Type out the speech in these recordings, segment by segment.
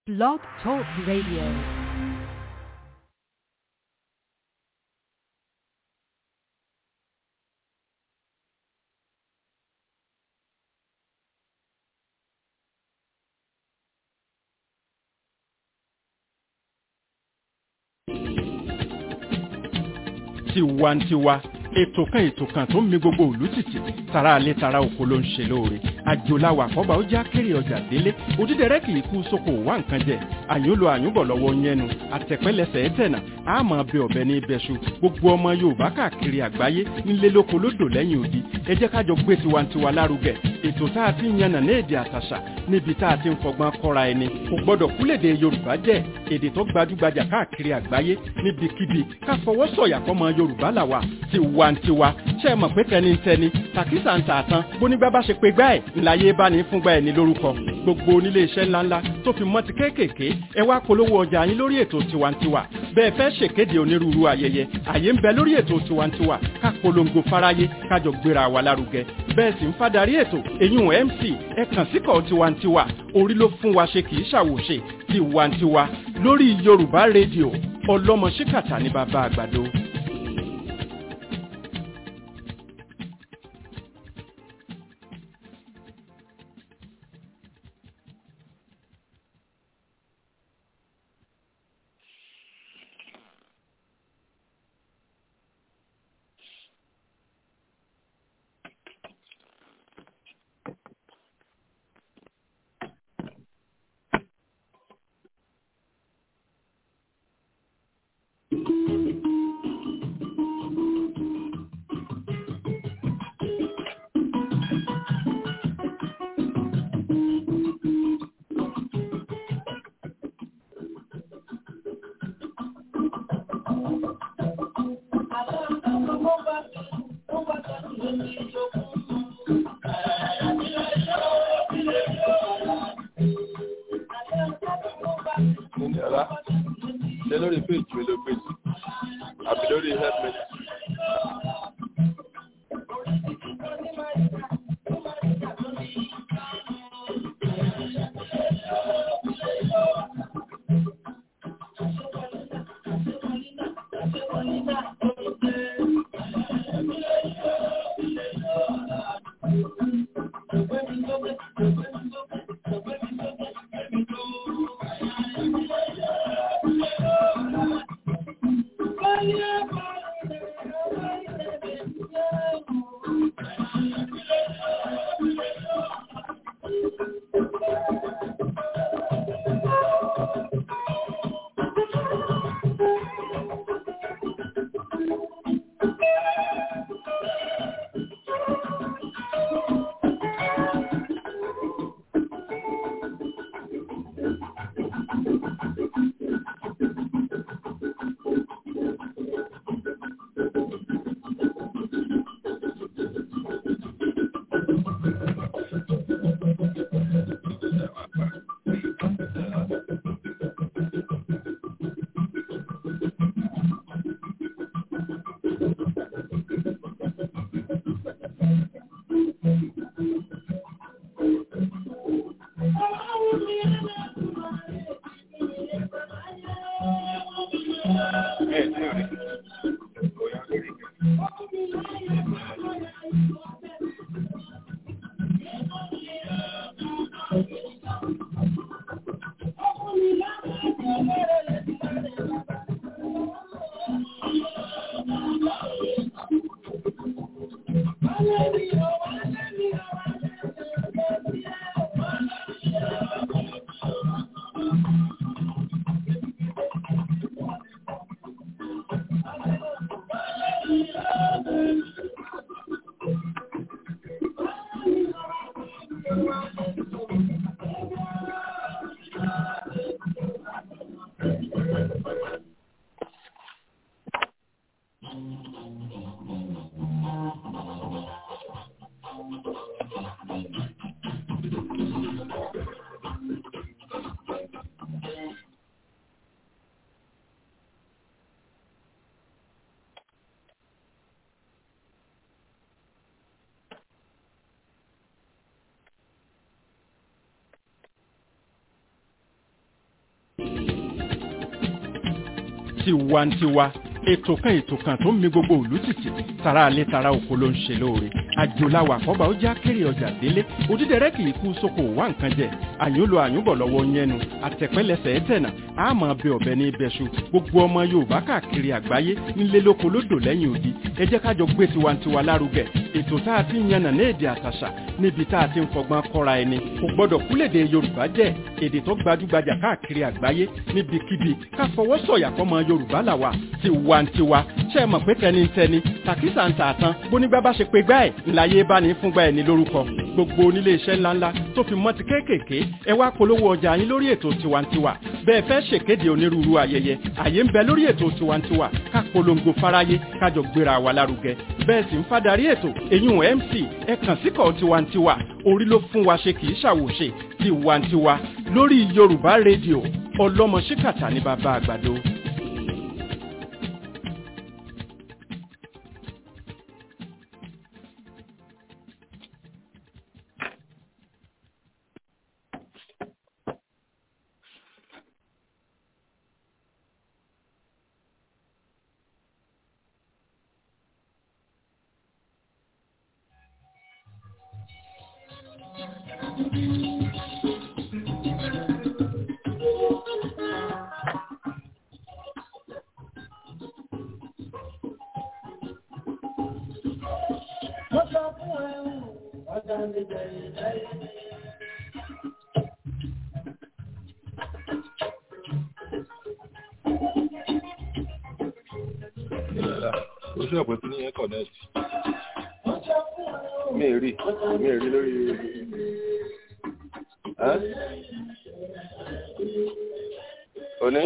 Blog Talk Radio. tiwantiwa ètò kan ètò kan tó ń mi gbogbo òlú tìtì tara alẹ́ tara oko ló ń ṣe lóore àjòláwà àkọ́bà ó já kéré ọjà délé òdídẹrẹ́ kì í kú sóko wá nǹkan jẹ àyúnlò àyúnbọ̀ lọ́wọ́ yẹnu àtẹ̀pẹ́lẹsẹ̀ ẹ̀tẹ̀nà àmọ́ bẹ ọ̀bẹ ní ibẹ̀ṣu gbogbo ọmọ yorùbá káàkiri àgbáyé ńlé lóko lódò lẹ́yìn odi ẹ jẹ́ kájọ gbé tiwantiwa lárugẹ ètò tá a ti ń yànnà ní èdè àtàṣà níbi tá a ti ń fọgbọ́n kọ́ra ẹni kò gbọ́dọ̀ kúlèdè yorùbá jẹ́ èdè tó gbajúgbajà káàkiri àgbáyé níbikíbi ká fọwọ́ sọ̀yà fọmọ yorùbá làwà tiwantiwa ṣe é mọ̀ pé tẹnitẹni tàkísà ń tààtàn bónígbà bá ṣe pé gbá ẹ̀ ńláyé bá ní fúngbà ẹ̀ ní lórúkọ gbogbo onílé iṣẹ́ ńláńlá tó fi mọ́ ti kéékèèké ẹ wá polówó ọjà yín lórí ètò tiwantiwa bẹ́ẹ̀ fẹ́ ṣèkéde onírúurú ayẹyẹ àyè ń bẹ lórí ètò tiwantiwa ká polongo fáráyé kájọ gbéra wa lárugẹ bẹ́ẹ̀ sì ń fadarí ètò eyín mc ẹ kàn síkọ̀ tiwantiwa orí ló fún wa ṣe kì í ṣàwòṣe tiwantiwa lórí yorùbá rédíò ọlọ́mọ ṣíkàtà ní bàbá àgbàdo. Yàrá ṣe lórí péjì mi ló gbé sí àbí lórí helpmate. tiwantiwa ètò kan ètò kan tó ń mi gbogbo òlú tìtì tara alẹ́ tara oko ló ń ṣe lóore àjòláwà àkọ́bà ó já kéré ọjà délé òdídẹrẹ́ kì í kú sóko wá nǹkan jẹ àyùnlò àyùnbọ̀ lọ́wọ́ yẹnu àtẹ̀pẹ́lẹsẹ̀ ẹ̀tẹ̀nà àmọ́ bẹ ọ̀bẹ ní ibẹ̀ṣu gbogbo ọmọ yorùbá káàkiri àgbáyé nílé lóko lódò lẹ́yìn odi ẹ jẹ́ kájọ gbé tiwantiwa lárugẹ ètò tá a ti ń yànnà ní èdè àtàṣà níbi tá a ti ń fọgbọ́n kọ́ra ẹni kò gbọ́dọ̀ kúlèdè yorùbá jẹ́ èdè tó gbajúgbajà káàkiri àgbáyé níbikíbi ká fọwọ́ sọ̀yà fọmọ yorùbá làwà tiwantiwa ṣe é mọ̀ pé tẹnitẹni tàkísà ń tààtàn bónígbà bá ṣe pé gbá ẹ̀ ńláyé bá ní fúngbà ẹ̀ ní lórúkọ gbogbo onílé iṣẹ́ ńláńlá tó fi mọ́ ti kéékèèké ẹ wá polówó ọjà yín lórí ètò tiwantiwa bẹ́ẹ̀ fẹ́ ṣèkéde onírúurú ayẹyẹ àyè ń bẹ lórí ètò tiwantiwa ká polongo fáráyé kájọ gbéra wa lárugẹ bẹ́ẹ̀ sì ń fadarí ètò eyín mc ẹ kàn síkọ̀ tiwantiwa orí ló fún wa ṣe kì í ṣàwòṣe tiwantiwa lórí yorùbá rédíò ọlọ́mọ ṣíkàtà ní bàbá àgbàdo. oṣù ọ̀pẹ tí ní ẹ̀ connect mi ì rí mi ì rí lórí ẹ́ òní.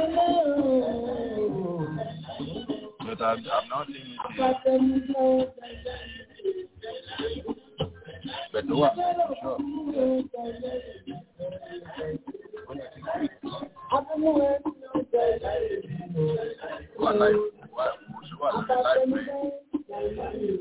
But I'm, I'm not seeing it here. But no, I'm sure. What life? What? What life? man?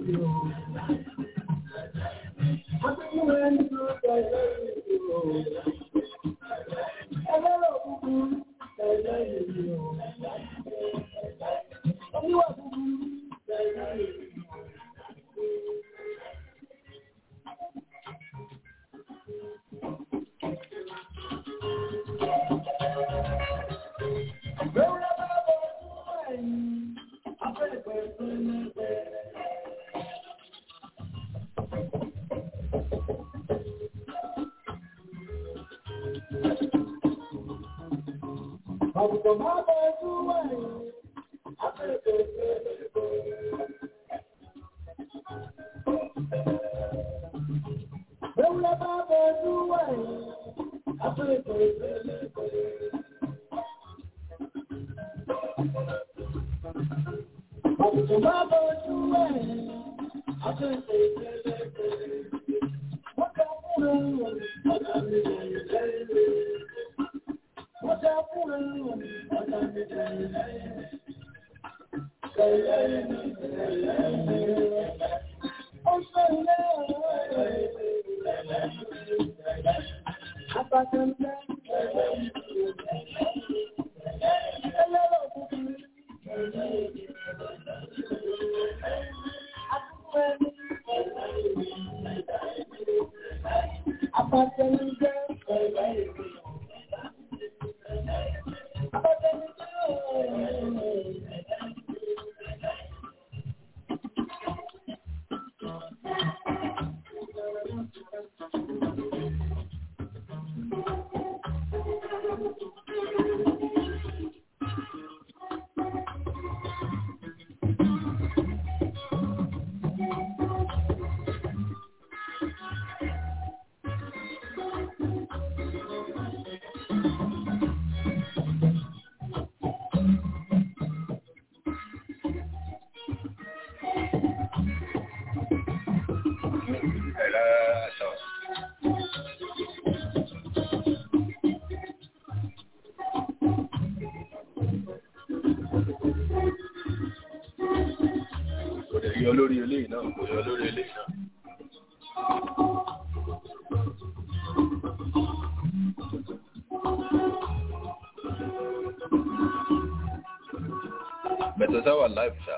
Kò dẹ̀ yọ lórí eléyìí náà, kò yọ lórí eléyìí náà. yàtọ̀ sáwà live ṣá.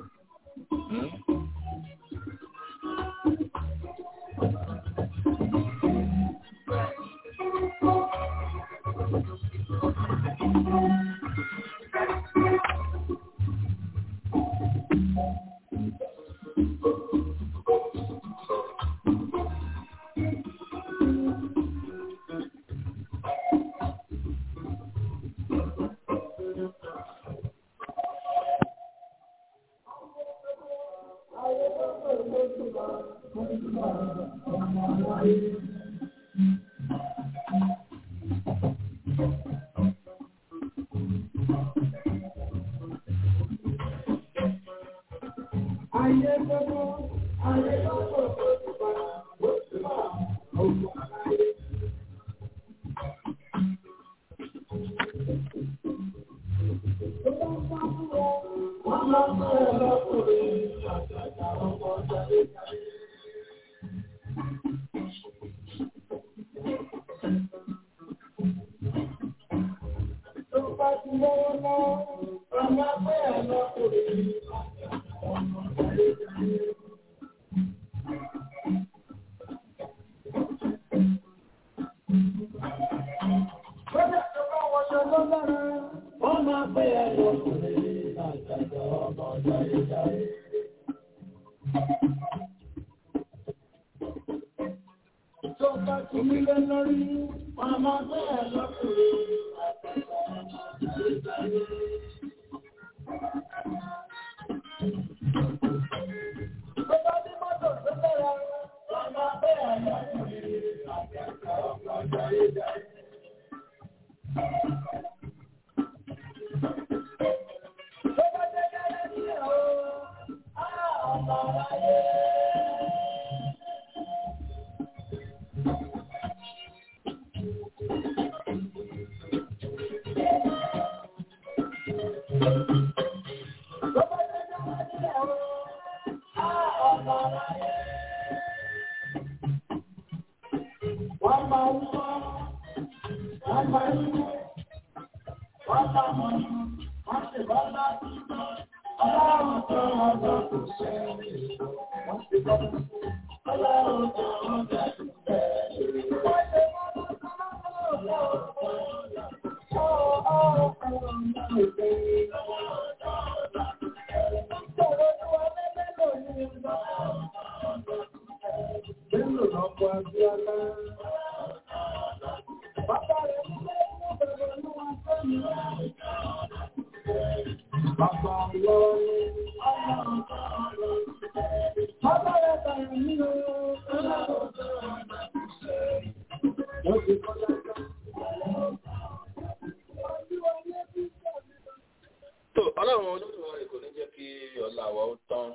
tó ọlọ́run olódùmarè kò ní jẹ́ kí ọlá wa ó tán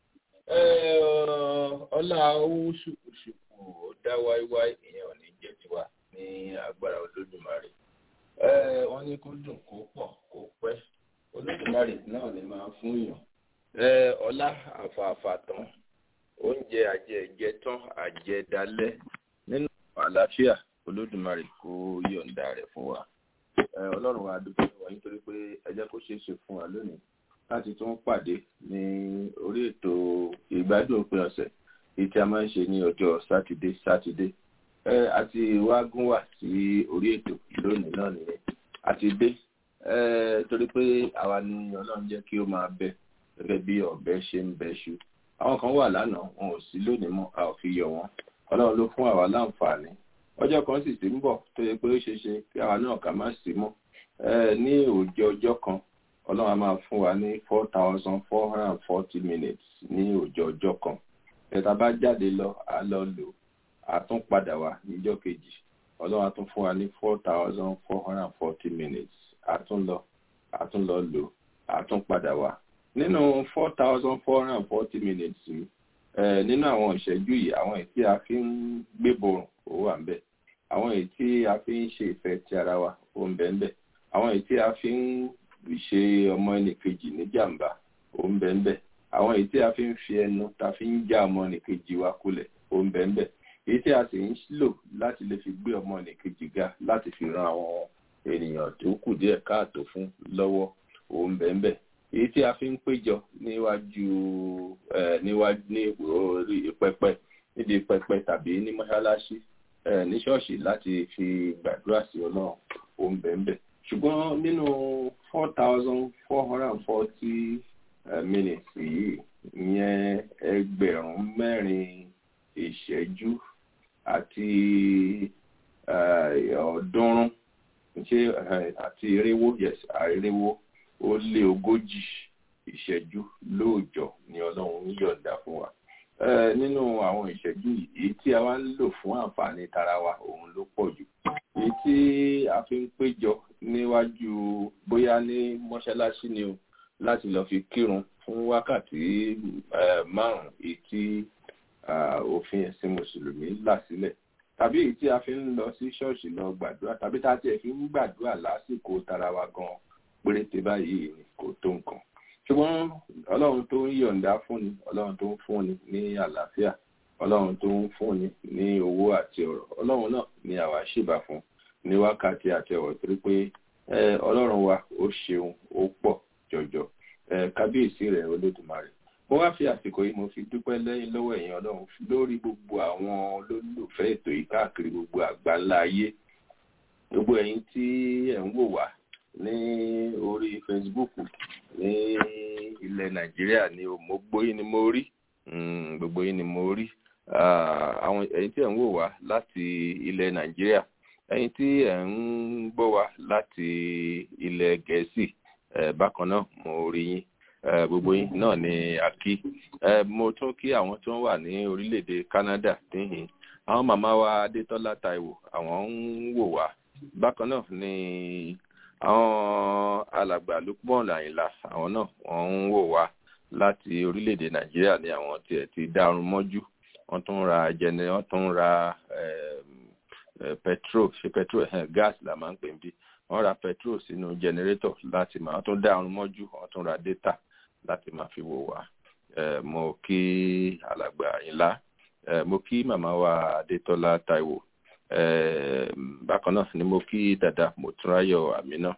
ọlá owó ṣùkùṣùkù ó dá wáíwáí ìyẹn ò ní jẹ́ tiwa ní agbára olódùmarè wọ́n ní kó dùn kó pọ̀ kó pẹ́ olódùmarè náà lè máa fún yàn ọlá àfààfà tán oúnjẹ àjẹjẹ tán àjẹdálẹ́ nínú àlàáfíà olódùmarè kó yọ̀ǹda rẹ̀ fún wa ọlọ́run wa dúpẹ́ wá nítorí pé ẹ jẹ́ kó ṣeé ṣe fún wa lónìí láti tún pàdé ní orí ètò ìgbádùn òpin ọ̀sẹ̀ èyí tí a máa ń ṣe ní ọjọ́ sátidé sátidé àti wá gún wà sí orí ètò lónìí náà nìyẹn àti dé torí pé àwa ni ọlọ́run jẹ́ kí ó máa bẹ gẹ́gẹ́ bí ọ̀bẹ ṣe ń bẹ ṣu àwọn kan wà lánàá wọn ò sí lónìí mọ́ a ò fi yọ wọn ọlọ́run ló fún àwa láǹfààní ọjọ́ kan sì ti ń bọ̀ tó yẹ pé ó ṣeé ṣe kí àwa náà ká má sí mọ́ ní òòjọ́ ọjọ́ kan ọlọ́run á máa fún wa ní four thousand four hundred and forty minutes ní òòjọ́ ọjọ́ kan ẹ̀ta bá jáde lọ á lọ lò á tún padà wá níjọ́ kejì ọlọ́run á tún fún wa ní four thousand four hundred and forty minutes á tún lọ á tún lọ lò á tún padà wá nínú four thousand four hundred and forty minutes yìí nínú àwọn ìṣẹ́jú yìí àwọn èyí tí a fi ń gbé borùn ó wà ń bẹ̀ àwọn èyí tí a fi ń ṣe ìfẹ́ ti ara wa ó ń bẹ̀ ń bẹ̀ àwọn èyí tí a fi ń ṣe ọmọ ẹnìkejì níjàmbá ó ń bẹ̀ ń bẹ̀ àwọn èyí tí a fi ń fi ẹnu ta fi ń já ọmọ ẹnìkejì wa kulẹ̀ ó ń bẹ̀ ń bẹ̀ èyí tí a sì ń lò láti lè fi gbé ọmọ ẹnìkejì ga láti fi ran àwọn ènìyàn tó kù díẹ̀ káàtó fún lọ́wọ́ ó ń bẹ̀ ń bẹ̀ èyí tí a fi ń péjọ níwájú níwájú ní orí pẹpẹ níbi pẹpẹ tàbí ní mọ́ṣáláṣí ní ṣọ́ọ̀ṣì láti fi gbàdúrà sí ọlọ́run òun bẹ̀ẹ̀bẹ̀ ṣùgbọ́n nínú four thousand four hundred and forty minutes yìí ìyẹn ẹgbẹ̀rún mẹ́rin ìṣẹ́jú àti ọ̀ọ́dúnrún ṣé àti irinwó yes irinwó ó lé ogójì ìṣẹ́jú lóòjọ́ ni ọlọ́run ń yọ̀ǹda fún wa nínú àwọn ìṣẹ́jú yìí tí a wá ń lò fún àǹfààní tara wa òun ló pọ̀ jù èyí tí a fi ń péjọ níwájú bóyá ní mọ́ṣáláṣí ni o láti lọ fi kírun fún wákàtí márùn-ún èyí tí òfin ẹ̀sìn mùsùlùmí là sílẹ̀ tàbí èyí tí a fi ń lọ sí ṣọ́ọ̀ṣì lọ gbàdúrà tàbí tá a tiẹ̀ fi ń gbàdúrà lásìkò tara wa gan péréte báyìí ni kò tó nǹkan ṣùgbọ́n ọlọ́run tó ń yọ̀ǹda fúnni ọlọ́run tó ń fúnni ní àlàáfíà ọlọ́run tó ń fúnni ní owó àti ọ̀rọ̀ ọlọ́run náà ni àwa ṣèbà fún ní wákàtí àti ọ̀rọ̀ torí pé ọlọ́run wa ó ṣeun ó pọ̀ jọjọ kábíyèsí rẹ̀ olódùmarè mo wá fi àsìkò yìí mo fi dúpẹ́ lẹ́yìn lọ́wọ́ ẹ̀yin ọlọ́run lórí gbogbo àwọn olólùfẹ́ ètò yìí káàkiri gbogbo àgbáńlá ayé gbogbo ẹ̀yin tí ẹ̀ ń wò wá ní orí facebook ní ilẹ̀ nàìjíríà ni mo gbóyìn ni mo rí gbogbo yín ni mo rí àwọn ẹ̀yin tí ẹ̀ ń wò wá láti ilẹ̀ nàìjíríà ẹ̀yin tí ẹ̀ ń gbọ́ wá láti ilẹ̀ gẹ̀ẹ́sì bákan náà mo rí yín gbogbo yín náà ni a kí mo tún kí àwọn tó ń wà ní orílẹ̀-èdè canada níhìn àwọn màmá wa adétọ́lá taiwo àwọn ń wò wá bákan náà ni àwọn alàgbà lukman àyìnlá àwọn náà wọ́n ń wò wá láti orílẹ̀-èdè nàìjíríà ní àwọn tiẹ̀ ti dárun mọ́jú wọ́n tún ra jẹnẹ wọ́n tún ra petrol ṣe petrol gas la máa ń pè bí wọ́n ra petrol sínú jẹnẹrétọ̀ láti máa tún dárun mọ́jú wọ́n tún ra data láti máa fi wò wá mo kí alàgbà àyìnlá mo kí màmá wa adétọ́lá taiwo bákan náà ni mo kí dada mòtúnráyọ àmínà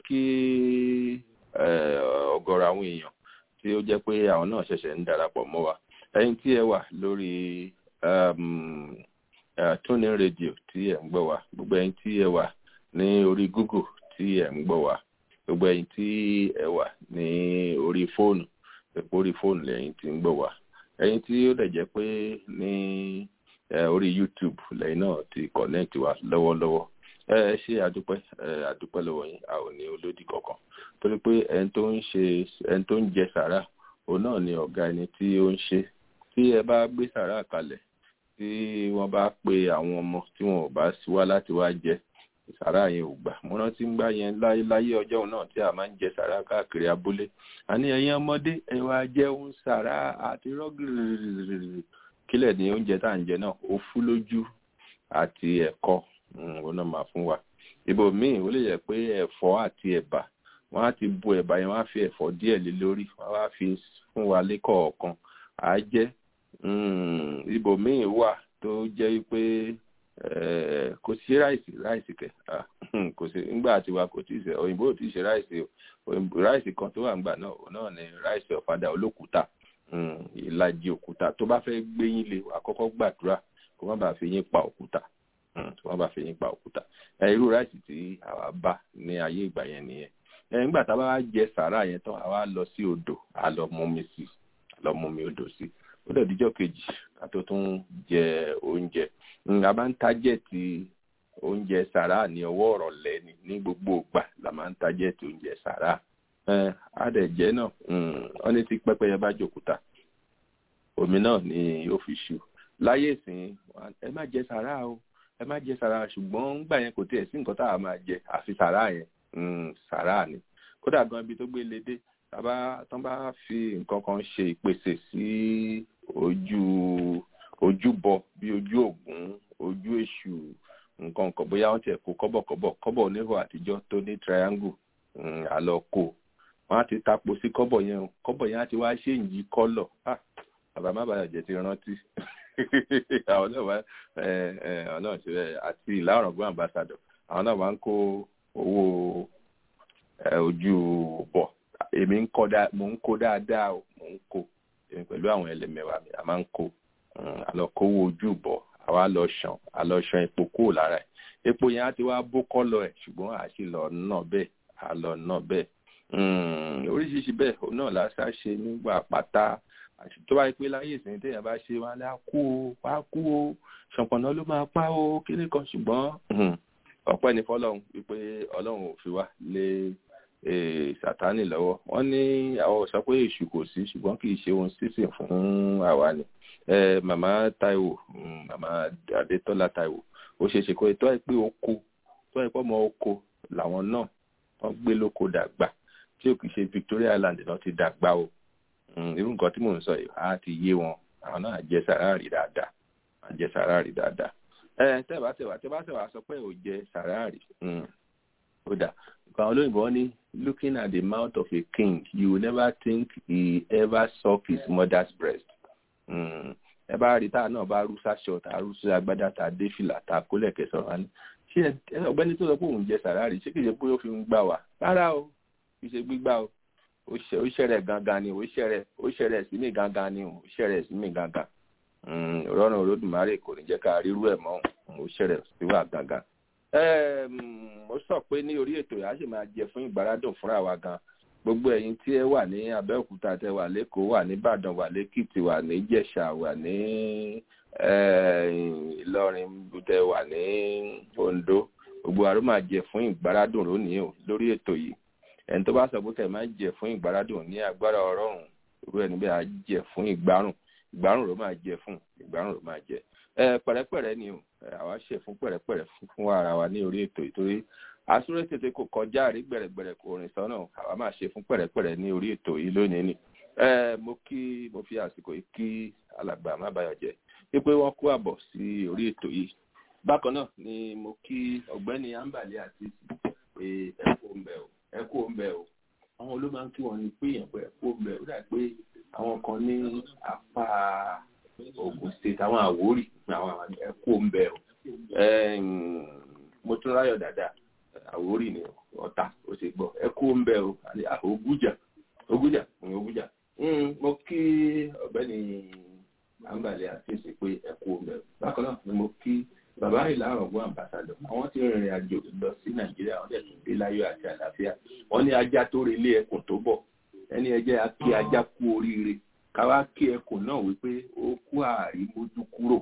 kí ọ̀gọ̀rọ̀ àwọn èèyàn tí ó jẹ́ pé àwọn náà ṣẹ̀ṣẹ̀ ń darapọ̀ mọ́ wa ẹ̀yin tí ẹ wà lórí tuning radio tí ẹ ń gbọ́ wa gbogbo ẹ̀yin tí ẹ wà ní orí google tí ẹ ń gbọ́ wa gbogbo ẹ̀yin tí ẹ wà ní orí fóònù ẹ̀pọ̀ orí fóònù lẹ́yìn tí ń gbọ́ wa ẹ̀yin tí ó dẹ̀ jẹ́ pé ní orí youtube lẹ́yìn náà ti connect wa lọ́wọ́lọ́wọ́ ẹ ṣe àdúpẹ́ àdúpẹ́ lọ́wọ́ yín a ò ní olódì kankan torí pé ẹni tó ń ṣe ẹni tó ń jẹ sàrà òun náà ni ọ̀gá ẹni tí ó ń ṣe tí ẹ bá gbé sàrà kalẹ̀ tí wọ́n bá pe àwọn ọmọ tí wọn ò bá wá láti wá jẹ sàrà yẹn ò gbà mo rántí ń gbá yẹn láyé ọjọ́ náà tí a máa ń jẹ sàrà káàkiri abúlé àní ẹ̀yin ọmọdé ẹ wá jẹun sàrà àti rọ́gìrì kílẹ̀ ní oúnjẹ tá à ń jẹ náà ó fú lójú àti ẹ̀kọ́ òun náà máa fún wa ibò míì ó lè yẹ pé ẹ̀fọ́ àti ẹ̀bà wọ́n á ti bu ẹ̀bà yẹn wọ́n á fi ẹ̀fọ́ díẹ̀ lé lórí wọ́n á fi fún wa lẹ́kọ̀ọ̀kan á jẹ́ ibò míì wà tó jẹ́ pé kò sí ráìsì ráìsì kẹ kò sí ńgbà tiwa kò tí ì ṣe òyìnbó ò tí ì ṣe ráìsì o ráìsì kan tó wà ńgbà náà òun náà ni ráìsì ọ̀fadà olókùúta ìlàjì òkúta tó bá fẹ́ gbé yín lé àkọ́kọ́ gbàdúrà kó má bàa fi yín pa òkúta kó má bàa fi yín pa òkúta irú ráìsì tí àwa bá ní ayé ìgbà yẹn nìyẹn nígbà tá a bá jẹ sàárà yẹn tán àwa lọ sí odò a lọ mumi sí a lọ mumi odò sí ó dẹ̀ díjọ́ kejì ká tó tún jẹ oúnjẹ a máa ń tájẹ̀tì oúnjẹ sàárà ní ọwọ́ ọ̀rọ̀ lẹ́ni ní gbogbo ìgbà la máa ń tájẹ̀tì oúnjẹ sàárà adẹ̀jẹ́ náà wọ́n ní tí pẹ́pẹ́yẹ bá jòkúta omi náà ni yóò fi ṣu láyé ìsìn ẹ má jẹ sàrà o ẹ má jẹ sàrà ṣùgbọ́n ńgbà yẹn kò tiẹ̀ sí nǹkan tá a máa jẹ àfi sàrà yẹn sàrà ni kódà gan ibi tó gbé lédè tàbá tán bá fi nǹkan kan ṣe ìpèsè sí ojú ojúbọ bí ojú ògún ojú èṣù nǹkan kan bóyá wọ́n tiẹ̀ kó kọ́bọ̀kọ́bọ̀ kọ́bọ̀ oníhò àtijọ́ tó ní triangle àlọ́ kó wọn á ti tapo sí kọ́bọ̀ yẹn o kọ́bọ̀ yẹn á ti wá ṣe ìyí kọ́lọ̀ bàbá má bàa jẹ ti rántí àwọn náà wá àwọn náà ṣe àti ìlà ọ̀rọ̀gbọ́n ambassador àwọn náà máa ń kó owó ojú bọ̀ èmi ń kọ́ dá mò ń kó dáadáa o mò ń kó èmi pẹ̀lú àwọn ẹlẹ́mẹ̀wá mi a máa ń kó àlọ́ kówó ojú bọ̀ àwa lọ ṣàn àlọ́ ṣan epo kúrò lára ẹ̀ epo yẹn á ti wá bó kọ́lọ̀ ẹ̀ ṣùgbọ́n àṣì lọ náà bẹ́ẹ̀ àlọ́ náà bẹ́ẹ̀ oríṣiríṣi bẹ́ẹ̀ òun náà lásà ṣe nígbà pátá àti tó bá yẹ pé láyé ìsìn téèyàn bá ṣe wọn á kú o wá kú o ṣọ̀pọ̀nà ló máa pa o kíní kan ṣùgbọ́n ọpẹ́ ní fọlọ́run wípé ọlọ́run ò fi wá lé sátánì lọ́wọ́ wọ́n ní àwọn sọ pé èṣù kò sí ṣùgbọ́n kì í ṣe ohun sísìn fún àwa ni màmá Táíwò màmá Adétọ́lá Táíwò ó ṣeé ṣe kó tó ẹ pé oko tó ẹ pé ọmọ oko làwọn náà wọ́n gbé lóko dàgbà tí ò kì í ṣe Victoria Island náà ti dàgbà o irú nǹkan tí mò ń sọ yìí á ti yé wọn àwọn náà jẹ sàráàrì dáadáa jẹ sàráàrì dáadáa ẹ tẹ́bà tẹ́bà tẹ́bà tẹ́bà sọ pé ò jẹ sàráàrì ó dà nǹkan olóyìnbó wọn ní looking at the mouth of a king you will never think he ever suck his mother's breast ẹ bá rí táà náà bá rú sáṣọ tá a rú sí agbádá tá a dé fìlà tá a kólẹ̀ kẹsàn-án wá ní ṣé ọ̀gbẹ́ni tó sọ pé òun jẹ sàráàrì ṣé kìí ṣe pé ó fi ń gbà wá rárá o kìí ṣe gbígbà o ó ṣẹrẹ gangan ni ó ṣẹrẹ ó ṣẹrẹ sí mi gangan ni ó ṣẹrẹ sí mi gangan rọrùn olódùmarè kò ní jẹ́ ká rírú ẹ̀ mọ́ ó ṣẹrẹ sí wa gangan. mo sọ pé ní orí ètò yà á sì máa jẹ fún ìgbáradùn fúnra wa gan gbogbo ẹ̀yin tí ẹ wà ní Abẹ́òkúta tẹ wà lẹ́kọ̀ọ́ wà ní Ìbàdàn wà lẹ́kìtì wà ní Ìjẹ̀ṣà wà ní Ìlọrin tẹ wà ní Oǹdó gbogbo àrò máa jẹ fún ìgbáradùn lónìí o lórí ètò yìí ẹni tó bá sọ pé kẹ̀ máa jẹ fún ìgbáradùn ní agbára ọlọ́run irú ẹni bẹ́ẹ̀ á jẹ fún ìgbárùn ìgbárùn ló máa jẹ fún ìgbárùn ló máa jẹ ẹ pẹ̀rẹ́pẹ̀rẹ́ ni o àwa ṣe fún pẹ̀rẹ́pẹ̀rẹ́ fún ara wa ní orí ètò ìtorí asúré tètè kò kọjá àrí gbẹ̀rẹ̀gbẹ̀rẹ̀ kò rìn sọ́nà àwa máa ṣe fún pẹ̀rẹ́pẹ̀rẹ́ ní orí ètò yìí lónìí ni ẹ mo kí mo fi àsìkò yìí kí alàgbà má bayọ̀ jẹ́ wípé wọ́n kó àbọ̀ sí orí ètò yìí bákan náà ni mo kí ọ̀gbẹ́ni ambali àti pé ẹ kó ń bẹ̀ o ẹ kó ń bẹ̀ o àwọn ló máa ń kí wọn ní pé èèyàn pé ẹ kó ń bẹ̀ ó dà pé àwọn kan ní apá Ògùn state àwọn Àwórì àwọn ẹ kó ń bẹ̀ o mo tún ráyọ̀ dáadáa Àwórì ni Ọ̀tà ó sì gbọ́ ẹ kó ń bẹ̀ o Ògùjà Ògùjà Ògùjà mo kí ọ̀gbẹ́ni ambali àti ìsìn pé ẹ kó ń bẹ̀ o bákan náà ni mo kí bàbá ìlànà ọgbọ́n ambassadọ̀ àwọn tí rìnrìn àjò lọ sí nàìjíríà wọ́n dẹ̀tún dé láyọ̀ àti àlàáfíà wọ́n ní ajá tó relé ẹkùn tó bọ̀ ẹni ẹjẹ́ a kí ajá kú oríire káwá kí ẹkùn náà wípé ó kú àrímójú kúrò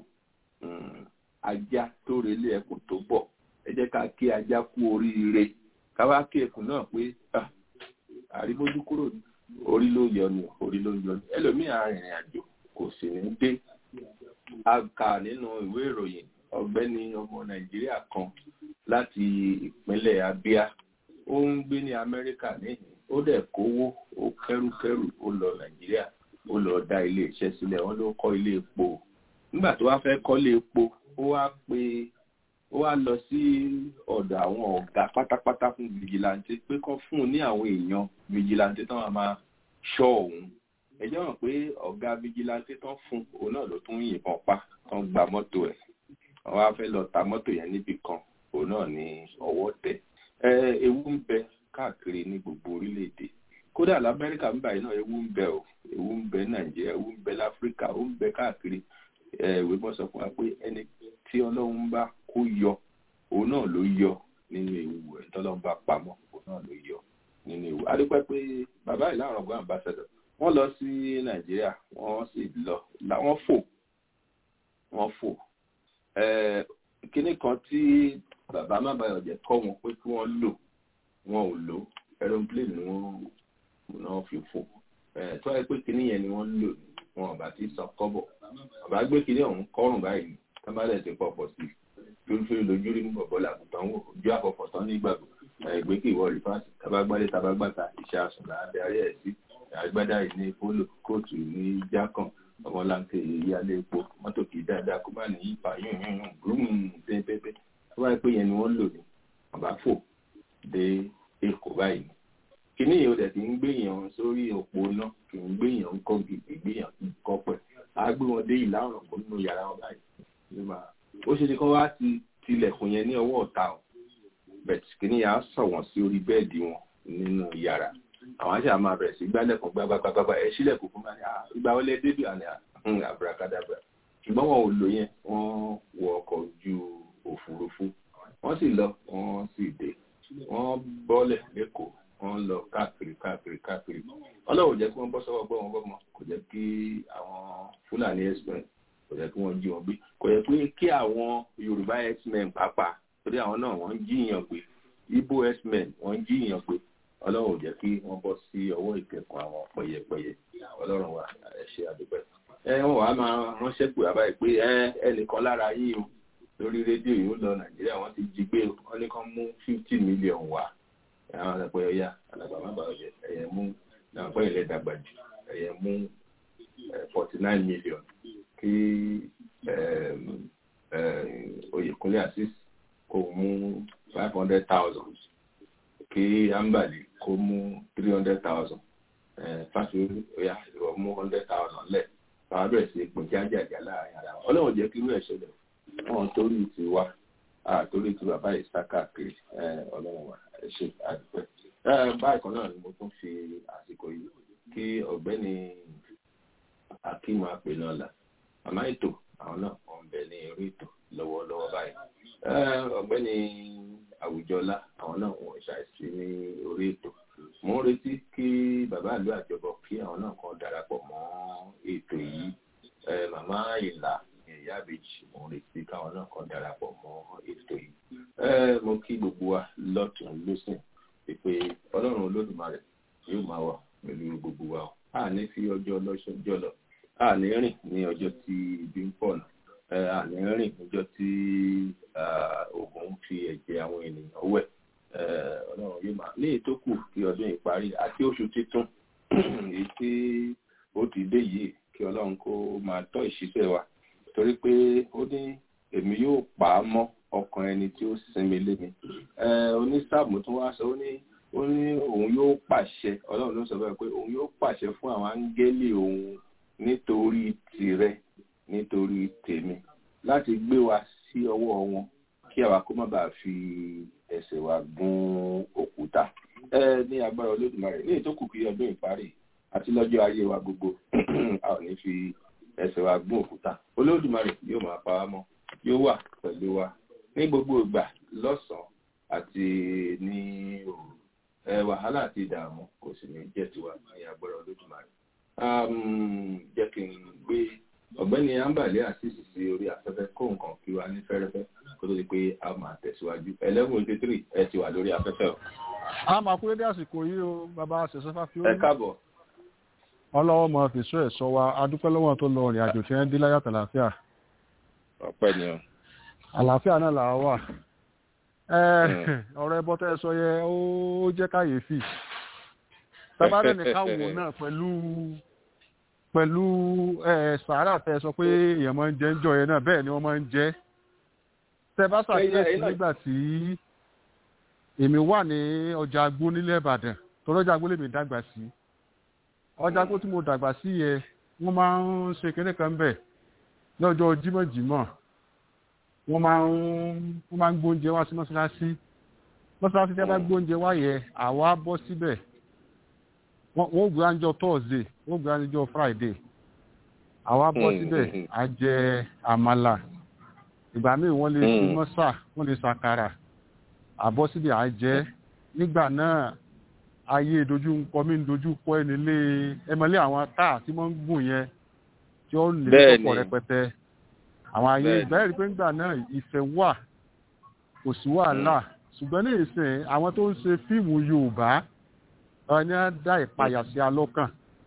ajá tó relé ẹkùn tó bọ̀ ẹ jẹ́ ká kí ajá kú oríire káwá kí ẹkùn náà pé àrímójú kúrò orí ló yọ ni orí ló yọ ni ẹlòmíì arìnrìn àjò kò sì ní dé a kà nínú ìwé ìròyìn ọ̀gbẹ́ni ọmọ nàìjíríà kan láti ìpínlẹ̀ abia ó ń gbé ní amẹ́ríkà níhìn ó dẹ̀ kówó ó kẹ́rùkẹ́rù ó lọ nàìjíríà ó lọ dá ilé iṣẹ́ sílẹ̀ wọ́n ló kọ́ ilé epo nígbà tó wá fẹ́ kọ́lé epo ó wá pé ó wá lọ sí ọ̀dọ̀ àwọn ọ̀gá pátápátá fún vigilante pé kán fún un ní àwọn èèyàn vigilante tán máa ṣọ́ òun ẹ jẹ́ mọ̀ pé ọ̀gá vigilante tán fún òun náà ló tún yìnbọn pa tán gba mọ́tò ẹ̀ wọ́n wá fẹ́ lọ ta mọ́tò yẹn níbì kan òun náà ní ọwọ́ tẹ̀ ẹ ewu ń bẹ káàkiri ní gbogbo orílẹ̀-èdè kódà lamẹ́ríkà ń báyìí náà ewu ń bẹ o ewu ń bẹ nàìjíríà ewu ń bẹ láfíríkà ó ń bẹ káàkiri ẹ ìwé mọ́ sọ fún wa pé ẹni tí ọlọ́run bá kó yọ òun náà ló yọ nínú ewu ẹ̀ tọ́lọ́run bá pamọ́ òun náà ló yọ nínú ewu adúpẹ́ pé bàbá ìlànà ọgbọ́n àmbásẹ́dọ̀ wọ́n lọ sí nàìjíríà wọ́n sì lọ wọ́n fò wọ́n fò kíní kan tí bàbá má bàyọ̀ jẹ́ kọ́ wọn pé kí wọ́n lò wọn ò lò aeroplane ni wọ́n náà fi fò tó wáyé pé kíní yẹn ni wọ́n lò wọn ò bá ti sọ kọ́bọ̀ bàbá gbé kíní ọ̀hún kọ́rùn báyìí tábàlẹ̀ ti pọ̀pọ̀ sí fírífírí lójú rí mú bọ̀bọ̀ làgùntàn wò ojú àpọ̀pọ̀ tán nígbàgbọ́ ẹgbẹ́ kí ìwọ rìfáàsì tabagbálẹ̀ tabagbàtà iṣẹ́ àsùn láàbẹ̀ ayé ẹ̀ sí àgbádá yìí ní polo kóòtù ní jákàn ọmọlanke ìyálé epo mọ́tò kì í dáadáa kó má ní ipa yún yún yún gbúrùm pépépé tó wáyé pé yẹn ni wọ́n lò ní ọ̀bá fò dé èkó báyìí kíní yìí ó dẹ̀ ti ń gbéyàn sórí òpó náà kì í gbéyàn ń kọ́ gidi gbéyàn ń kọ́ pẹ̀ á gbé wọn dé ìlà ọ̀rọ̀ kó nínú yàrá wọn báyìí ó ṣe ti kọ́ wá ti tilẹ̀kùn yẹn ní ọwọ́ ọ̀tá o bẹ̀t kíní yà á sọ̀ wọ́n sí orí bẹ́ẹ̀dì wọn nínú yàrá àwọn àṣà máa bẹ̀rẹ̀ sí gbálẹ̀kùn gbágbágbágbá ẹ sílẹ̀kùn fún mi ìgbà wọlé débì àná àbúrákádàbà ṣùgbọ́n wọn ò lò yẹn wọ́n wọ ọkọ̀ ojú òfurufú wọ́n sì lọ wọ́n sì dé wọ́n bọ́lẹ̀ lẹ́kọ̀ọ́ wọ́n lọ káàkiri káàkiri káàkiri ọlọ́run jẹ́ kí wọ́n bọ́ sọ́wọ́ gbọ́ wọn gbọ́ mọ́ kò jẹ́ kí àwọn fúlàní express kò jẹ́ kí wọ́n jí wọn gbé kò yẹ pé kí àwọn yorùbá x-men pàápàá torí àwọn náà wọ́n ń jíyàn gbé ibo x-men wọ́n ń jíyàn gbé ọlọ́run jẹ́ kí wọ́n bọ́ sí ọwọ́ ìkẹ́kọ̀ọ́ àwọn pẹ̀yẹpẹ̀yẹ ọlọ́run wa ẹ ṣe àdúpẹ́ ẹ wọn wàá máa ránṣẹ́ pé àbáyé pé ẹ ẹnìkan lára yín o lórí rédíò yìí ó lọ nàìjíríà wọ́n ti jí gbé wọ́n ní kán mú fifty million wá àwọn àgbẹ̀ ọ̀yà àdàgbà má bàa jẹ ẹ̀yẹ mú náà pẹ́ ilẹ̀ dàgbà jù ẹ̀yẹ mú forty nine million kí oyèkúnlé assis kó mú five hundred thousand kí ambali kó mú three hundred thousand fásitì ọ̀yà ìrọ̀ mú hundred thousand lẹ̀ àwọn abẹ́rẹ́ sí pín jájàjà láàrin ara wọn ọlọ́run jẹ́ kí irú ẹ̀ ṣẹlẹ̀ wọn torí ti wá torí ti bàbá yìí sá káàkiri ọlọ́run wa ẹ ṣe àdúpẹ́. báyìí kan náà ni mo tún fi àsìkò yìí kí ọ̀gbẹ́ni akeem apẹ̀nọ́lá màmá ètò àwọn náà wọ́n ń bẹ ní orí ètò lọ́wọ́lọ́wọ́ báyìí. ọ̀gbẹ́ni àwùjọlá àwọn náà wọ́n ṣàìsí ní orí ètò. mo ń retí kí bàbá ìlú àjọbọ kí àwọn náà kan darapọ̀ mọ́ ètò yìí. màmá ìlà ìyá àbèjì mo ń retí káwọn náà kan darapọ̀ mọ́ ètò yìí. mo kí gbogbo wa lọ́tún lọ́sìn pé ọlọ́run olódùmarè yóò máa wà pẹ̀lú gbogbo wa a ní fi ọjọ́ lọ́sọjọ́ lọ a ní rìn ní ọjọ́ tí ibi ń pọ̀ nà a ní rìn níjọ́ tí oògùn ń fi ẹ̀jẹ̀ àwọn ènìyàn wẹ̀ ọlọ́run yóò máa ní ètò kù kí ọdún yìí parí àti oṣù títún èyí tí ó ti dé yìí kí ọlọ́run kó máa tọ́ ìṣiṣẹ́ wa torí pé ó ní èmi yóò pa á mọ́ ọkàn ẹni tí ó sinmi lé mi onísàmù tó wá sọ ó ní ó ní òun yóò pàṣẹ ọlọ́run ló sọ bẹ́ẹ̀ pé òun yóò pàṣẹ fún àwọn áńgẹ́lì òun nítorí tìrẹ nítorí tèmi láti gbé wa sí ọwọ́ wọn kí àwa kó má bàa fi ẹsẹ̀ wa gún òkúta ẹ ní agbára olódùmarè ní ìtókù kí ọdún ìparí àti lọ́jọ́ ayé wa gbogbo a ò ní fi ẹsẹ̀ wa gún òkúta olódùmarè yóò máa pa wá mọ́ yóò wà pẹ̀lú wa ní gbogbo ìgbà lọ́sàn-án àti ní òru ẹ wàhálà àti ìdààmú kò sì ní jẹ́ tiwa ní agbára olódùmarè jẹ́ kí n gbé ọ̀gbẹ́ni ambale àṣìṣì sí orí afẹ́fẹ́ kó nǹkan kí wa ní fẹ́rẹ́fẹ́ kó tó di pé a máa tẹ̀síwájú eleven eighty three ẹ ti wà lórí afẹ́fẹ́ o. a máa kú dédé àsìkò yìí o bàbá ṣẹ̀ṣẹ̀ fi ó. ẹ káàbọ̀. ọlọ́wọ́ mọ̀ fèsò ẹ̀ sọ wa adúpẹ́ lọ́wọ́ tó lọ rìn àjò tí wọ́n dé láyàtọ̀ àlàáfíà. ọpẹ́ ni o. àlàáfíà náà là wà. ọ̀rọ̀ ẹbọ tẹ́ ẹ sọ yẹ ó jẹ́ káyéfì. tábàdàn nìkan wò náà pẹ̀lú pẹ̀lú sàárà tẹ́ sọ pé èèyàn máa ń jẹ ń jọ yẹn náà bẹ́ẹ̀ ni wọ́n máa ń jẹ. tẹ́ bá ṣàkíyèsí nígbà tí èmi wà ní ọjà agbó nílẹ̀ ìbàdàn tọ́lọ́jà agbó lèmi dàgbà sí ọjà agbó tí mo dàgbà sí yẹ wọ́n máa ń ṣe kéde kan bẹ̀ lọ́jọ́ jímọ̀jímọ̀ wọ́n máa ń wọ́n máa ń gbóúnjẹ wá sí mọ́ṣáláṣí mọ́ṣáláṣí tí a bá gbóúnjẹ wá yẹ àwa bọ́ síbẹ̀ wọ́n gbé àjọ thursday wọ́n gbé àjọ friday àwa bọ́ síbẹ̀ a jẹ àmàlà ìgbà míì wọ́n lè fi mọ́sà wọ́n lè ṣàkàrà àbọ̀ síbi à jẹ nígbà náà ayé dojú ń kọ mí ń dojú kọ ẹni lé ẹmọlé àwọn táà tí wọ́n ń gùn yẹn tí ó lè tọ́pọ̀ rẹpẹtẹ àwọn ayé ìgbà rí pé nígbà náà ìfẹ́ wà kò sí wàhálà ṣùgbọ́n ní ìsìn àwọn tó ń ṣe fíìmù yorùbá ẹni á dá ìpayà sí alọ́kàn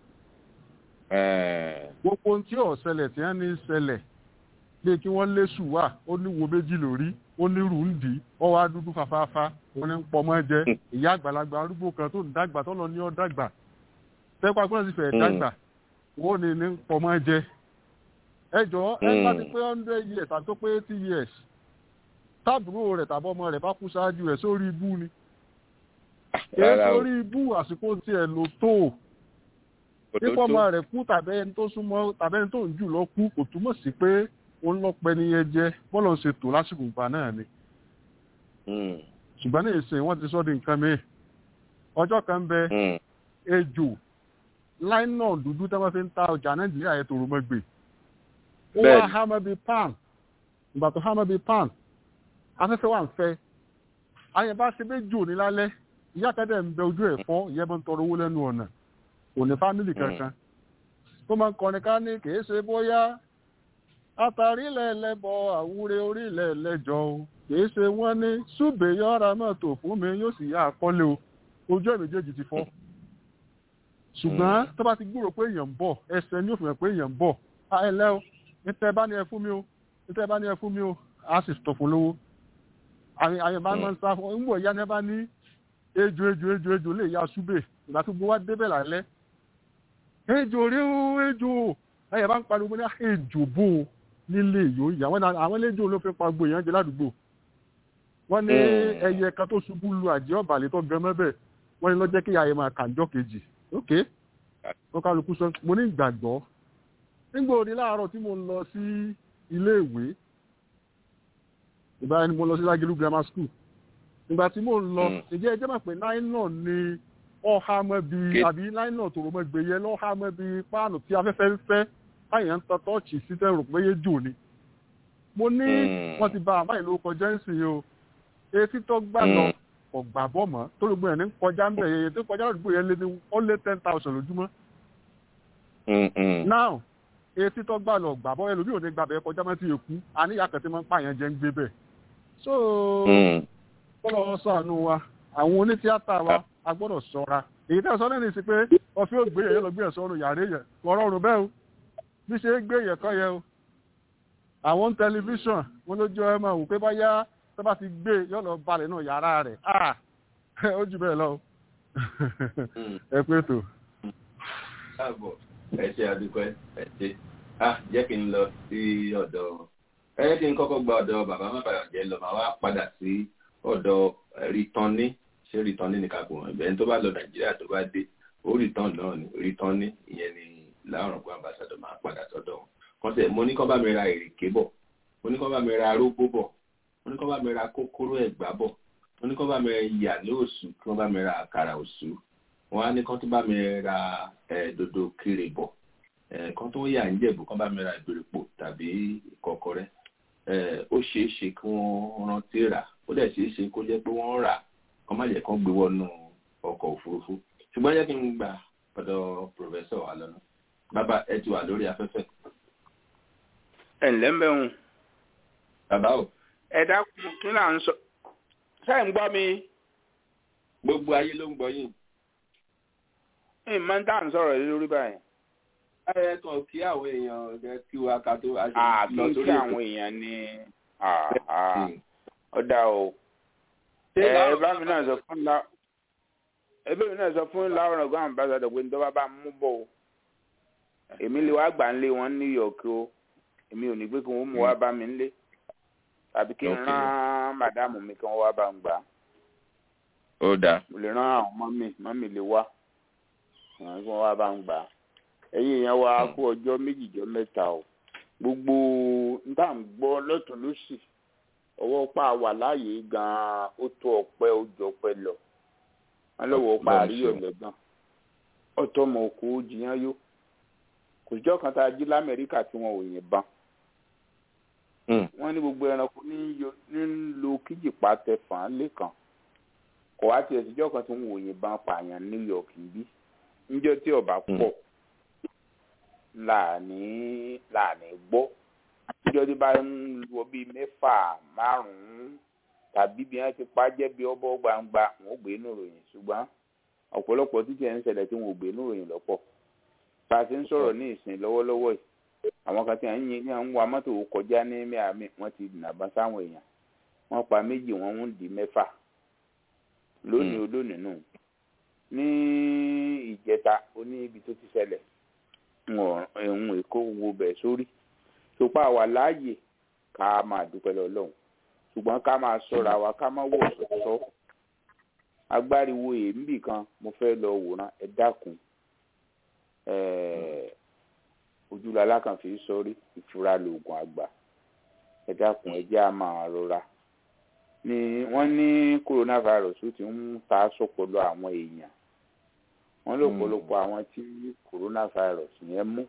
gbogbo ohun tí ò ṣẹlẹ̀ tí wọ́n ní ṣẹlẹ̀ pé kí wọ́n lé ṣùwà ó ní wo méjì lórí ó ní rùndì ó wá dúdú fàfáfá ó ní ń pọmọ jẹ ìyá àgbàlagbà arúgbó kan tó ń dàgbà tó lọ ní ọ dàgbà tẹ́pà pé wọ́n sì fẹ́ dàgbà wọ́n ní ní ń pọmọ jẹ ẹjọ́ ẹ bá ti pé hundred years àti tó pé eighty years tábùrò rẹ̀ tàbí ọmọ rẹ̀ bá kú ṣáájú rẹ̀ sórí ibú ni èyí sórí ibú àsìkò tiẹ̀ ló tó nípa ọmọ rẹ̀ kú tàbí ẹni tó súnmọ́ tàbí ẹni tó ń jù lọ kú kò túmọ̀ sí pé ó ń lọ́pẹ́ ní yẹn jẹ́ bọ́lọ̀ ń ṣe tò lásìkò ìgbà náà ni. ṣùgbọ́n ní ìsìn wọ́n ti sọ di nǹkan mi ọjọ́ kan bẹ ejò láìnà dúdú tí wọ́n fi ń ta ọjà nàìjíríà yẹn tòrò mọ́ gbé ó wá Bẹ́ẹ̀ni. hámọ́ bíi pan ìgbà tó hámọ́ bíi pan afẹ́fẹ́ wà ń fẹ́ ayẹ̀bá ṣe bẹ́ẹ̀ jò ní lálẹ́ ìyá kẹ́dẹ̀ ń bẹ ojú ẹ̀ fọ́ ìyẹn bá ń tọrọ owó lẹ́nu ọ̀nà òní fámìlì kankan tó máa ń kọrin ká ní kìí ṣe bóyá àtàrí lẹ́lẹ́bọ àwúre orílẹ̀ lẹ́jọ́ o kìí ṣe wọ́n ní ṣùgbẹ́ yọ́ra mọ́tò fún mi yóò sì yá àkọ́lé o ojú ẹ̀ méjèèjì ti fọ́ ṣùgbọ́n tó bá ti gbúrò pé èèyàn ń bọ̀ ẹsẹ̀ ní òfin pé èèyàn ń bọ̀ a ẹ lẹ́ o níta ẹ bá ní ẹ fún mi o níta ẹ bá ní ẹ fún mi o a sì tọ̀ fún lówó àyè àyè bá máa ń sá fún ń bọ̀ ìyá ni ẹ bá ní ejò ejò ejò ejò lè ya ṣúbè ìgbà tó gbowó wá débẹ̀ lálẹ́ ejò rí o ejò ẹyẹ bá ń pariwo ní ejò bò ó nílé yòó ìyá wọn náà àwọn eléjò ló fi pa gbogbo èèyàn jẹ ládùúgbò wọn ní Mm. ẹyẹ kan tó ṣubú lu àjẹ́ ọ̀bàlẹ̀ tó gan mẹ́bẹ̀ wọ́n ní lọ́jẹ́ kí ìyá yẹn máa kàńjọ́ kejì ok wọ́n kálukú sọ mo ní ìgbàgbọ́ nígbà òní láàárọ̀ tí mo ń lọ sí ilé ìwé ìgbà yẹn ni mo lọ sí lágẹ̀lú grammar school ìgbà tí mo ń lọ Mm. ìjẹ́ ẹjẹ́ mà pé nylon ni ọ̀há mọ́ bí Ké- àbí nylon tó mọ́ gbé yẹn lọ́há mọ́ bí páànù tí afẹ́fẹ́ ń fẹ́ báyìí ń tọ́ tọ́ọ̀chì sí tẹ́rù pé yé jò ni mo ní Mm. wọ́n ti ba àbáyé ló kọjá ń sìn o etí tó gbà lọ Mm. kò gbà bọ́ mọ́ tó gbogbo ẹ̀ ní kọjá ń bẹ̀ yẹn tó kọjá lọ́dún yẹn lé ní ó lé ten thousand lójúmọ́ Mm, mm. now etí tó gbà lọ gbà bọ́ ẹlòmíì ò ní gbàbẹ̀ kọjá mọ́ ti èkú àníyàn kan tí máa ń pààyàn jẹ́ ń gbé bẹ̀ so Mm. kọ́lọ́ sànù wa àwọn onítíátà wa a gbọ́dọ̀ ṣọ́ra èyí tẹ́ sọ lẹ́nu sí pé ọfí ò gbé yẹn lọ gbé ẹ̀sọ́ ọ̀run yàrá yẹn kọ́ rọrùn bẹ́ẹ̀ o bí ṣe é gbé yẹn kọ́ yẹn o àwọn tẹlifíṣàn wọn lójú ẹ máa wò pé báyá tó bá ti gbé yọ lọ balẹ̀ náà yàrá rẹ̀ ah ó jù bẹ́ẹ̀ lọ o Mm. ẹ pé tó. káàbọ̀ ẹ ṣe àdúpẹ́ ẹ ṣe ah jẹ́ kí n lọ sí ọ̀dọ̀ ẹ jẹ́ kí n kọ́kọ́ gba ọ̀dọ̀ bàbá má bàyọ̀ jẹ́ lọ màá wá padà sí ọ̀dọ̀ rìtọ́ní ṣé rìtọ́ní ni kàkó wọn ìbẹ̀rẹ̀ tó bá lọ nàìjíríà tó bá dé ó rìtọ́n náà ni rìtọ́ní ìyẹn ni láwọn ọ̀gbọ́n ambassadọ̀ máa padà sọ́dọ̀ wọn kọ́sẹ̀ mo ní kọ́ bá mi ra èrèké bọ̀ mo ní kọ́ bá mi ra arógbó bọ̀ mo ní kọ́ bá mi ra kókóró ẹ̀gbá bọ̀ mo ní kọ́ bá mi ra ìyà ní òsù kí wọ́n bá mi ra àkàrà òsù wọn á ní kán tó bá mi ra ẹ dodo kiri bọ ẹ kán tó yà ń jẹ̀bù kán bá mi ra ìgbèrèpò tàbí ìkọ̀kọ̀rẹ́ ẹ ó ṣeé ṣe kí wọ́n rántí rà ó dẹ̀ ṣeé ṣe kó jẹ́ pé wọ́n rà kán má jẹ́ kán gbé wọnú ọkọ̀ òfurufú ṣùgbọ́n jẹ́ kí n gbà ọ̀dọ̀ pòfẹ́sọ̀ wa lọ́nà bàbá ẹ ti wà lórí afẹ́fẹ́ ẹ ǹlẹ́ ń bẹ̀ hùn bàbá o ẹ dákun kí là ń sọ ṣáà ń gbọ́ mi gbogbo ayé ló ń gbọ́ yín ẹ máa ń tà ń sọ̀rọ̀ lé lórí báyìí ẹ kàn kí àwọn èèyàn rẹ kí wa ká tó a ṣe àbí lọ kí sórí ètò. àwọn èèyàn ní àhà, Mm. ọ̀dà o Ṣé ẹ láwọn bá mi náà sọ fún la ẹ bá mi náà sọ fún láwọn ọ̀gá àmbásádọ̀ pé nítorí bá mú bọ̀ o èmi lè wá gbà ń lé wọn ní New York o èmi ò ní pé kí wọ́n mú wá bá mi ń lé tàbí kí n Okay. rán màdámù mi kí wọ́n wá bá ń gbà á ó dáa mo lè rán àwọn mọ́mì mọ́mì lè wá àwọn tí wọ́n wá bá ń gbà á ẹ̀yin èèyàn wa kú ọjọ́ méjìjọ́ mẹ́ta o gbogbo níta ń gbọ́ lọ́tún lósì ọwọ́ pa wà láàyè gan-an ó tó ọpẹ́ ó jọ ọpẹ́ lọ wọn lọ́wọ́ pa Ọlọ́run àríyọ̀ ṣeun. lẹ́gàn ọ̀tọ́ ọmọ òkú ó jiyàn yó kò síjọ́ kan tá a jí lamẹ́ríkà tí wọn ò yìnbọn Mm. wọ́n ní gbogbo ẹranko ní yọ- ní ń lo kíjìpá tẹ fàn án lẹ́kàn kò wá tiẹ̀ síjọ́ kan tí wọn ò yìnbọn pààyàn ní New York níbí níjọ́ tí ọba Mm. pọ̀ láàní láàní gbọ́ níjọ́ tí bá ń lọ bíi mẹ́fà márùn-ún tàbí bí wọ́n ti pa jẹ́ bí ọbọ̀ gbangba wọn ò gbé inú ìròyìn ṣùgbọ́n ọ̀pọ̀lọpọ̀ títí ẹ̀ ń ṣẹlẹ̀ tí wọn ò gbé inú ìròyìn lọ́pọ̀ bá a ti ń sọ̀rọ̀ ní ìsìn lọ́wọ́lọ́wọ́ yìí àwọn kan tí à ń yin ní à ń wa mọ́tò kọjá ní miami wọ́n ti nàbọ́n sáwọn èèyàn wọ́n pa méjì wọ́n ń di mẹ́fà lónìí olónìí nù ní ìjẹta ó ní ibi tó ti ṣẹlẹ̀ ẹ̀hún èkó wo bẹ̀ sórí sopa wà láàyè ká máa dúpẹ́ lọ́lọ́run ṣùgbọ́n ká máa sọ́ra wa ká má wọ̀ sọ́sọ́ agbáriwo èémbì kan mo fẹ́ lọ wòran ẹ dákun ẹ̀ẹ́ ojúlala kan fi sọrí ìfura lóògùn àgbà ẹ dákun ẹ jẹ́ á máa rọra ni wọ́n ní coronavirus ó ti ń ta sọpọlọ àwọn èèyàn wọ́n lọ́pọ̀lọpọ̀ àwọn tí coronavirus yẹn mú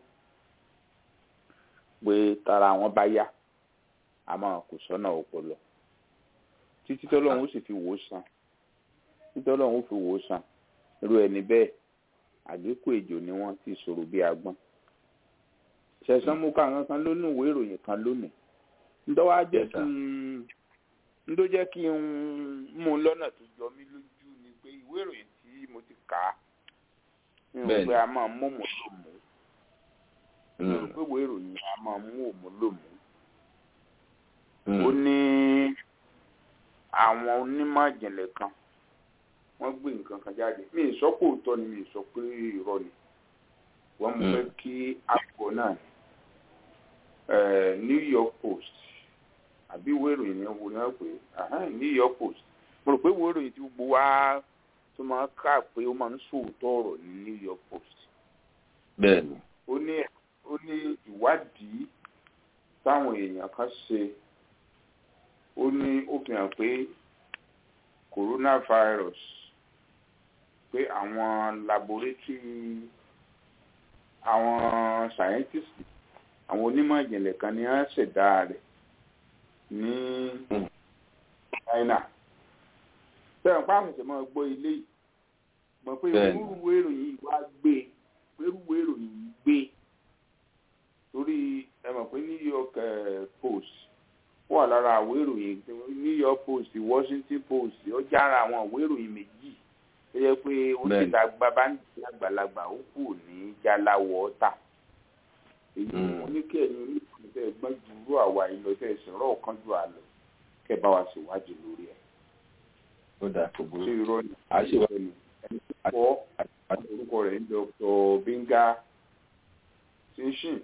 pé tara wọn bá yá àmọ́ kò sọ́nà ọpọlọ títí tọ́lọ́run ó sì fi wò ó sàn títí tọ́lọ́run ó fi wò ó sàn irú ẹni bẹ́ẹ̀ àgékù èjò ni wọ́n ti sọ̀rọ̀ bí agbọ́n ṣẹ̀sán mú káwọn kan lónìí ìwé ìròyìn kan lónìí ńdọ́wọ́ á jẹ́ kí n ńdó jẹ́ kí n mú un lọ́nà tó jọ mí lójú ni pé ìwé ìròyìn tí mo ti kà á mi ò pé a máa mú òmù lò mú mi ò pé ìwé ìròyìn a máa mú òmù lò mú ó ní àwọn onímọ̀ ìjìnlẹ̀ kan wọ́n gbé nǹkan kan jáde mi ì sọ pé òótọ́ ni mi ì sọ pé irọ́ ni wọ́n mú fẹ́ kí àpò náà New York Post àbí ìwé ìròyìn yẹn wo ni wọ́n pè é New York Post mo rò pé ìwé ìròyìn tí gbogbo wa tó máa kà pé ó máa ń sòótọ́ ọ̀rọ̀ ní New York Post. bẹ́ẹ̀ni. ó ní ó ní ìwádìí táwọn èèyàn kan ṣe ó ní ó fi hàn pé coronavirus pé àwọn laboratory àwọn scientists àwọn onímọ̀ ìjìnlẹ̀ kan ní wọ́n ṣẹ̀dá rẹ̀ ní China sẹ́yìn páàmù ṣe máa gbọ́ ilé yìí mọ̀ pé irúwé ìròyìn wá gbé irúwé ìròyìn gbé torí ẹ mọ̀ pé New York Post wà lára àwé ìròyìn New York Post Washington Post ó jára àwọn àwé ìròyìn méjì tó yẹ pé ó ti dàgbà bá ń di àgbàlagbà ó kù ní jaláwọ̀ ọ̀tà èyí wọn ní kí ẹ̀yin oníkùnrin tẹ́ ẹ gbọ́n ju irú àwa yìí lọ tẹ́ ẹ sọ̀rọ̀ ọ̀kan ju àlọ́ kẹ́ ẹ bá wa ṣèwádìí lórí ẹ̀ ó dà kò burú. ṣé irọ́ ni àṣewà ẹni kọ́ orúkọ rẹ̀ ń Dr. Binga Shinshin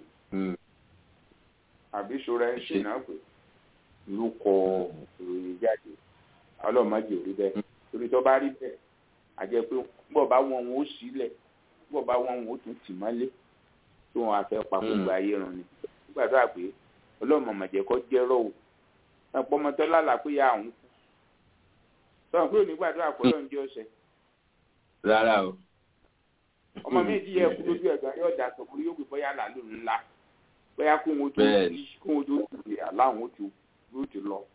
àbí ṣọ́ra ẹ̀ ṣì náà pé ló kọ ìròyìn jáde ọlọ́mọdé ò rí bẹ́ẹ̀ torí tó bá rí bẹ́ẹ̀ àjẹ́ pé bọ́ bá wọn wọn ó sílẹ̀ bọ́ bá wọn wọn ó tún tì mọ́lé tí wọn á fẹ́ pa gbogbo ayé run ni nígbà tó à pé ọlọ́mọmọ̀jẹ̀ kọ́ jẹ́rọ̀ o ẹ̀pọ̀ ọmọtọ́ lálàá pé ya àwọn kú sọ̀rọ̀ pé onígbà tó àpọ̀lọ́ ń jẹ́ ọ̀sẹ̀. rárá o. ọmọ mi ti yẹ kú lójú ẹ̀gbọ́n yóò dà sọ̀kúrú yóò gbé bóyá làlú ńlá bóyá kó wọn tó kó wọn tó tìlẹ̀ aláwọn ó ti yóò ti lọ.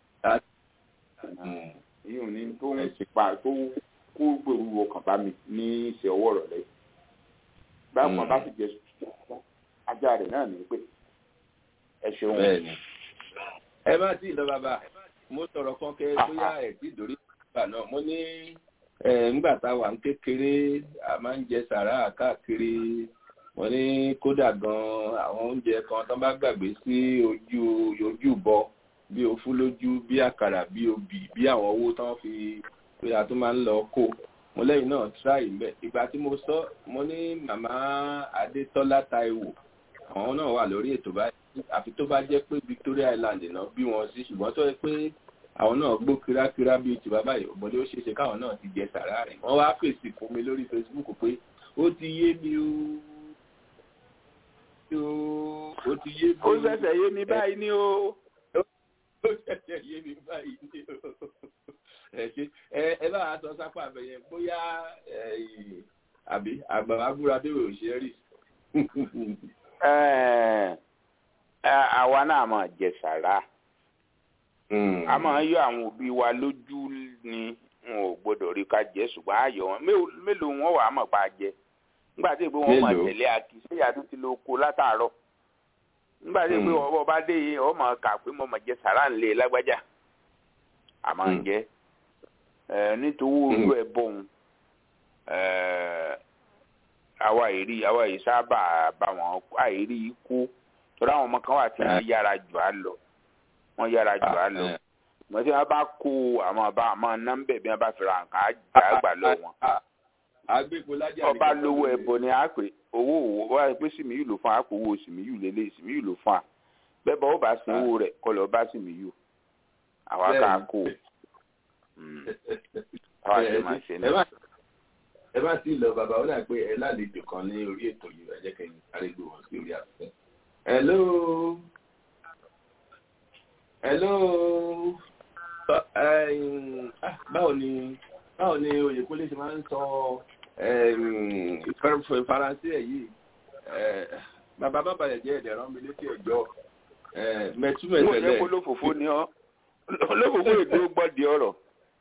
èyí ò ní tó ń pa tó kó gbèrú ọkàn bá mi ní ìṣẹ́ ọwọ́ rẹ̀ lẹ́yìn. báwọn bá sì jẹ ajá rẹ̀ náà ní pé ẹ ṣeun. bẹ́ẹ̀ni ẹ má tí ì lọ bàbá mo sọ̀rọ̀ kan kẹ́ bóyá ẹ̀ tí ìdórí ìgbà náà mo ní ńgbà tá a wà ń kékeré a máa ń jẹ sàrà káàkiri mo ní kódà gan àwọn oúnjẹ kan tó bá gbàgbé sí ojú ojú bọ bí ofú lójú bí àkàrà bí obì bí àwọn owó tán fi pé a tún máa ń lọ kó mo lẹ́yìn náà tíráì mbẹ ìgbà tí mo sọ mo ní màmá adétọ́lá táíwò àwọn náà wà lórí ètò báyìí àfi tó bá jẹ́ pé Victoria Island náà bí wọn sí ṣùgbọ́n tó yẹ pé àwọn náà gbó kírákírá bíi ti bàbá yìí ọmọdé ó ṣeéṣe káwọn náà ti jẹ sàrá rẹ̀ wọ́n wá fèsì fún mi lórí Facebook pé ó ti yé mi o ó ti yé mi ó ṣẹ̀ṣẹ̀ yé mi báyìí ni o. ó ṣẹ̀ṣẹ̀ yé mi báyìí ni o. ẹ ṣe ẹ bá a sọ sápá abẹyẹ bóyá àbí àgbà abúra bẹ́ẹ̀ ò ṣe rí. àwa náà máa jẹ sàrá a máa yọ àwọn òbí wa lójú ni wọn ò gbọ́dọ̀ rí ká jẹ ṣùgbọ́n ayọ̀ wọn mélòó wọn wà á mọ̀ pa jẹ nígbà tí ìpè wọn máa tẹ̀lé akí séyà tó ti lọ ko látàárọ̀ nígbà tí ìpè wọn bá dé yìí wọn máa kà pé mo máa jẹ sàrá ńlẹ̀ lágbájá a máa jẹ nítorí olú ẹ bọ̀hún àwa èrí àwa yìí sábà bá wọn àìrí kó torí àwọn ọmọ kan wà tí wọn yára jù á lọ wọn yára jù á lọ wọn tí wọn bá kó àwọn ọba àmọ́ nọmbẹ bí wọn bá fi ra nǹkan àjà gbà lọ wọn. ọba lówó ẹbọ ni a pè owó òwò wọn pé sìmíyù ló fún àpò owó sìmíyù lélẹ̀ sìmíyù ló fún à bẹ́ẹ̀ bá ó bá sin owó rẹ̀ kọ́ lọ bá sìmíyù àwa ká kó àwa sì máa ṣe náà ẹ bá sì lọ bàbá ó dà pé ẹ lálejò kan ní orí ètò yìí ẹ jẹ́ kẹ́yìn sáré gbé wọn sí orí afẹ́fẹ́. hello hello báwo ni báwo ni oyèkúnlé ṣe máa ń sọ fẹ́rẹ́fẹ́ faransé ẹ̀ yìí bàbá bàbá yẹn jẹ́ ẹ̀dẹ̀ rán mi létí ẹ̀jọ́ mo yẹ mẹ̀túmẹ̀tẹ̀lẹ̀ kó lófòfó ni ọ olófòfó èdè ó gbọ́ di ọ̀rọ̀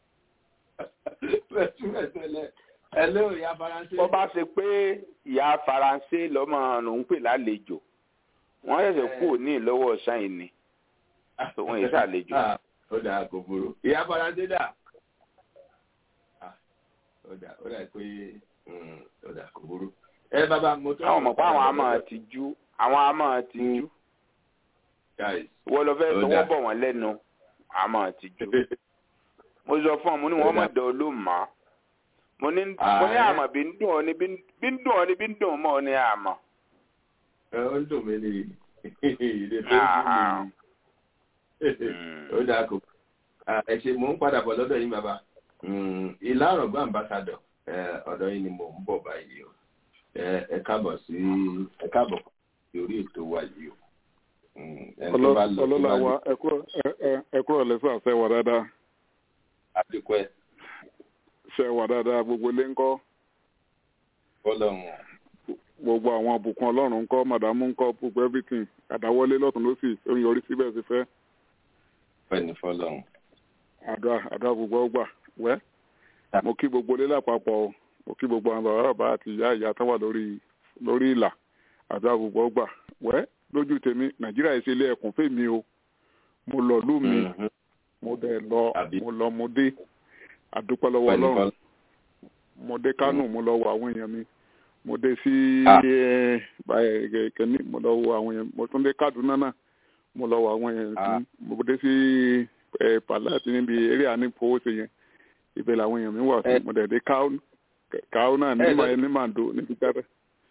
mẹ̀túmẹ̀tẹ̀lẹ̀ ẹ̀ ló ìyá faransé. bó bá ṣe pé ìyá faransé lọ́mọ lòún pè lálejò wọ́n ṣẹ̀ṣẹ̀ kú òní lọ́wọ́ ṣáìn ni òun yìí ṣàlejò. Ah, ó dà kò burú ìyá faransé dà Ah, ó dà ó dà pé mm, ó dà kò burú. ẹ bàbá mo tó. àwọn mọ̀ pé àwọn àmọ́ ti jú àwọn àmọ́ ti jú Guys, ìwọ lọ fẹ́ Ó tọwọ́ dáa. bọ̀ wọ́n lẹ́nu àmọ́ ti jú. mo sọ fún ọ mo ní Ó wọn mọ dáa. dán ló mọ mo ní Ah, mo ní ẹ. àmọ́ bí ń dùn ọ ní bí ń bí ń dùn ọ ní bí ń dùn mọ́ ọ ní àmọ́. ẹ ó ń dùn mí ní ìdè tó ń Ah. dùn mí. ó dáa kò Ah, ẹ ṣe mò ń padà bọ̀ lọ́dọ̀ yín bàbá Mm, ìlà ọ̀rọ̀gbọ́n ambassadọ̀ eh, ọ̀dọ̀ yín ni mò ń bọ̀ báyìí o Eh, ẹ káàbọ̀ sí ẹ káàbọ̀ sí orí ètò wa yìí o Mm, ẹni tó bá lọ tó bá ọlọ́lá lọ wa ẹ̀kúrọ̀ lẹ́sà ṣe wà dáadáa àdìpọ̀ ẹ̀ ṣe wà dáadáa gbogbo ilé ńkọ́ fọlọ́run gbogbo àwọn àbùkún ọlọ́run ńkọ́ màdàmú ńkọ́ gbogbo everything àdáwọlé lọ́tún lọ́sì ó ń yọrí síbẹ̀ sí fẹ́ fẹ́ni fọlọ́run. àdúrà àdúrà gbogbo ọgbà wẹ́ mo kí gbogbo ilé lápapọ̀ o mo kí gbogbo àwọn bàbá bàbá àti ìyá ìyá tó wà lórí lórí ìlà àdúrà gbogbo ọgbà wẹ́ lójú tèmi nàìjíríà yìí ṣe ilé ẹkùn fèmí o mo lọ lú mi Mhm. mo dẹ̀ lọ Àbí. mo lọ mo dé àdúpẹ́ lọ́wọ́ Fẹ́ni ọlọ́run fọlọ́run. mo dé kánò mo lọ wo àwọn èèyàn mi mo dé sí Ah. ẹ, báyìí kẹ́ni mo lọ wo àwọn èèyàn mo tún dé kaduna náà mo lọ wo àwọn èèyàn Ah. tí mo dé sí ẹ pàlàtì níbi eré ànífowóṣe yẹn ibẹ̀ làwọn èèyàn mi wà sí Eh. mo dẹ̀ dé káó káó náà ní Eh, ma lọ- ní màdó níbi jáde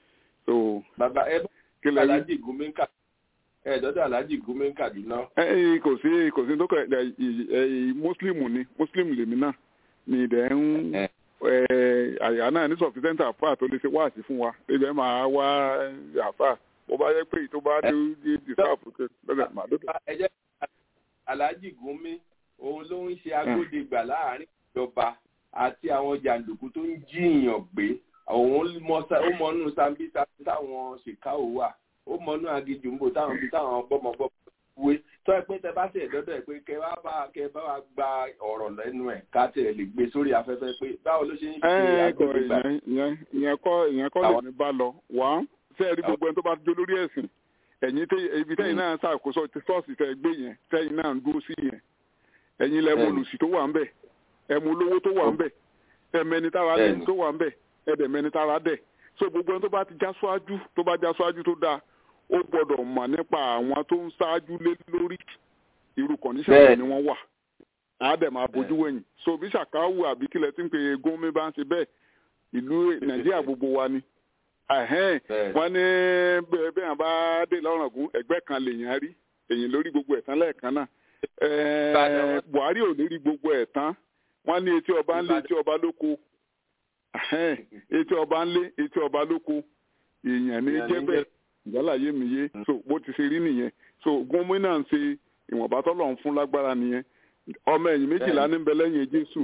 so bàbá ẹ bá kí lẹ́yìn alájì gúnmí ń kà ẹ dọ́dọ̀ alájì gúnmí ń kàdúná. ẹ ẹ kò sí kò sí tó kọ ẹ ẹ muslim ni muslim lèmi náà ni ìdẹ̀ ń Eh. ẹ àyà náà ní sọfisẹ́ntì àfà tó lè ṣe wáàsí fún wa ibẹ̀ máa wá àfà bó bá yẹ pé tó bá dé dé dìsáàfù tó lọ́dọ̀ màá dọ́dọ̀. ẹ jẹ́ alájì gúnmí òun ló ń ṣe agbódegbà láàrin ìjọba àti àwọn jàǹdùkú tó ń jíìyàn gbé òun mọ sa- ó mọnú sambisa táwọn ṣèkáwó wà ó mọnú agijù ńbò táwọn bí táwọn gbọmọgbọmọ wé tó ẹ pé tẹ bá ṣe ìdọdọ ẹ pé kẹ wá bá kẹ bá wa gba ọ̀rọ̀ lẹ́nu ẹ ká tẹ lè gbé sórí afẹ́fẹ́ pé báwo ló ṣe ń ṣe ẹ kọ agbódegbà. ìyẹn ìyẹn ìyẹn kọ́ ìyẹn kọ́ Àwọn- lèmi bá lọ wá ṣé ẹ rí gbogbo ẹni tó bá jó lórí ẹ̀sìn ẹ̀yin tẹ ibi tẹ́yìn náà ṣàkóso ti ṣọ́ọ̀ṣì tẹ gbé yẹn tẹ́yìn náà ń dúró sí yẹn ẹ̀yin lẹ́mú Bẹ́ẹ̀ni. olùsí tó wà ń bẹ̀ ẹ̀mú olówó tó wà ń bẹ̀ ẹ̀mẹni tára dẹ̀ Bẹ́ẹ̀ni. tó wà ń bẹ̀ ẹ̀dẹ̀mẹni tára dẹ̀ so gbogbo ẹni tó bá ti já síwájú tó bá já síwájú tó dáa ó gbọ́dọ̀ mọ̀ nípa àwọn tó ń ṣáájú lé lórí irú kọ̀níṣàn Bẹ́ẹ̀ni. ni wọ́n wà á dẹ̀ máa bójú wẹ̀yìn so bí ṣàkáwù àbí kílẹ̀ tí ń pe gómìn bá ń ṣe bẹ́ẹ̀ ìlú nàìjíríà gbogbo wa ni Ẹ̀hẹ́n, Bẹ́ẹ̀ni. wọ́n ní bẹ́ẹ̀ bẹ́ẹ̀ bá dé lọ́rùngún ẹgbẹ́ kan lèèyàn rí èyàn lórí gbogbo ẹ̀ tán lẹ́ẹ̀kan náà Ẹ̀ẹ́, Ìbàdàn. buhari ò ní rí gbogbo ẹ̀ tán wọ́n ní etí ọba ń lé Ìbàdàn. etí ọba lóko Ẹ̀hẹ́n, etí ọba ń lé etí ọba lóko èèyàn ní Èèyàn ní jẹ́ bẹ́ẹ̀ ìyálàyé mi yé so bó ti ṣe rí nìyẹn so gómìnà ń ṣe ìwọ̀nba tọ́lọ̀ ń fún lágbára nìyẹn ọmọ ẹ̀yìn méjìlá ní bẹ lẹ́yìn jésù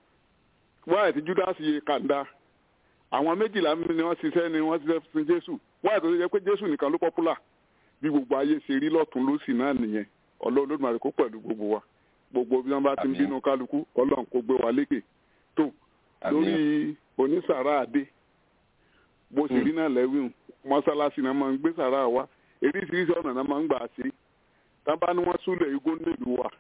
wáyé tí judas yé kàńdá àwọn méjìlá ni wọ́n ṣiṣẹ́ ni wọ́n ṣiṣẹ́ fún jésù wáyé tó ṣe pé jésù nìkan ló pọ́pùlà bí gbogbo ayé ṣe rí lọ́tún lósì náà nìyẹn ọlọ́run Olódùmarè kó pẹ̀lú gbogbo wa gbogbo bí wọ́n bá ti ń Àmín. bínú kálukú ọlọ́run kó gbé wa lékè tó lórí onísàrà àdé bó ṣe rí náà lẹ́wìn mọ́sálásí náà máa ń gbé sàrà wa eríṣiríṣi ọ̀nà náà máa ń gbà ṣe tábà ní wọ́n súlẹ̀ igbó nílùú wa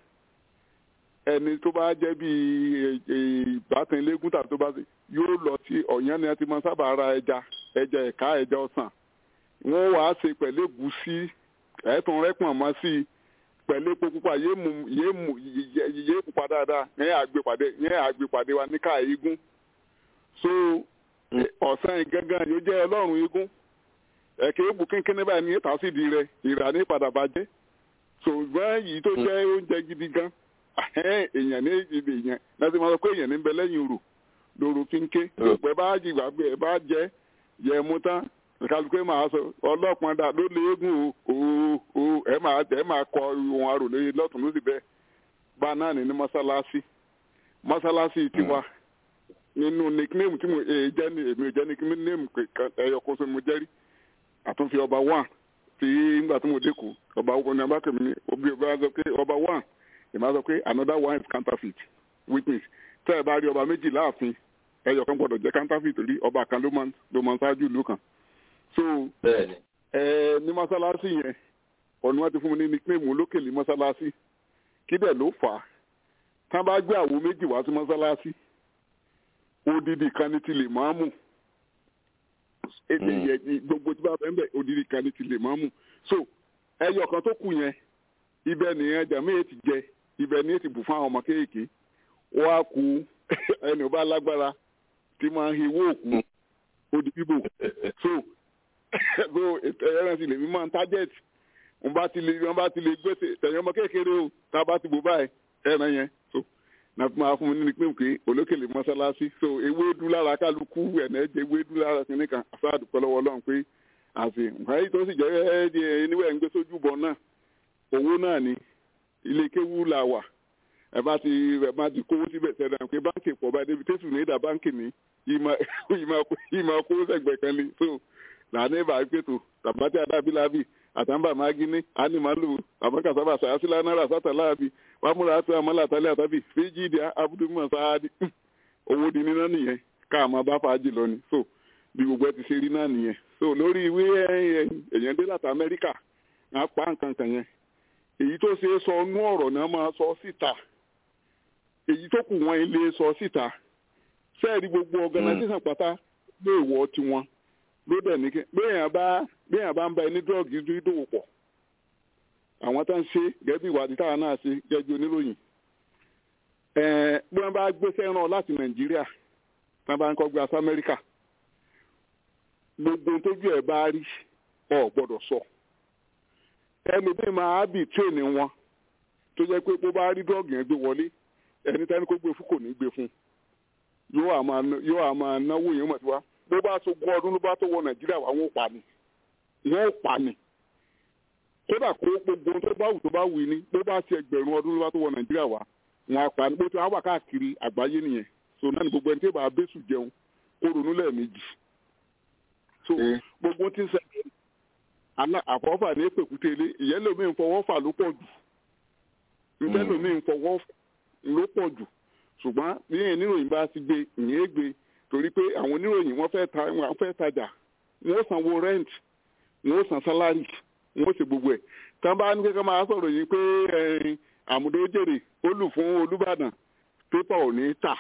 ẹni tó bá jẹ́ bí ìbátan eléégún tàbí tó bá ṣe yóò lọ sí ọ̀yán ni a ti máa sábà ra ẹja ẹja ẹ̀ka ẹja ọ̀sán wọ́n wàá ṣe pẹ̀lú ègúsí ẹ̀ẹ́tùn rẹ́pọ̀n mọ́ sí i pẹ̀lú epo pupa yéé mú yéé mú yéé pupa dáadáa yẹn àgbèpàdé yẹn àgbèpàdé wa ní káà igun so ọ̀sán gángan yóò jẹ́ ọlọ́run igun ẹ̀kẹ́ egbò kínkínní báyìí ní tàṣídì rẹ̀ ìrà ní padà bàjẹ́ ṣùgbọ́n yìí tó jẹ́ oúnjẹ gidi gan èèyàn ní ibi èèyàn láti máa sọ pé èèyàn ní bẹ lẹ́yìn rò lóru fínké pẹ̀ bá jìgbà pé ẹ bá jẹ́ yẹ mú tán kálukú máa sọ ọlọ́pàá dà ló lé eégún o o ẹ máa ẹ máa kọ ohun arò lóye lọ́tún lósì bẹ́ẹ̀ bá náà ní ní mọ́sálásí mọ́sálásí tiwa nínú nickname tí mo èyí jẹ́ ní èmi ò jẹ́ nickname kan ẹyọ kan sọ mo jẹ́ rí àtúnfi ọba one tí nígbà tí mo dẹ́kun ọba one ní abákẹ́mi ní obi ọba sọ pé ọba one ìmọ̀ sọ pé another one is counterfeit witness tẹ́ ẹ bá rí ọba méjì láàfin ẹyọ kan gbọ́dọ̀ jẹ́ counterfeit rí ọba kan ló máa ló máa ṣáájú ìlú kan so bẹ́ẹ̀ni ẹ ní mọ́sálásí yẹn ọ̀nà wọn ti fún mi ní nickname olókèlè mọ́sálásí kí dẹ̀ ló fà á tá a bá gbé àwo méjì wá sí mọ́sálásí odidi kan ní ti lè máa mú ètò Mm. yẹ gbogbo tí bá bẹ́ẹ̀ bẹ́ẹ̀ odidi kan ní ti lè máa mú so ẹyọ kan tó kù yẹn ibẹ̀ nìyẹn jàmí ti jẹ ibẹ̀ ní ti bù fún àwọn ọmọ kéèké wọ́n á ku ẹni ò bá lágbára tí máa ń hi owó òkú odi bíbò so so ètò ẹran sì lè mí máa ń target wọn bá ti lè wọn bá ti lè gbèsè tẹ̀yìn ọmọ kékeré o tá a bá ti bò báyìí ẹran yẹn so náà fún máa fún mi ní pé pé olókèlè mọ́sálásí so ewédú lára kálukú ẹ̀nà ẹ̀jẹ̀ ewédú lára kìnìún kan àfáàdù pẹ̀lọ́wọ́ ọlọ́run pé àti nǹkan yìí tó sì jẹ́ ẹ́ níwẹ̀ ń gbé sójú bọ̀ náà owó náà ni ilé kéwú la wà ẹ bá ti ẹ bá ti kówó síbẹ̀ sẹ́dá pé báńkì pọ̀ bá débi tẹ́sù ní ìdá báńkì ní ìmọ̀ kówó sẹ́gbẹ̀ kan ni so làánú ìbá pètò tàbátì adábílábì àtàǹbà mágíní ánímàlù àmọ́kàsábà sàásílá náírà sátàláàbì wàmúra àti àmọ́lá àtàlẹ́ àtàbì fíjìdì abúdúmọ̀ sáádì owó di níná nìyẹn káàmọ́ bá fàájì lọ ni so bí gbogbo ẹ ti ṣe rí náà nìyẹn so lórí ìwé èèyàn dé láti amẹ́ríkà á pa nǹkan kan yẹn èyí tó ṣe é sọ nú ọ̀rọ̀ náà máa sọ síta èyí tó kù wọn ilé sọ síta sẹ́ẹ̀rí gbogbo organisation pátá lé ìwọ tiwọn ló dẹ̀ ní kí béèyàn bá béèyàn bá ń bá ẹni dọ́ọ̀gì dídòwò pọ̀ àwọn tó ń ṣe gẹ́gẹ́ bí ìwádìí táwọn náà ṣe gẹ́gẹ́ bí oníròyìn ẹ̀ẹ́n bí wọ́n bá gbéṣẹ́ rán láti nàìjíríà tí wọ́n bá ń kọ́ gbé asá amẹ́ríkà gbogbo tójú ẹ̀ bá rí ọ̀ gbọ́dọ̀ sọ ẹlòmíì máa bì tírénì wọn tó jẹ́ pé bó bá rí dọ́ọ̀gì yẹn gbé wọlé ẹni tẹ́ni kó gbé fún kò ní gbé fún yóò àmà náwó yẹn mọ̀ sí wa bó bá tó gbọ́ ọdún ló bá tó wọ nàìjíríà wà wọ́n pa ni wọ́n pa ni kódà kó gbogbo tó bá wù tó bá wù ní bó bá ti ẹgbẹ̀rún ọdún ló bá tó wọ nàìjíríà wà wọ́n á pa ni bó ti wá wà káàkiri àgbáyé nìyẹn so náà ni gbogbo ẹni tí bá bẹ́sù jẹun kó ronú lẹ́ẹ̀mejì so gbogbo tí ń sẹ́yìn àfọwọ́fà ní èpèkúté ilé ìyẹn lómi ń fọwọ́ fà ló pọ̀ jù ìyẹn lómi ń fọwọ́ ló pọ̀ jù ṣùgbọ́n bí oníròyìn bá ti gbé ìyẹn gbé torí pé àwọn oníròyìn wọ́n fẹ́ ta wọ́n fẹ́ tajà wọ́n sanwó rent wọ́n san salary wọ́n ṣe gbogbo ẹ̀ tí wọ́n bá ní kékeré máa sọ̀rọ̀ yìí pé àmúdó jèrè ó lù fún olùbàdàn pépà ò ní tà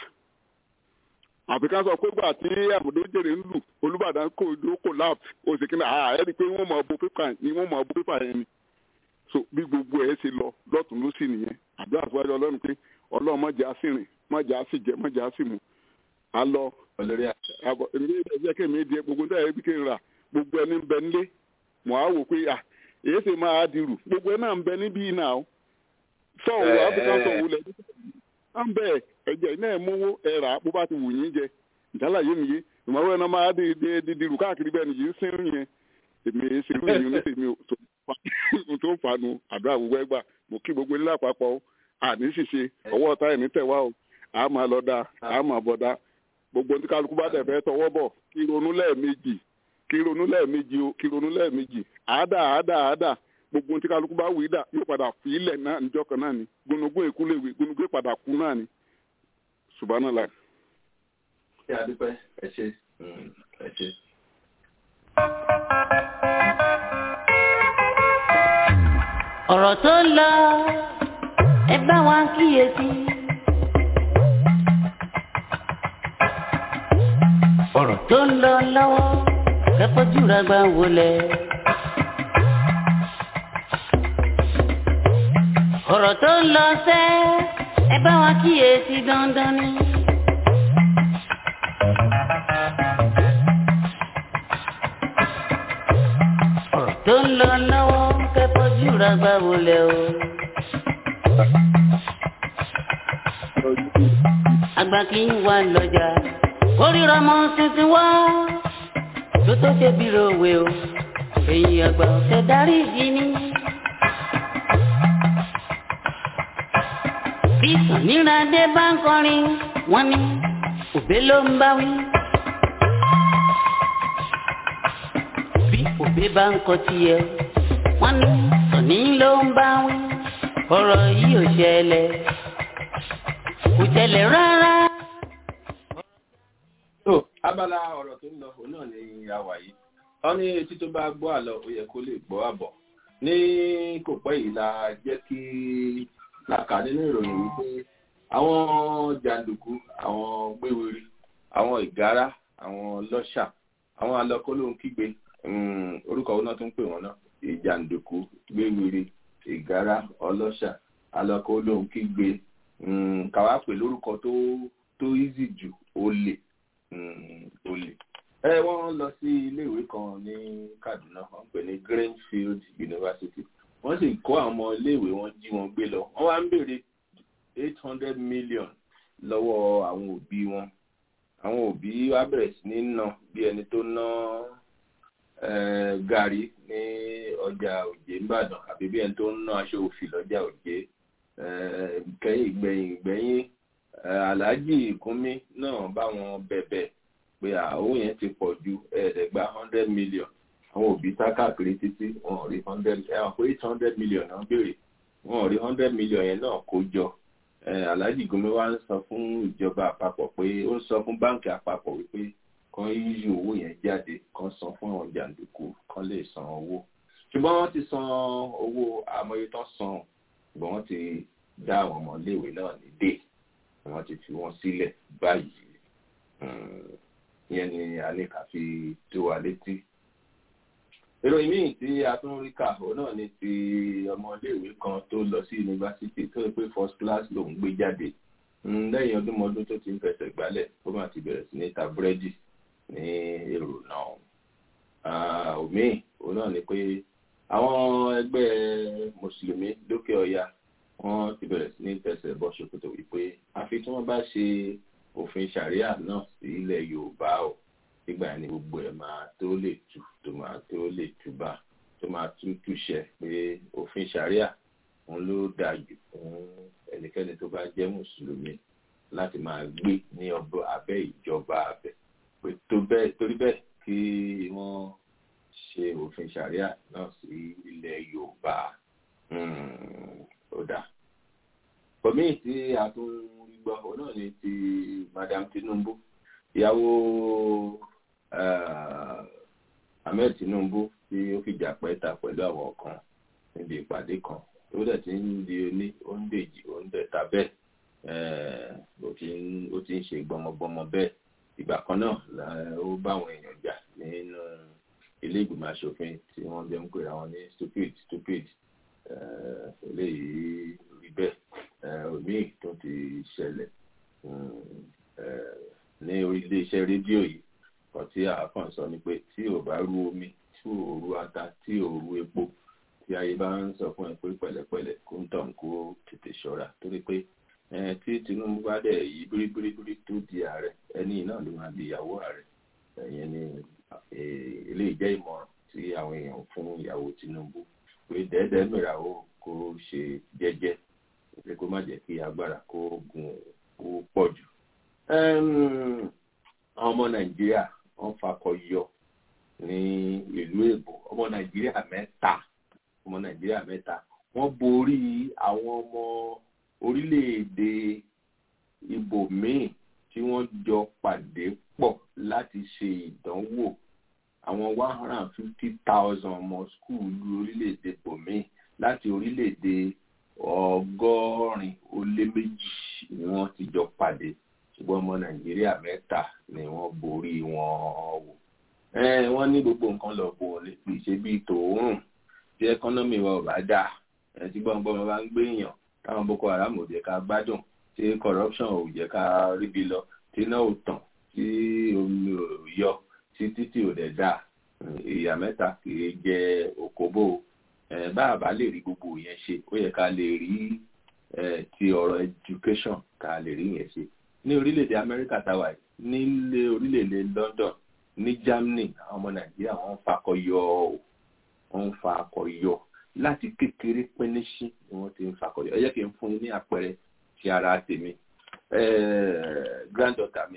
àfi ká sọ pé gbà tí àmúdó jèrè ń lù olùbàdàn kò ló kò láàp ó sì kí ni àá ẹ rí i pé wọ́n mọ̀ bo pépà ni wọ́n mọ̀ bo pépà yẹn ni so bí gbogbo ẹ̀ ṣe lọ lọ́tún ló sì nìyẹn àdúrà fún ẹjọ́ ọlọ́run pé ọlọ́run mọ̀jà sí rìn mọ̀jà sí jẹ mọ̀jà sí mu a lọ àbọ̀ èmi ẹ̀jẹ̀ kẹ́mi di gbogbo níta ẹ̀bí kí n rà gbogbo ẹni ń bẹ nílé mọ̀ á wò pé à èyí sì máa dirù gbogbo ẹ náà ń bẹ níbí náà sọ̀wọ́ áfíríkà sọ̀wọ́ lẹ̀ à ń bẹ̀ ẹ̀jẹ̀ iná ẹ̀ mówó ẹ̀ rà bó bá ti wù yín jẹ ìjálá yé mi yé ìmọ̀wé ẹ̀ náà máa di di dirù káàkiri bẹ́ẹ̀ nìyí ń sínú yẹn èmi èyí sì rú ìyún ní tèmi tó ń fanu àdúrà gbogbo ẹgbà mo kí gbogbo ilé àpapọ̀ àní ṣìṣe ọwọ́ ọ̀tá ẹ̀ ní tẹ̀wá o àá máa lọ dáa àá máa bọ̀ dáa gbogbo ní kálukú bá tẹ̀fẹ́ tọwọ́ bọ̀ kí ronú lẹ́ẹ̀mejì kí ronú lẹ́ẹ̀mejì o kí ronú lẹ́ẹ̀mejì àádà àádà àádà gbogbo ní kálukú bá wí dà yóò padà fi ilẹ̀ náà níjọ́ kan náà ni gbónúgbó èkú lè wí gbónúgbó padà kú náà ni subhanallah. ṣé adúpẹ́ ẹ ṣe ẹ ṣe. ọ̀rọ̀ tó ń lọ ẹ bá wa kíyèsí. ọ̀rọ̀ tó ń lọ lọ́wọ́ kẹ́kọ̀ọ́jú rẹ̀ gbà wọlé. ọ̀rọ̀ tó ń lọ sẹ́ ẹ bá wa kíyèsí dandan ni. ọ̀rọ̀ tó ń lọ lọ́wọ́ kẹ́kọ̀ọ́jú rẹ̀ gbà wọlé o. àgbà kì í wà lọ́jà kórìíra mọ tuntun wá tó tó ṣe bí rowe o èyí àgbà ọ̀sẹ̀ darí ìdí ni. bí sàníràdé bá ń kọrin wọ́n ní òbé ló ń bá wí. bí òbé bá ń kọ tiẹ̀ wọ́n ní sọ̀ní ló ń bá wí. ọ̀rọ̀ yìí ò ṣẹlẹ̀ kò ṣẹlẹ̀ rárá. tó abala ọ̀rọ̀ tó ń lọ òun náà ni a wà yìí wọ́n ní etí tó bá gbọ́ àlọ́ ó yẹ kó lè gbọ́ àbọ̀ ní kò pẹ́ yìí la jẹ́ kí làkà nínú ìròyìn wípé àwọn jàǹdùkú àwọn gbéwèrè àwọn ìgárá àwọn lọ́ṣà àwọn alọ́kólóhùn kígbe orúkọ òun náà tún pè wọ́n náà ìjàǹdùkú gbéwèrè ìgárá ọlọ́ṣà alọ́kólóhùn kígbe kàwá pè lórúkọ tó tó easy jù olè olè ẹ wọ́n lọ sí iléèwé kan ní Kaduna wọ́n pè ní Greenfield University wọ́n sì kó àwọn ọmọ iléèwé wọn jí wọn gbé lọ wọ́n wá ń béèrè eight hundred million lọ́wọ́ àwọn òbí wọn àwọn òbí wa bẹ̀rẹ̀ sí ní ná bí ẹni tó ná gàrí ní ọjà òjé ńbàdàn àbí bí ẹni tó ná aṣọ òfì lọ́jà òjé kẹ́yìn ìgbẹ̀yìn ìgbẹ̀yìn aláàjì ìkúnmí náà bá wọn bẹ̀bẹ̀ pé àwọn yẹn ti pọ̀ ju ẹ̀ẹ́dẹ̀gbà hundred million àwọn òbí sá káàkiri títí wọn ò rí hundred ẹ̀wọ̀n pé eight hundred million náà béèrè wọn ò rí hundred million yẹn náà kó jọ aláàjì gómìn wa ń sọ fún ìjọba àpapọ̀ pé ó ń sọ fún báǹkì àpapọ̀ wípé kan yíyí owó yẹn jáde kan san fún àwọn jàǹdùkú kan lè san owó ṣùgbọ́n wọ́n ti san owó àmọye tán san ṣùgbọ́n wọ́n ti dá àwọn ọmọléèwé náà ní dé wọ́n ti fi wọ́n sílẹ̀ báyìí ìyẹn ni a ní ká fi tó wa létí ìròyìn míì tí a tún rí kà ó náà ni ti ọmọléèwé kan tó lọ sí yunifásitì tó yẹ pé first class lòún gbé jáde lẹ́yìn ọdúnmọdún tó ti ń fẹsẹ̀ gbálẹ̀ ó máa ti bẹ̀rẹ̀ sí ní ta búrẹ́dì ní èrò náà òmíì ó náà ni pé àwọn ẹgbẹ́ mùsùlùmí lókè ọya wọ́n ti bẹ̀rẹ̀ sí ní tẹsẹ̀ bọ́ ṣòkòtò wípé àfi tí wọ́n bá ṣe òfin ṣàríà náà sí ilẹ̀ yorùbá o nígbà ní gbogbo ẹ̀ máa tó lè tù tó máa tó lè túbà tó máa tú túṣẹ pé òfin ṣàríà òun ló dáa jù fún ẹnikẹ́ni tó bá jẹ́ mùsùlùmí láti máa gbé ní ọbọ abẹ́ ìjọba abẹ pé tó bẹ́ẹ̀ torí bẹ́ẹ̀ kí wọ́n ṣe òfin ṣàríà náà sí ilẹ̀ yorùbá ó dáa kòmíì tí a tún rí gbọ́ òun náà ni ti madam tinubu ìyàwó ahmed tinubu tí ó fìjà pẹ́ta pẹ̀lú àwọn kan níbi ìpàdé kan tó dẹ̀ ti ń di oní oúnjèjì oúnjẹta bẹ́ẹ̀ ó ti ń ṣe gbọmọgbọmọ bẹ́ẹ̀ ìgbà kan náà ó bá àwọn èèyàn jà nínú ilé ìgbìmọ̀ asòfin tí wọ́n jẹ́ ń pè àwọn ní stupid stupid eléyìí rí bẹ́ẹ̀ omi tó ti ṣẹlẹ̀ ní ilé-iṣẹ́ rédíò yìí kan tí àáfàá sọ ni pé tí ò bá rú omi tí ò rú ata tí ò rú epo tí ayé bá ń sọ fún ẹ pé pẹ̀lẹ́pẹ̀lẹ́ kó ń tàn kó tètè ṣọ́ra torí pé tí Tinubu bá dẹ̀ yí bíríbíríbírí tó di ààrẹ ẹni náà ló máa di ìyàwó ààrẹ ẹ̀yẹn ni eléyìí jẹ́ ìmọ̀ràn tí àwọn èèyàn fún ìyàwó Tinubu pé dẹ́ẹ́dẹ́ mìíràn ó kó ṣe jẹ́jẹ́ pé kó má jẹ́ kí agbára kó gun kó pọ̀ jù. àwọn ọmọ Nàìjíríà wọ́n fakọ yọ ní ìlú èbó ọmọ Nàìjíríà mẹ́ta ọmọ Nàìjíríà mẹ́ta wọ́n borí àwọn ọmọ orílẹ̀-èdè ibòmíì tí wọ́n jọ pàdé pọ̀ láti ṣe ìdánwò àwọn one hundred and fifty thousand ọmọ skúùlù orílẹ̀-èdè ibòmíì láti orílẹ̀-èdè ọgọ́rin ó lé méjì ni wọ́n ti jọ pàdé ṣùgbọ́n ọmọ nàìjíríà mẹ́ta ni wọ́n borí wọn wò. wọ́n ní gbogbo nǹkan lọ bò ó lè ṣe bíi tòórùn tí ẹkọ́nọ́mì wa ò bá dà tí gbọ́ngbọ́n bá ń gbé èèyàn táwọn boko haram ò jẹ́ ká gbádùn tí corruption ò jẹ́ ká ríbi lọ tí iná ò tàn tí omi ò yọ tí títì ò dẹ̀ dà ìyá mẹ́ta kì í jẹ òkóbó bá a bá lè rí gbogbo yẹn ṣe ó yẹ ká lè rí ti ọ̀rọ̀ education ká lè rí yẹn ṣe ní orílẹ̀-èdè amẹ́ríkà táwa yìí nílé orílẹ̀-èdè london ní germany àwọn ọmọ nàìjíríà wọ́n ń fakọyọ wọ́n ń fakọyọ láti kékeré pínísí ni wọ́n ti ń fakọyọ ẹ jẹ́ kí n fún yín ní àpẹẹrẹ ti ara tèmi granddaughter mi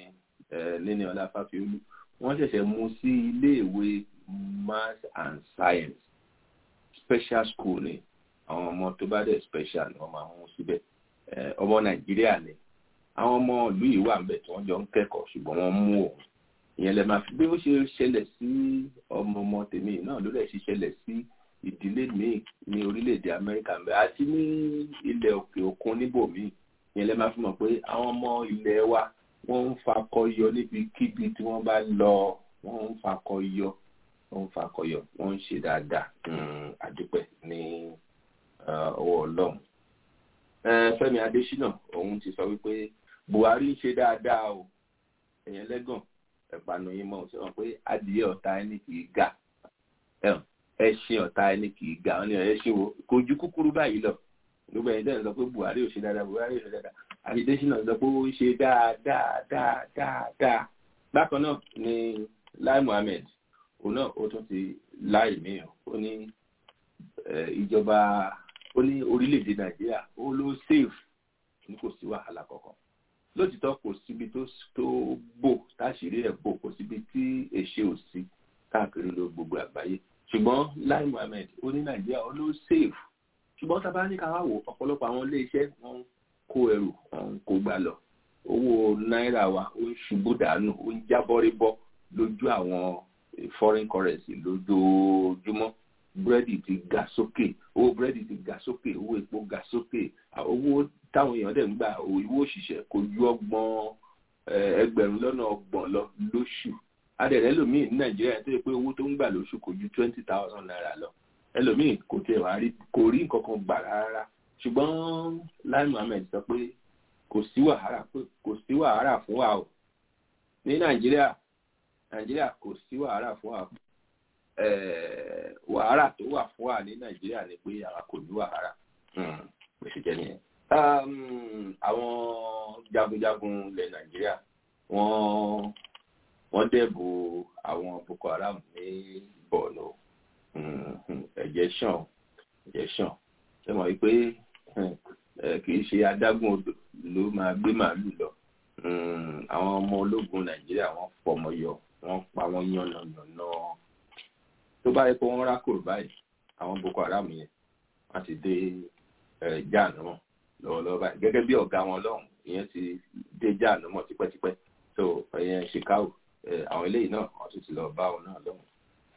níní ọlá fáfiolú wọ́n ṣẹ̀ṣẹ̀ mú sí iléèwé maths and science special school ni àwọn ọmọ tó bá dẹ̀ special ni wọ́n máa mú síbẹ̀ ọmọ nàìjíríà ni àwọn ọmọ ìlú yìí wà níbẹ̀ tí wọ́n jọ ń kẹ́kọ̀ọ́ ṣùgbọ́n wọ́n mú òun ìyẹn lè máa fi bí ó ṣe ṣẹlẹ̀ sí ọmọ ọmọ tèmi náà ló dẹ̀ ṣe ṣẹlẹ̀ sí ìdílé míì ní orílẹ̀-èdè amẹ́ríkà ń bẹ àti ní ilẹ̀ òkè òkun níbòmíì ìyẹn lè máa fi mọ̀ pé àwọn ọmọ ilẹ̀ wa wọ́n ń fakọyọ níbikíbi tí wọ́n bá lọ wọ́n ń fakọyọ wọ́n ń fakọyọ wọ́n ń ṣe dáadáa àdúpẹ́ ní ọwọ́ ọlọ́run fẹ́mi adésínà òun ti sọ wípé buhari ń ṣe dáadáa o ẹ̀yẹn lẹ́gàn ẹ̀pànù yín mọ̀ sọ pé adìyẹ ọ̀tá ẹni kì í ga ẹṣin ọ̀tá ẹni kì í ga ọ́n ní ẹṣin wo kò ju kúkúrú báyìí lọ gbogbo ẹ̀yin dẹ́n sọ pé buhari ò ṣe dáadáa buhari ò ṣe dáadáa adésínà sọ pé ó ń ṣe dáadáa dáadáa bákan náà ni lai muhammed òun náà ó tún ti láì mí ó ní ìjọba ó ní orílẹ̀-èdè nàìjíríà ó ló safe ní kò sí wàhálà kankan lótìtọ́ kò síbi tó bò táṣìírí ẹ̀ bò kò síbi tí èṣe ò sí káàkiri ló gbogbo àgbáyé ṣùgbọ́n lai muhammed ó ní nàìjíríà ó ló safe ṣùgbọ́n tá a bá ní ká wá wò ọ̀pọ̀lọpọ̀ àwọn iléeṣẹ́ wọn ń kó ẹrù wọn ń kó gbà lọ owó náírà wa ó ń ṣubú dànù ó ń jábọ́rébọ́ lójú àwọn foreign currency lójoojúmọ́ búrẹ́dì ti ga sókè owó búrẹ́dì ti ga sókè owó epo ga sókè owó táwọn èèyàn dẹ̀ ń gbà owó òṣìṣẹ́ kò ju ọgbọ̀n ẹgbẹ̀rún lọ́nà ọgbọ̀n lọ lóṣù adẹ̀rẹ̀ ẹlòmíì ní nàìjíríà tó yẹ pé owó tó ń gbà lóṣù kò ju twenty thousand naira lọ ẹlòmíì kò tiẹ̀ wá rí kò rí nǹkan kan gbà rárá ṣùgbọ́n lai muhammed sọ pé kò sí wàhálà pé kò sí wàhálà fún wa o ní nàìjíríà nàìjíríà kò sí wàhálà fún wa wàhálà tó wà fún wa ní nàìjíríà ni pé àwa kò ní wàhálà bó ṣe jẹ́ nìyẹn. àwọn jagunjagun ilẹ̀ nàìjíríà wọ́n wọ́n dẹ́bù àwọn boko haram ní bọ̀ọ̀nù ẹ̀jẹ̀ ṣàn ẹ̀jẹ̀ ṣàn ṣe mọ̀ wípé kì í ṣe adágún odò ló máa gbé màálù lọ àwọn ọmọ ológun nàìjíríà wọ́n fọmọ yọ wọ́n pa wọ́n yànnàyànnà tó bá yẹ kó wọ́n rákòrò báyìí àwọn boko haram yẹn wọ́n ti dé jáàánú mọ́ lọ́wọ́lọ́wọ́ báyìí gẹ́gẹ́ bí ọ̀gá wọn lọ́hùn ìyẹn ti dé jáàánú mọ́ tipẹ́tipẹ́ so ìyẹn chicago àwọn eléyìí náà wọ́n tún ti lọ bá wọn náà lọ́hùn.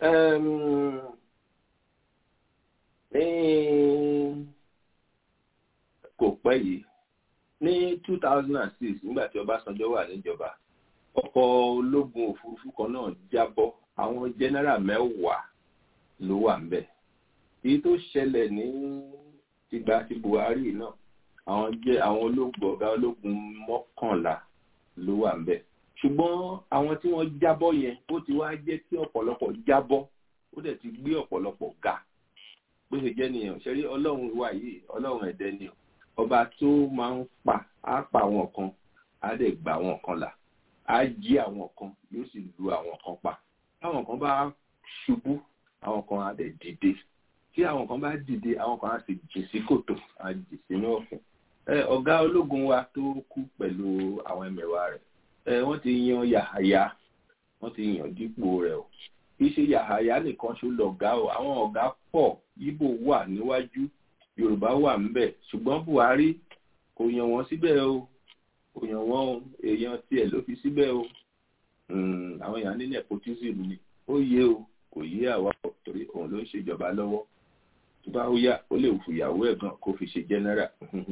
ní kò pẹ́ yìí ní two thousand and six nígbà tí ọbásanjọ́ wà níjọba ọkọ̀ ológun òfurufú kan náà jábọ́ àwọn jẹ́nẹ́rà mẹ́wàá ló wà ń bẹ̀. èyí tó ṣẹlẹ̀ ní ìgbà tí buhari náà àwọn jẹ́ àwọn ológun ọ̀gá ológun mọ́kànlá ló wà ń bẹ̀. ṣùgbọ́n àwọn tí wọ́n jábọ́ yẹn ó ti wá jẹ́ kí ọ̀pọ̀lọpọ̀ jábọ́ ó dẹ̀ ti gbé ọ̀pọ̀lọpọ̀ ga bó ṣe jẹ́ nìyẹn ṣẹ́rí ọlọ́run wà yìí ọlọ́run ẹ̀dẹ́ ni ọba tó máa ń pa á pa àwọn kan á dẹ̀ gba àwọn kan là á jí àwọn kan yóò sì lu àwọn kan pa táwọn kan bá ṣubú àwọn kan á dẹ̀ dìde tí àwọn kan bá dìde àwọn kan á sì jì sí kòtò á jì sínú ọ̀fun ọ̀gá ológun wa tó kú pẹ̀lú àwọn ẹmẹ̀wà rẹ̀ wọ́n ti yan yàhàyà wọ́n ti yàn dípò rẹ̀ o kì í ṣe yàhàyà nìkan ṣó lọ̀gá o àwọn ọ̀gá pọ̀ yíbò wà níwájú yorùbá wà ńbẹ̀ ṣùgbọ́n buhari kò yàn wọ́n síbẹ̀ o kò yàn wọ́n o èèyàn tiẹ̀ ló fi síbẹ̀ o àwọn èèyàn ní nepotism ni ó yé o kò yé àwa torí òun ló ń ṣèjọba lọ́wọ́ tó bá ó yá ó lè fìyàwó ẹ̀ gan kó fi ṣe general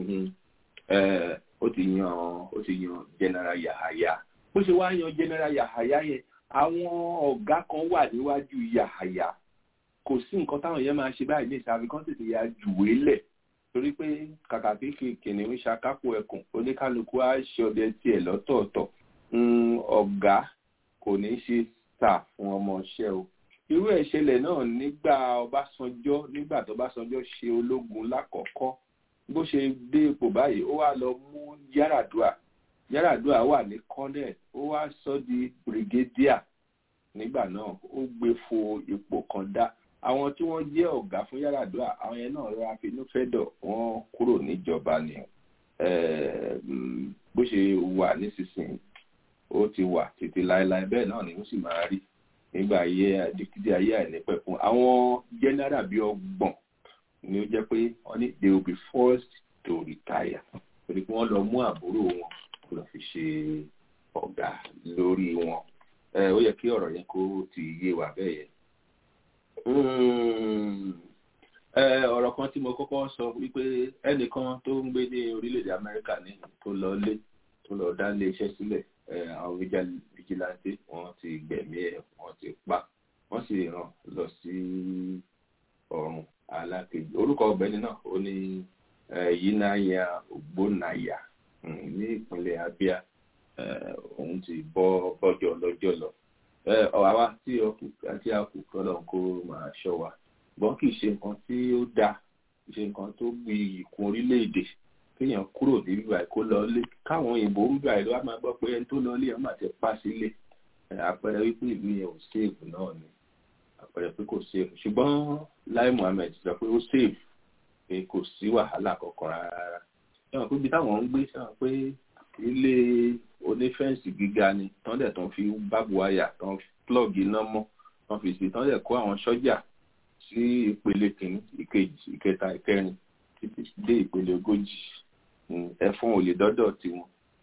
ó ti yan ó ti yan general yahaya bó ṣe wá yan general yahaya yẹn àwọn ọ̀gá kan wà níwájú yahaya kò sí nǹkan táwọn yẹn máa ṣe báyìí ní ìsàbí kan tètè ya jùwé lẹ̀ torí pé kàkà kéèké kìnìún ṣakápò ẹkùn oníkálukú á ṣe ọdẹ tiẹ̀ lọ́tọ̀ọ̀tọ̀ ọ̀gá kò ní ṣe tà fún ọmọọṣẹ́ o irú ẹ̀ ṣẹlẹ̀ náà nígbà ọbásanjọ́ nígbà tó ọbásanjọ́ ṣe ológun lákọ̀ọ́kọ́ bó ṣe dé ipò báyìí ó wá lọ mú yàràdùà yàràdùà wà ní colonel ó wá sọ di brigadier nígbà náà ó gbé fo ipò kan dá àwọn tí wọ́n jẹ́ ọ̀gá fún yàràdùà àwọn yẹn náà rọra finú fẹ́dọ̀ wọ́n kúrò níjọba ni bó ṣe wà nísinsìnyí ó ti wà títí láéláé bẹ́ẹ̀ náà ni ó sì máa rí nígbà ayé títí ayé àìnípẹ̀kun àwọn general bíi ọgbọ̀n ni ó jẹ́ pé wọ́n ní they will be forced to retire torí pé wọ́n lọ mú àbúrò wọn kó lọ fi ṣe ọ̀gá lórí wọn ó yẹ kí ọ̀rọ̀ yẹn kó ti yé wa bẹ́ẹ̀ yẹn. ọ̀rọ̀ kan tí mo kọ́kọ́ sọ wípé ẹnìkan tó ń gbé ní orílẹ̀-èdè Amẹ́ríkà ní tó lọ lé tó lọ dá ilé iṣẹ́ sílẹ̀ àwọn vigilante wọ́n ti gbẹ̀mí ẹ̀ wọ́n ti pa wọ́n sì rán lọ sí ọ̀run alákejì orúkọ ọ̀gbẹ́ni náà ó ní yínnáyà ògbónàyà ní ìpínlẹ̀ Abia òun ti bọ́ bọ́jọ́ lọ́jọ́ lọ àwa tí àti àkùkọ lọ́n kó máa ṣọ́ wa gbọ́n kì í ṣe nǹkan tí ó dáa kì í ṣe nǹkan tó gbi ìkún orílẹ̀-èdè kéèyàn kúrò níbi ìgbà kó lọ lé káwọn òyìnbó ń gbà ló wá máa gbọ́ pé ẹni tó lọ lé ẹ̀ máa ti pa sílé àpẹẹrẹ wípé ìlú yẹn ò sèèfù náà ni àpẹẹrẹ pé kò sèèfù ṣùgbọ́n Lai Muhammed sọ pé ó sèèfù pé kò sí wàhálà kankan rárá ẹ̀wọ̀n pé ibi táwọn ń gbé sọ pé ilé onífẹ́ǹsì gíga ni tán dẹ̀ tán fi bábu wáyà tán plug iná mọ́ tán fi sí tán dẹ̀ kó àwọn sọ́jà sí ìpele kìíní ìkejì ìkẹta ìkẹrin títí dé ìpele ogójì ẹ̀fọn ò lè dọ́dọ̀ tiwọn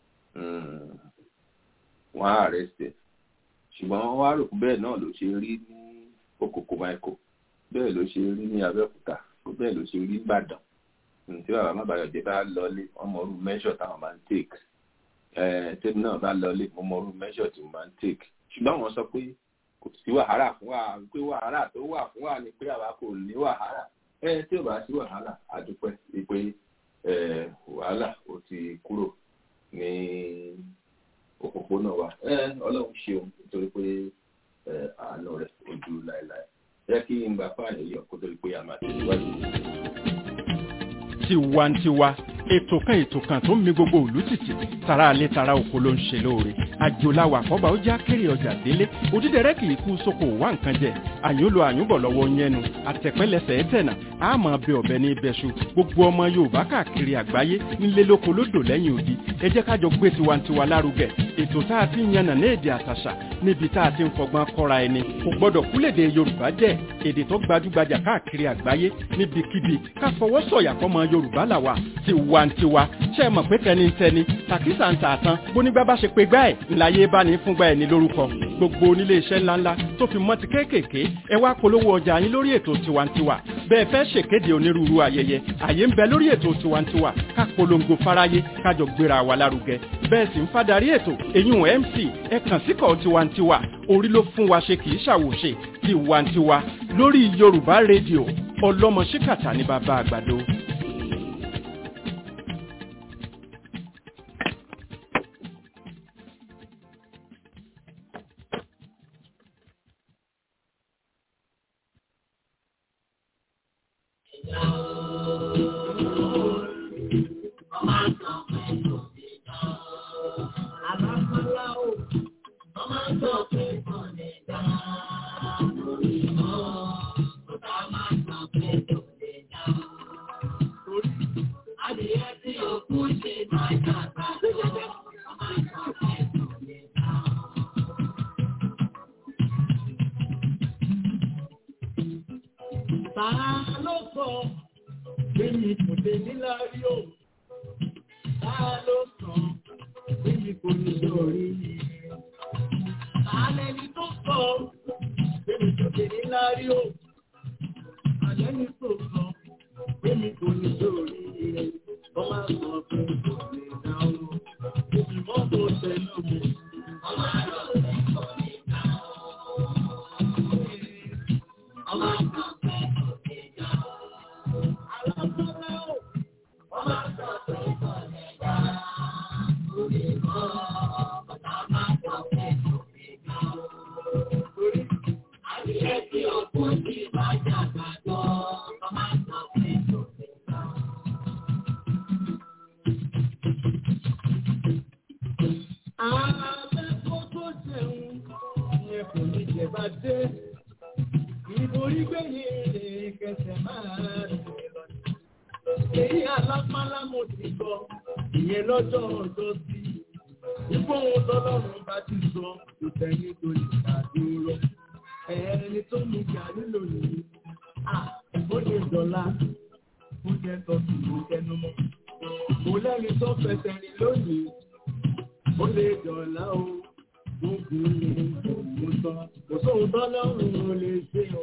wọ́n á arrested ṣùgbọ́n wọ́n wá rò pé bẹ́ẹ̀ náà ló ṣe rí ní okòkò michael bẹ́ẹ̀ ló ṣe rí ní abẹ́òkúta bẹ́ẹ̀ ló ṣe rí ìbàdàn tí bàbá má bàyọ̀ jẹ́ bá lọlé wọ́n mọ orú mẹ́ṣọ̀ táwọn máa ń take tẹ́mi náà bá lọlé wọ́n mọ orú mẹ́ṣọ̀ tí wọ́n máa ń take ṣùgbọ́n wọ́n sọ pé kò sí wàhálà fún wa pé wàhálà tó wà fún wa ni pé àwa kò ní wàhálà ẹ tí ò bá sí wàhálà àdúpẹ́ pé wàhálà ó ti kúrò ní òpópónà wa ọlọ́run ṣeun nítorí pé àánú rẹ̀ ojú láéláé jẹ́ kí n gbà fáàyè yọ kó tó di pé a máa tẹ̀síwájú tiwantiwa ètò kan ètò kan tó ń mi gbogbo òlú títì tara alẹ́ tara oko ló ń ṣe lóore àjòláwà kọ́ba ó já kéré ọjà délé òdídẹrẹ́ kì í kú sóko wá nǹkan jẹ àyúnlò àyúnbọ̀ lọ́wọ́ yẹnu àtẹ̀pẹ́lẹsẹ̀ ẹ̀tẹ̀nà àmọ́ bẹ ọ̀bẹ ní ibẹ̀ṣu gbogbo ọmọ yorùbá káàkiri àgbáyé nílé lóko lódò lẹ́yìn odi ẹ jẹ́ kájọ gbé tiwantiwa lárugẹ ètò tá a ti ń yànnà ní èdè àtàṣà níbi tá a ti ń fọgbọ́n kọ́ra ẹni kò gbọ́dọ̀ kúlèdè yorùbá jẹ́ èdè tó gbajúgbajà káàkiri àgbáyé níbikíbi ká fọwọ́ sọ̀yà fọmọ yorùbá làwà tiwantiwa ṣe é mọ̀ pé tẹnitẹni tàkísà ń tà tán bónígbà bá ṣe pé gbá ẹ̀ ńláyé bá ní fúngbà ẹ̀ ní lórúkọ gbogbo onílé iṣẹ́ ńláńlá tó fi mọ́ ti kéékèèké ẹ wá polówó ọjà yín lórí ètò tiwantiwa bẹ́ẹ̀ fẹ́ ṣèkéde onírúurú ayẹyẹ àyè ń bẹ lórí ètò tiwantiwa ká polongo fáráyé kájọ gbéra wa lárugẹ bẹ́ẹ̀ sì ń fadarí ètò èyún mc ẹ kàn síkọ̀ tiwantiwa orí ló fún wa ṣe kì í ṣàwòṣe tiwantiwa lórí yorùbá rédíò ọlọ́mọ ṣíkàtà ní bàbá àgbàdo. ìgbóhùn tọ́lọ́run bá ti sọ kò tẹ̀yìn tó lè dá dúró. ẹni tó ní ìjà nílò nìyí. ó lè dọ̀la ó jẹ́ tọ́sí ló tẹnu mọ́. mo lẹ́ni tó fẹsẹ̀ rìn lónìí. ó lè dọ̀la o. gbogbo lè gbogbo tán. kò sóhun tọ́lọ́run ò lè ṣe o.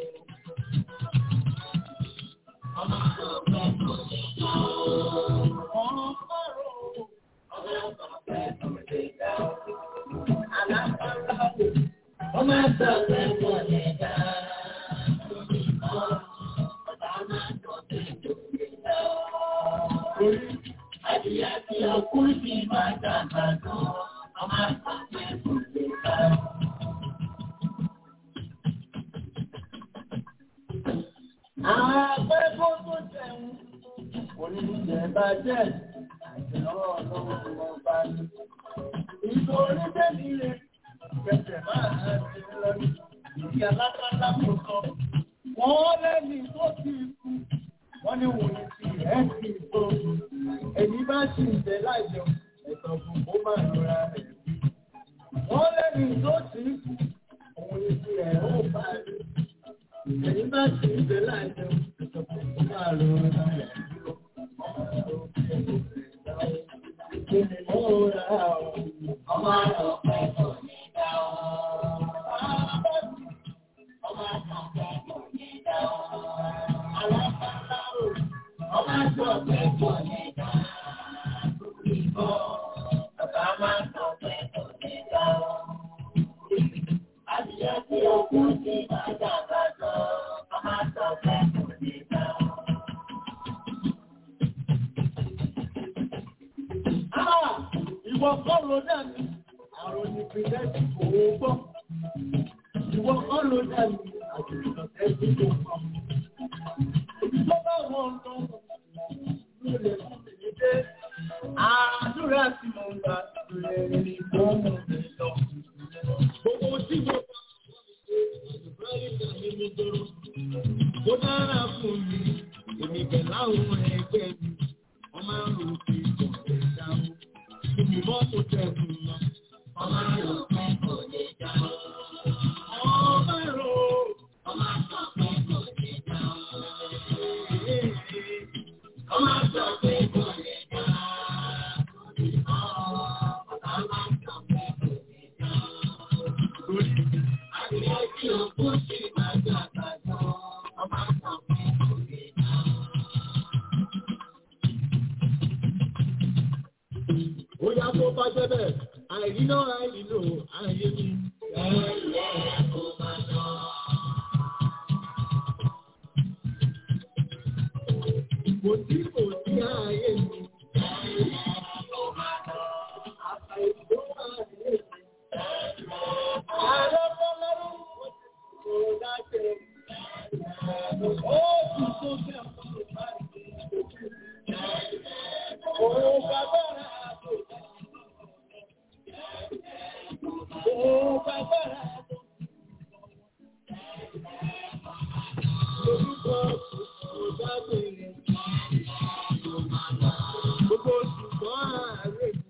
ọmọ àgbà kò ní ká o. ọmọ àrò ọmọ àgbà kò ní ká o. alágbára o. ọmọ àgbà kò ní ká o. Adìyẹ tí ọkú sí máa dàgbà tó, ọmọ àgbẹ̀ kò lè ká. Àgbẹ̀ kó tó jẹun, oníjẹ bá jẹ́, àìsàn ọlọ́run ló bá ní. Ìtòrí tẹ́lẹ̀ rẹ̀, kẹsẹ̀ máa ń ṣe lọ́dún, ìdí alákàlà kò sọ. Wọ́n lẹ́ni tó ti kú wọ́n ní wò ní ti ẹ̀ kì í tó èyí bá ṣì ń jẹ láìjẹun ẹ̀sán fún kó má lọ́ra rẹ̀ bí. wọ́n lẹ́nu tó ti kú òun ní ti ẹ̀ ó bá rí èyí bá ṣì ń jẹ láìjẹun ẹ̀sán fún kó má lọ́ra rẹ̀ bí. Kí ni mo ra ọ̀? Ọmọ àlọ́ pẹ́ kò ní dá ọ́. Ọmọ àlọ́ pẹ́ kò ní dá ọ́. Alábàárà o, ọmọ àjọ pẹ́ kò ní dá ìbọn. Bàbá máa ń sọ pé kò ní dá ọ́. Adìyẹ tí o kú sí máa dàgbà sọ, ọmọ àjọ pẹ́ kò ní dá ọ́. Ìwọ kọ́ ló dàbí àròyìn ìpínlẹ̀ kò gbọ́. Ìwọ kọ́ ló dàbí àròyìn ìpínlẹ̀ kò gbọ́. Tó bá wọn lọ, ló lè fún mi dé. Àdúrà tí mo ń gbà lè ní fóònù mi lọ. Gbogbo tí mo bá àdúrà ìgbà mi mi dúró. Ó dára fún mi, èmi pẹ̀lú àwọn ẹgbẹ́ mi. Wọ́n máa ń rò pé kò lè dáhùn. Ibi mọ́tò tẹ̀sùn lọ. Wọ́n máa ń rò pé kò lè dáhùn. Ọmọ ẹ̀rọ. Ọmọ àgbà pé kò lè dáhùn. Ọmọ àgbà pé kò lè dáhùn. Ọmọ àgbà pé kò lè dáhùn. Àdìyẹ tí o kú sí máa dàgbà jọ. Ọmọ àgbà pé kò lè dáhùn. Ó yá tó bá jẹ́ bẹ́ẹ̀, àìríná àìrílò àìyé mi. Ẹ̀yẹ́ kò máa lọ. Kò sí kò sí ààyè mi. Ẹ̀yẹ́ kò máa lọ. Àìríná àìyé mi. Ààrẹ Bọ́lárú kò dájẹ́. Ó tún tó fẹ́ fún ìbáraẹni. Òun gbàgbọ́ra àbò. Òun gbàgbọ́ra àbò. Orúkọ ìdábìrì. Gbogbo ṣùgbọ́n ààrẹ mi.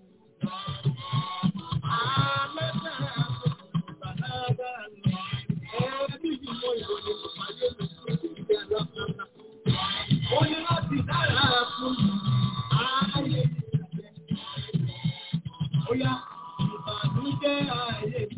Àmẹ́ta àbò. Bàbá bá mi. Ẹbí mi mọ ìròyìn kò pàdé mi sí ìdílé aláfáà. Ó ní láti dára fún mi. Ayé mi. Ó yá, ìbànújẹ́ ayé mi.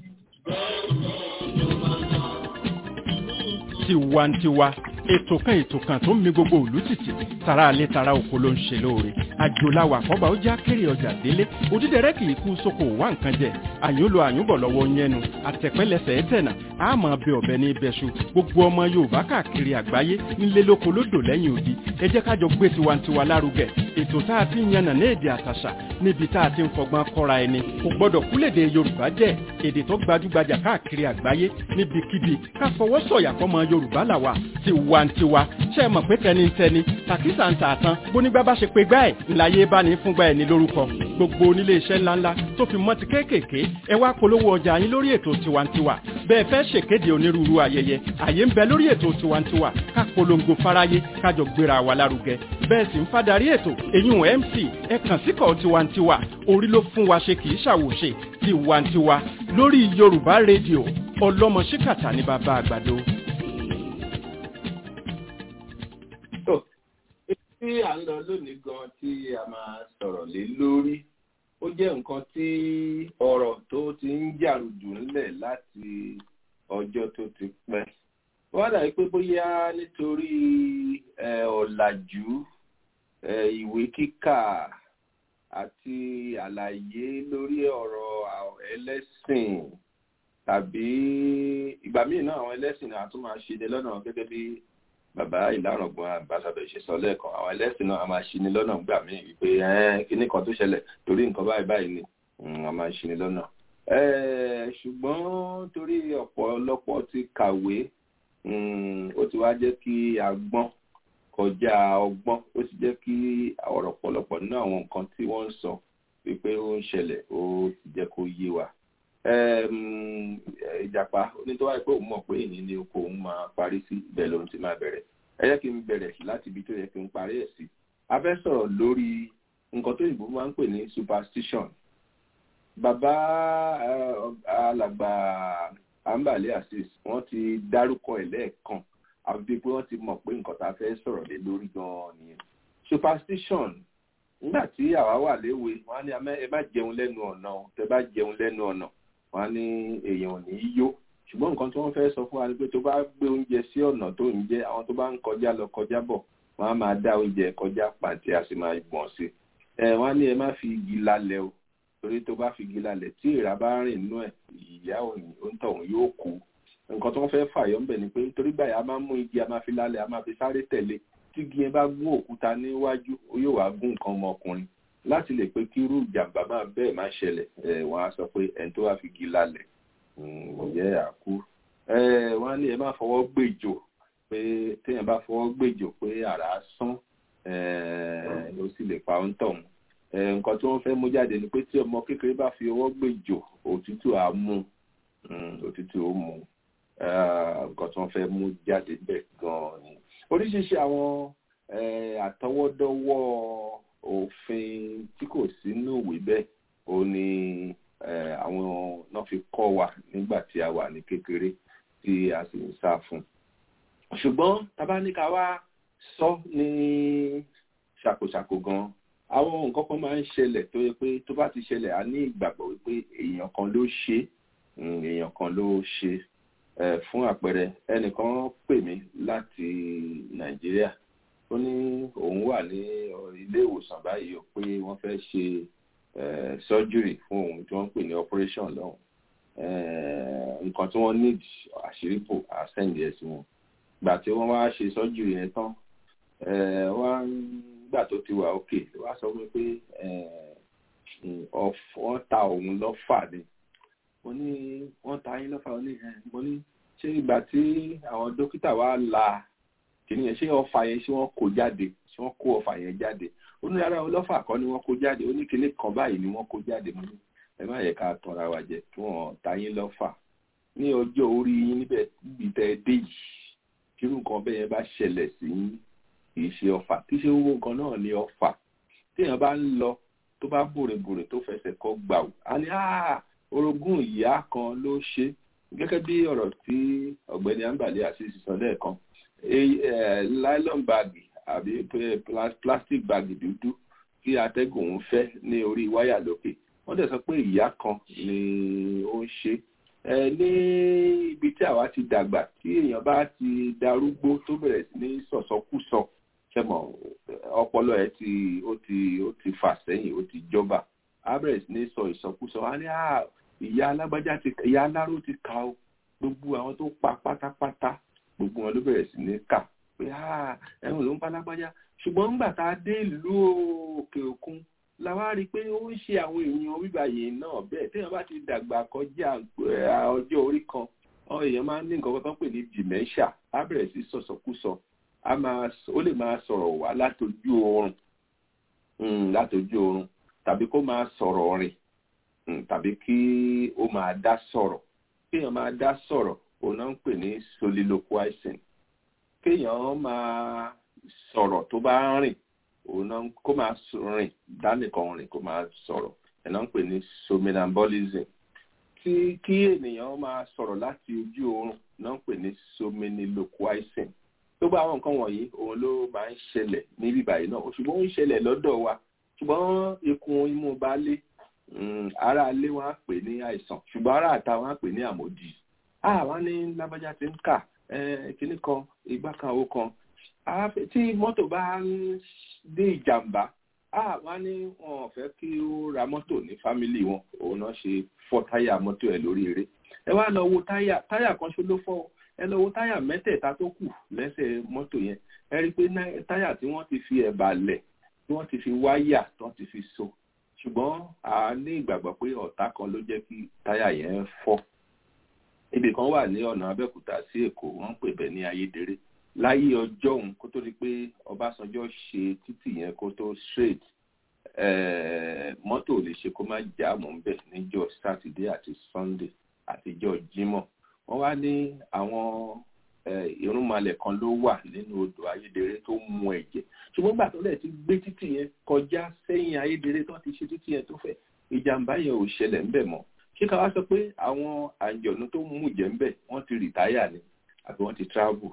tiwantiwa ètò kan ètò kan tó ń mi gbogbo òlú tìtì tara alẹ́ tara oko ló ń ṣe lóore àjòláwà àkọ́bà ó já kéré ọjà délé òdídẹrẹ́ kì í kú sóko wá nǹkan jẹ àyúnlo àyúnbọ̀ lọ́wọ́ yẹnu àtẹ̀pẹ́lẹsẹ̀ ẹ̀tẹ̀nà àmọ́ bẹ ọ̀bẹ ní ibẹ̀ṣu gbogbo ọmọ yorùbá káàkiri àgbáyé nílé lóko lódò lẹ́yìn odi ẹ jẹ́ kájọ gbé tiwantiwa lárugẹ ètò tá a ti ń yànnà ní èdè àtàṣà níbi tá a ti ń fọgbọ́n kọ́ra ẹni kò gbọ́dọ̀ kúlèdè yorùbá jẹ́ èdè tó gbajúgbajà káàkiri àgbáyé níbikíbi ká fọwọ́ sọ̀yà fọmọ yorùbá làwà tiwantiwa ṣe é mọ̀ pé tẹnitẹni tàkísà ń tà tán bónígbà bá ṣe pé gbá ẹ̀ ńláyé bá ní fúngbà ẹ̀ ní lórúkọ gbogbo onílé iṣẹ́ ńláńlá tó fi mọ́ ti kéékèèké ẹ wá polówó ọjà yín lórí ètò tiwantiwa bẹ́ẹ̀ fẹ́ ṣèkéde onírúurú ayẹyẹ àyè ń bẹ lórí ètò tiwantiwa ká polongo fáráyé kájọ gbéra wa lárugẹ bẹ́ẹ̀ sì ń fadarí ètò èyún mc ẹ kàn síkọ̀ tiwantiwa orí ló fún wa ṣe kì í ṣàwòṣe tiwantiwa lórí yorùbá rédíò ọlọ́mọ ṣíkàtà ní bàbá àgbàdo. tí à ń lọ lónìí gan tí a máa sọ̀rọ̀ lé lórí ó jẹ́ nǹkan tí ọ̀rọ̀ tó ti ń jàrùjù ńlẹ̀ láti ọjọ́ tó ti pẹ́. wọ́n dàbí pé bóyá nítorí ọ̀làjú ìwé kíkà àti àlàyé lórí ọ̀rọ̀ ẹlẹ́sìn tàbí ìgbà míì náà àwọn ẹlẹ́sìn náà tún máa ṣe ní lọ́nà gẹ́gẹ́ bí bàbá ìlànàgbọ́n àbáṣàbẹ̀ ṣe sọ lẹ́ẹ̀kan àwọn ẹlẹ́sìn náà a máa ṣi ni lọ́nà gbà mí wípé kíní kan tó ṣẹlẹ̀ torí nǹkan báyìí báyìí ni a máa ṣi ni lọ́nà. ṣùgbọ́n torí ọ̀pọ̀lọpọ̀ ti kàwé ó ti wá jẹ́ kí a gbọ́n kọjá ọgbọ́n ó ti jẹ́ kí ọ̀rọ̀ ọ̀pọ̀lọpọ̀ nínú àwọn nǹkan tí wọ́n ń sọ wípé ó ń ṣẹlẹ̀ ó ti jẹ́ kó yé wa ìjàpá onítọ́wá pé òun mọ̀ pé èyí ni oko òun máa parí sí ibẹ̀ lòun ti máa bẹ̀rẹ̀ ẹ jẹ́ kí n bẹ̀rẹ̀ láti ibi tó yẹ kí n parí ẹ̀ sí a fẹ́ sọ̀rọ̀ lórí nǹkan tó yìnbó máa ń pè ní superstition bàbá alàgbà ambale asis wọ́n ti dárúkọ ẹ̀ lẹ́ẹ̀kan àbí pé wọ́n ti mọ̀ pé nǹkan tá a fẹ́ sọ̀rọ̀ lé lórí gan-an nìyẹn superstition nígbà tí àwa wà léwe wọ́n á ní ẹ má jẹun lẹ́nu ọ̀nà tẹ bá jẹun lẹ́nu ọ̀nà wọn á ní èèyàn ò ní í yó ṣùgbọ́n nǹkan tí wọ́n fẹ́ sọ fún wa ni pé tó bá gbé oúnjẹ sí ọ̀nà tó ń jẹ àwọn tó bá ń kọjá lọ kọjá bọ̀ wọ́n á máa dá oúnjẹ kọjá pàǹtí a sì máa gbọ̀n sí ẹ wọ́n á ní ẹ má fi igi lálẹ́ o torí tó bá fi igi lálẹ́ tí ìrà bá rìn nínú ẹ̀ ìyá òní òǹtọ̀hún yóò kú nǹkan tí wọ́n fẹ́ fàyọ́ ńbẹ̀ ni pé nítorí báyìí a máa mú igi a máa fi lálẹ́ a máa fi sáré tẹ̀lé tí igi yẹn bá gún òkúta níwájú yóò wá gún nǹkan ọmọkùnrin láti lè pé kí irú ìjàmbá máa bẹ́ẹ̀ má ṣẹlẹ̀ wọ́n á sọ pé ẹni tó wá fi igi lálẹ́ ǹjẹ́ àkú wọ́n á ní ẹ má fọwọ́ gbèjò pé téèyàn bá fọwọ́ gbèjò pé àrá sán ó sì lè pa ń tọ̀hún nǹkan tí wọ́n fẹ́ mú jáde ni pé tí ọmọ kékeré bá fi ọwọ́ gbèjò òtútù á mú òtútù ó mú nǹkan tí wọ́n fẹ́ mú jáde bẹ́ẹ̀ gan-an ni oríṣiríṣi àwọn àtọwọ́dọ́wọ́ òfin tí kò sínú ìwé bẹ́ẹ̀ ó ní àwọn náà fi kọ́ wa nígbà tí a wà ní kékeré tí a sì ń sá fún ṣùgbọ́n tabaníkà wá sọ ní ṣàkóṣàkó gan àwọn nǹkan kan máa ń ṣẹlẹ̀ tó yẹ pé tó bá ti ṣẹlẹ̀ a ní ìgbàgbọ́ wípé èèyàn kan ló ṣe èèyàn kan ló ṣe fún àpẹẹrẹ ẹnìkan pè mí láti nàìjíríà ó ní òun wà ní ilé ìwòsàn báyìí ó pé wọ́n fẹ́ ṣe surgery fún òun tí wọ́n ń pè ní operation lọ́hùn nǹkan tí wọ́n need àṣírí pò àsẹ́ǹdì ẹ̀ sí wọn gbà tí wọ́n wá ṣe surgery yẹn tán wọ́n gbà tó ti wà òkè wá sọ fún mi pé wọ́n ta òun lọ́fà ni mo ní wọ́n ta yín lọ́fà mo ní ṣé ìgbà tí àwọn dókítà wá la kìíní yẹn ṣé ọfà yẹn ṣé wọ́n kó jáde ṣé wọ́n kó ọfà yẹn jáde ó ní rárá ọlọ́fà kan ni wọ́n kó jáde ó ní kinní kan báyìí ni wọ́n kó jáde mo ní ẹ má yẹ ká tanra wa jẹ kí wọ́n ta yín lọ́fà ní ọjọ́ orí yín níbẹ̀ níbi tẹ́ ẹ dé yìí kírú nǹkan bẹ́ẹ̀ yẹn bá ṣẹlẹ̀ sí yín kì í ṣe ọfà kì í ṣe owó nǹkan náà ní ọfà téèyàn bá ń lọ tó bá bòrèbòrè tó fẹsẹ̀ kọ gbàù á ní orogún ìyá kan ló ṣe gẹ́gẹ́ bí ọ̀rọ̀ tí ọ̀gbẹ́ni ambali àti sísọ lẹ́ẹ̀kan nylon bag àbí plastic bag dúdú kí atẹ́gùn ń fẹ́ ní orí wáyà lókè wọ́n dẹ̀ sọ pé ìyá kan ni ó ń ṣe ní ibi tí àwa ti dàgbà tí èèyàn bá ti darúgbó tó bẹ̀rẹ̀ sí ní sọ̀sọ́kùsọ ṣẹ́mọ̀ ọpọlọ ẹ̀ ti ó ti ó ti fà sẹ́yìn ó ti jọba á bẹ̀rẹ̀ sí ní sọ ìsọkúsọ á ní ìyá alágbájá ti ìyá aláró ti kà ó gbogbo àwọn tó pa pátápátá gbogbo wọn ló bẹ̀rẹ̀ sí ní kà pé ẹ̀rùn ló ń pa lágbájá ṣùgbọ́n nígbà tá a dé ìlú òkè òkun la wá rí i pé ó ń ṣe àwọn èèyàn wíwáyé náà bẹ́ẹ̀ téèyàn bá ti dàgbà kọjá ọjọ́ orí kan ọ èèyàn máa ń ní nǹkan tó ń pè ní dementia á bẹ̀rẹ̀ sí sọ̀sọ̀kúsọ á máa ó lè máa sọ̀rọ̀ wá látojú oorun látojú oorun tàbí kó máa sọ̀rọ̀ rìn tàbí kí ó máa dá sọ̀rọ̀ kéèyàn máa dá sọ̀rọ̀ òun náà ń pè ní soliloquizing kéèyàn máa sọ̀rọ̀ tó bá ń rìn òun náà kó máa rìn dánìkan rìn kó máa sọ̀rọ̀ ẹ̀ náà ń pè ní somnambulism tí kí ènìyàn máa sọ̀rọ̀ láti ojú oorun náà ń pè ní somniloquizing tó bá àwọn nǹkan wọ̀nyí òun ló máa ń ṣẹlẹ̀ níbí báyìí náà ṣùgbọ́n ó ń ṣẹlẹ̀ lọ́dọ̀ wa ṣùgbọ́n ikùn imú baálé ara ilé wọn á pè ní àìsàn ṣùgbọ́n ara àta wọn á pè ní àmòdì àwọn ní lábájá ti ń kà kínní kan ìgbà kan owó kan tí mọ́tò bá ń dé ìjàmbá àwọn ní wọn ò fẹ́ kí ó ra mọ́tò ní fámìlì wọn òun náà ṣe fọ́ táyà mọ́tò ẹ̀ lórí eré ẹ wá lọ wo táyà táyà kan ṣó ló fọ́ ẹ lọ wo táyà mẹ́tẹ̀ẹ̀ta tó kù lẹ́sẹ̀ mọ́tò yẹn ẹ rí i pé táyà tí wọ́n ti fi ẹ̀bà lẹ̀ tí wọ́n ti fi wáyà tí wọ́n ti fi so ṣùgbọ́n a ní ìgbàgbọ́ pé ọ̀tá kan ló jẹ́ kí táyà yẹn fọ́ ibì kan wà ní ọ̀nà abẹ́òkúta sí èkó wọ́n ń pè bẹ́ẹ̀ ní ayédèrè láyé ọjọ́ òun kó tó di pé ọbásanjọ́ ṣe títì yẹn kó tó straight mọ́tò lè ṣe kó má jáàmù ń bẹ̀ níjọ́ sátidé àti sunday àtijọ́ jímọ̀ wọ́n wá ní àwọn irúnmalẹ̀ kan ló wà nínú odò ayédèrè tó mu ẹ̀jẹ̀ ṣùgbọ́n gbà tó lẹ̀ ti gbé títì yẹn kọjá sẹ́yìn ayédèrè tó ti ṣe títì yẹn tó fẹ́ ìjàmbá yẹn ò ṣẹlẹ̀ ńbẹ̀ mọ́ ṣé ká wá sọ pé àwọn àjọ̀nú tó mú jẹ́ ńbẹ̀ wọ́n ti rìtáyà ni àbí wọ́n ti travel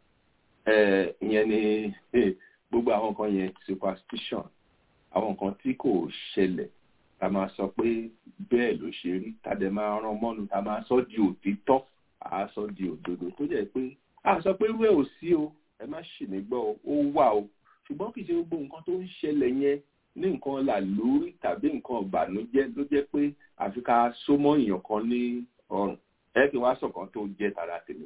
ìyẹn ni gbogbo àwọn nǹkan yẹn superstition àwọn nǹkan tí kò ṣẹlẹ̀ ta máa sọ pé bẹ́ẹ̀ ló ṣe rí tàdé máa rán mọ́nu ta máa sọ di òtítọ́ àá sọ di òdodo tó jẹ́ pé a sọ pé irú ẹ̀ ò sí o ẹ má ṣì mí gbọ́ ó wà o ṣùgbọ́n kì í ṣe gbogbo nǹkan tó ń ṣẹlẹ̀ yẹn ní nǹkan là lórí tàbí nǹkan ìbànújẹ́ ló jẹ́ pé àfi ká so mọ́ èèyàn kan ní ọrùn ẹ kí wá sọ̀kan tó jẹ́ tara tèmi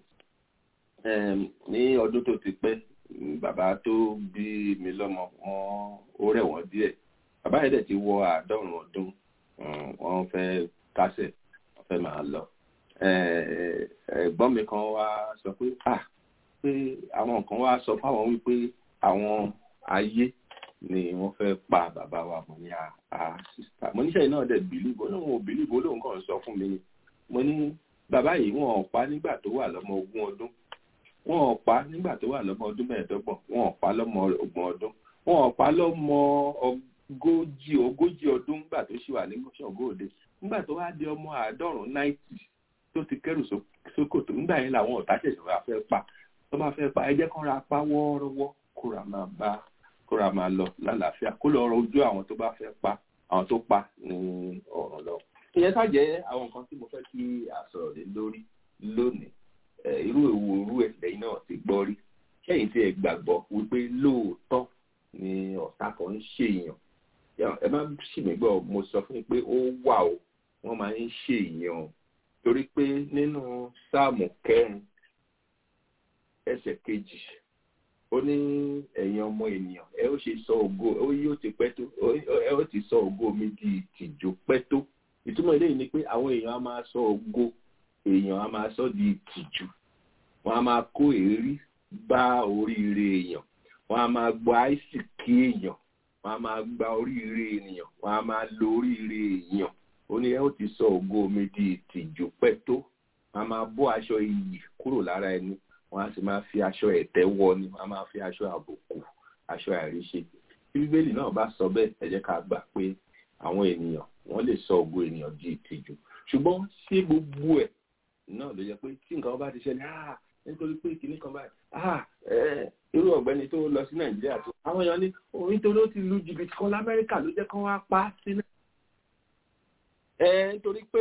ní ọdún tó ti pẹ́ bàbá tó bí mi lọ́mọ wọn ó rẹ̀ wọ́n díẹ̀ bàbá yẹn dẹ̀ ti wọ àádọ́rùn ọdún wọ́n fẹ́ kásẹ̀ wọ́n fẹ́ máa lọ ẹ̀gbọ́n mi kan wá sọ pé ah pé àwọn kan wá sọ fáwọn wípé àwọn ayé ni wọ́n fẹ́ pa bàbá wa mo ní a sísá mo níṣẹ́ náà dẹ̀ bìlíbò lóun ò bìlíbò lóun kàn sọ fún mi ni mo ní bàbá yìí wọn ò pa nígbà tó wà lọ́mọ ogún ọdún wọn ò pa nígbà tó wà lọ́mọ ọdún mẹ́ẹ̀ẹ́dọ́gbọ̀n wọn ò pa lọ́mọ ogún ọdún wọn ò pa lọ́mọ ogójì ogójì ọdún nígbà tó ṣì wà ní ṣọ̀góòde nígbà tó wá di ọmọ àádọ́rùn-ún náìtì tó ti kẹ́rù sókòtò nígbà yẹn làwọn ọ̀tá ṣẹ̀ṣẹ̀ wá fẹ́ pa tó bá fẹ́ pa ẹ jẹ́ kán ra pa wọ́ọ́rọ́wọ́ kóra máa bá kóra máa lọ lálàáfíà kó lọ rọ ojú àwọn tó bá fẹ́ pa àwọn tó pa ní ọ̀run lọ. ìyẹn ṣàjẹ́ àwọn nǹkan tí mo fẹ́ kí a sọ̀rọ̀ lé lórí lónìí irú èwo irú ẹ̀ lẹ́yìn náà ti gbọ́ rí kẹ́yìn tí ẹ gbàgbọ́ wípé lóòótọ́ ni ọ̀tá kan ń ṣèyàn ẹ má ṣì mí gbọ́ mo sọ fún yín pé ó wà o wọ́n máa ń ṣèyàn o torí pé nínú sáàmù kẹrin ẹsẹ̀ kejì ó ní ẹ̀yin ọmọ ènìyàn ẹ ó ṣe sọ ògo ó yóò ti pẹ́ tó ẹ ó ti sọ ògo mi di ìtìjú pẹ́ tó ìtumọ̀ eléyìí ni pé àwọn èèyàn á máa sọ ògo èèyàn á máa sọ di ìtìjú wọn á máa kó èérí bá oríire èèyàn wọn á máa gba àìsìkí èèyàn wọn á máa gba oríire ènìyàn wọn á máa lo oríire èèyàn ó ní ẹ ó ti sọ ògo mi di ìtìjú pẹ́ tó wọn á máa bọ́ aṣọ iyì kúrò lára ẹni wọn á sì máa fi aṣọ ẹ̀tẹ́ wọ ni wọn á máa fi aṣọ àbùkù aṣọ àìríṣe tí bíbélì náà bá sọ bẹ́ẹ̀ ẹ jẹ́ ká gbà pé àwọn ènìyàn wọ́n lè sọ ògo ènìyàn di ìtìjú ṣùgbọ́n ṣé gbogbo ẹ̀ náà ló yẹ pé tí nǹkan bá ti ṣẹlẹ̀ ah nítorí pé kìnnì kan báyìí ah irú ọ̀gbẹ́ni tó lọ sí nàìjíríà tó àwọn èèyàn ní orin tó ló ti lu jìbìtì kan lamẹ́ríkà ló jẹ́ kán wá pa sí náà ẹ nítorí pé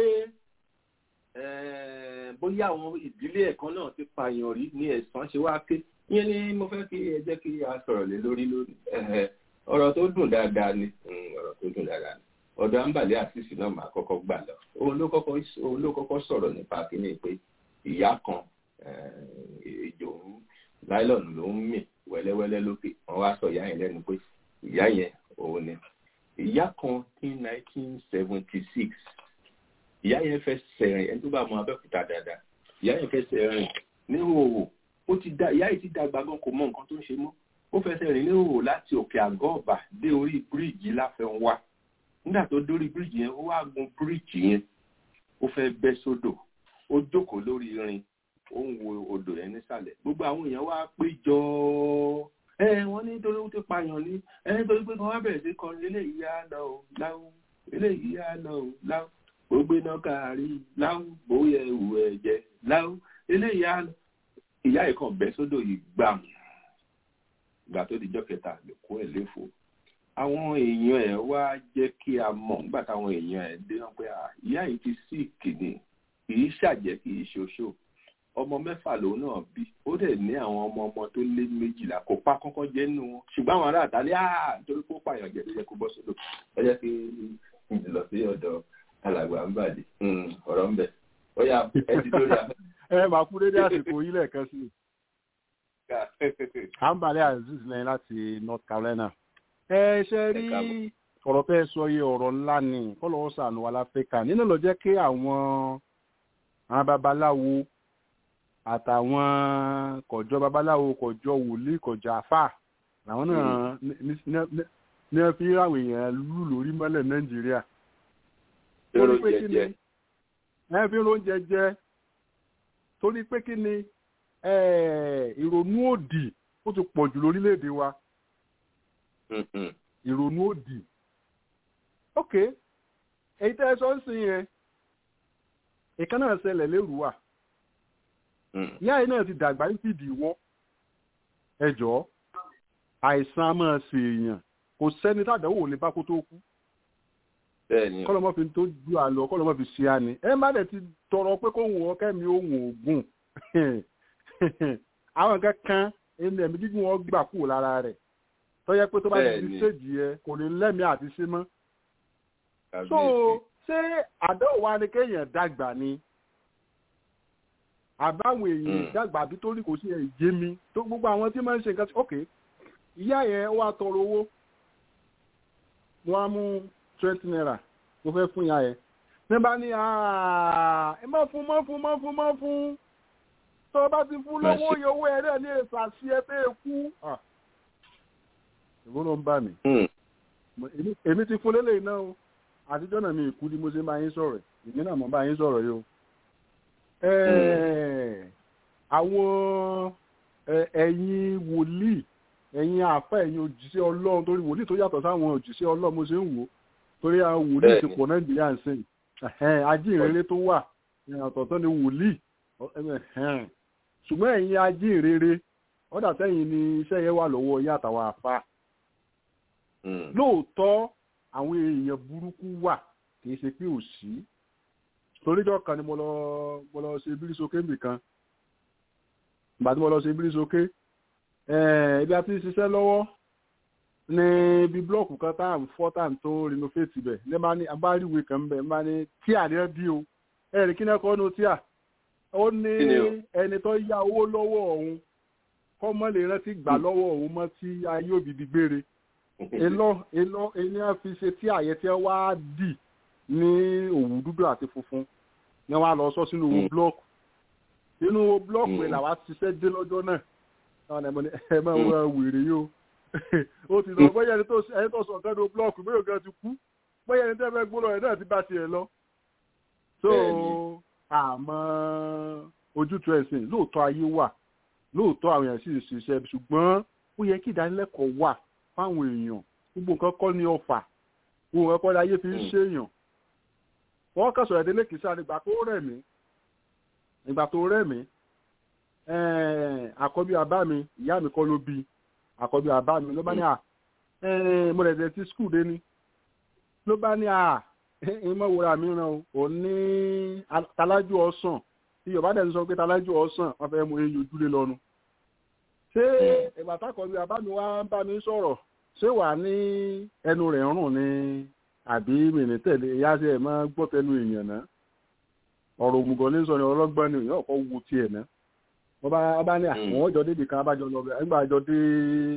bóyá àwọn ìdílé ẹ̀kan náà ti pààyàn rí ní ẹ̀sán ṣe wá ké ìyẹn ni mo fẹ́ kí ẹ jẹ́ kí a sọ̀rọ̀ lé lórí lónìí ọ̀rọ̀ tó dùn dáadáa ni ọ̀rọ̀ tó dùn dáadáa ni ọ̀dọ̀ àǹbàlẹ̀ àṣìṣì náà máa kọ́kọ́ gbà lọ òun ló kọ́kọ́ sọ̀rọ̀ nípa kíní pé ìyá kan ejò ń láìlọ́ọ̀nù ló ń mì wẹ́lẹ́wẹ́lẹ́ lókè wọ́n wá sọ ìyá yẹn lẹ́nu pé ìyá yẹn òun ni ìyá kan ní 1976 ìyá yẹn fẹ́ sẹ̀rìn ẹni tó bá mọ abẹ́òkúta dáadáa ìyá yẹn fẹ́ sẹ̀rìn ní òwò ó ti da ìyá yìí ti dàgbà gan kò mọ nǹkan tó ń ṣe mọ́ ó fẹ́ sẹ̀rìn ní òwò láti òkè àgọ́ ọ̀bà dé orí bíríìjì láfẹnwá nígbà tó dórí bíríìjì yẹn ó wá gun bíríìjì yẹn ó fẹ́ bẹ́ sódò ó jókòó lórí irin ó ń wo odò yẹn nísàlẹ̀ gbogbo àwọn èèyàn wá péjọ ẹ wọ́n ní nítorí ó ti pààyàn ní ẹ nítorí pé kan wá bẹ̀rẹ̀ sí kọrin eléyìí á lọ ò láwù eléyìí á lọ ò láwù gbogbo iná kárí láwù bóyá ewu ẹ̀jẹ̀ láwù eléyìí á lọ ìyá ìkan bẹ́ sódò yìí gbàm ìgbà tó dijọ́ kẹta lè kó ẹ̀ léfò àwọn èèyàn ẹ̀ wá jẹ́ kí a mọ̀ nígbà táwọn èèyàn ẹ̀ dé náà pé ìyá yìí ti sí ìkìnnì kì í ṣàjẹ́ kì í ṣoṣo ọmọ mẹ́fà lòun náà bí ó dẹ̀ ní àwọn ọmọ ọmọ tó lé méjìlá kò pa kọ́kọ́ jẹ́ nínú wọn ṣùgbọ́n àwọn ará àtàlẹ́ àá nítorí kó pààyàn jẹ́ lóye kó bọ́ sódò ẹ jẹ́ kí n lọ sí ọ̀dọ̀ alàgbà ń bàdé ọ̀rọ̀ ń bẹ̀ ó yà ẹ ti lórí afẹ́. ẹ máa kú dédé àsìkò yìí lẹ́ẹ̀kan sí i. àǹbálẹ̀ aziz lẹ́yìn láti north carolina. ẹ ṣe rí ọ̀rọ̀ fẹ́ sọ yìí ọ̀rọ̀ ńlá ni kọ́lọ́wọ́ sànù wa láfíríkà nínú lọ jẹ́ kí àwọn àwọn babaláwo àtàwọn kọjọ babaláwo kọjọ wòlíì kọjọ àfà làwọn náà ní ẹ fi ráwọn èèyàn lù lórí mọ́lẹ̀ nàìjíríà. èrò jẹjẹ. ẹ fi oúnjẹ jẹ torí pé kí ni ìrònú òdì ó ti pọ̀ jù lórílẹ̀‐èdè wa ìrònú òdì ok èyí tẹ́ ẹ sọ ń sìn yẹn ìkan náà ṣẹlẹ̀ lérú wa ìyá yìí náà ti dàgbà ní fìdí wọ́n ẹjọ́ àìsàn a máa ṣe èèyàn kò sẹ́ni tàdánwò lè bá kó tó kú kọ́lọ́mọ́ fi tó ju àlọ́ kọ́lọ́mọ́ fi ṣe àní ẹ má dẹ̀ ti tọrọ pé kó wọ́n kẹ́mi ohun ògùn àwọn nǹkan kan ẹni ẹ̀mí gígùn wọn gbà kúrò lára rẹ̀ tó yẹ pé tó bá ti di séjì yẹ kò ní lẹ́mìí àti ṣe mọ́. so ṣé àdéhùn wa ni kéèyàn dàgbà ni àbáwọn èèyàn dàgbà àbí tó rí kò sí ẹ̀jẹ̀ mi tó gbogbo àwọn tí máa ń ṣe nǹkan ok ìyá yẹn wá tọrọ owó wọn á mú twenty naira tó fẹ́ fún ìyá yẹn ní bá ní ẹ má fún má fún má fún má fún tó bá ti fún lọ́wọ́ iye owó ẹ̀rẹ́ ní èsà sí ẹ pé kú. ìwọ ló ń bà mí. èmi ti fún lélẹ̀ iná o àtijọ́ náà mi ìkú ni mo ṣe máa yín sọ̀rọ̀ èmi náà mo bá yín sọ̀rọ̀ yìí o. àwọn ẹ̀yin wòlíì ẹ̀yin àfẹ́ ẹ̀yin òjìṣẹ́ ọlọ́run torí wòlíì tó yàtọ̀ sáwọn òjìṣẹ́ ọlọ́run mo ṣe ń wò ó torí àwọn wòlíì ti pọ̀ nàìjíríà ń sìn ajínrere tó wà ìyàtọ̀ tó ni wòlíì ṣùgbọ́n ẹ̀yin ajínrere ọ̀dà sẹ́yìn ni iṣẹ́ yẹn wà lọ́wọ́ yín àtàwọn àfa lóòótọ́ àwọn èèyàn burúkú wà kì í ṣe pé ò sí toríjọ́ kan ni mo lọ mo lọ ṣe bírísókè nìkan ìgbà tí mo lọ ṣe bírísókè ibi àti ṣiṣẹ́ lọ́wọ́ ní ibi blọọkù kan tá à ń fọ́ tá à ń tó renovate bẹ̀ ní bá ní agbáríwé kan bẹ̀ ní bá ní tíà ní ẹ bí o ẹ̀rì kí náà kọ́ nu tíà ó ní ẹni tó yá owó lọ́wọ́ òun kọ́ mọ́ lè rántí gbà lọ́wọ́ òun mọ́ tí ayé òbí di gbére èlò èlò ẹni á fi ṣe tí àyẹ tí wá dì ní òwú dúdú àti funfun ni wọ́n á lọ sọ sínú owó blọọkù inú owó blọọkù ẹ̀ làwa ṣiṣẹ́ dé lọ́jọ́ náà ẹ máa wọ wèrè yìí o ó ti lọ bóyá ẹni tó sọ nǹkan ní blọọkù bóyá ọ̀gá ti kú bóyá ẹni tẹ́ fẹ́ gbólọ ẹ̀ náà ti bá tiẹ̀ lọ. so àmọ́ ojútùú ẹ̀sìn lóòótọ́ ayé wà lóòótọ́ àwọn èèyàn sì ń ṣiṣẹ́ ṣùgbọ́n ó yẹ kí ìdánilẹ́kọ̀ọ́ wà fáwọn èèyàn gbogbo nǹkan kọ́ ní ọ̀fà gbogbo nǹkan kọ́ ní ayé fi ń ṣèèyàn. wọ́n kàn sọ̀rọ̀ délé kìí sáré ìgbà tó rẹ̀ mí ìgbà tó rẹ̀ mí àkọ́bí àbá mi ìyá mi kọ́ ló bí àkọ́bí àbá mi ló bá ní à mo rẹ̀ dẹ̀ ti skul dé ni ló bá ní à ìmọ̀ wòrà mi ràn ó ní talájú ọ̀sán tí yorùbá dẹ̀ ń sọ pé talájú ọ̀sán wọ́n fẹ́ mú eyín ojúlé lọ́nu. ṣé ìgbà tákọ̀bí àbá mi wá ń bá mi sọ̀rọ̀ ṣé wà ní ẹnu rẹ̀ rùn ni àbí mìíràn tẹ̀lé ìyá ṣe ẹ̀ máa gbọ́ tẹnu èèyàn náà ọ̀rọ̀ òmùgọ̀ ní sọ ni ọlọ́gbọ́n ni èèyàn kọ́ wu tiẹ̀ náà wọ́n bá bá ní àwọn ọjọ́ débi kan abájọ lọ bẹ́ẹ̀ nígbà àjọ dé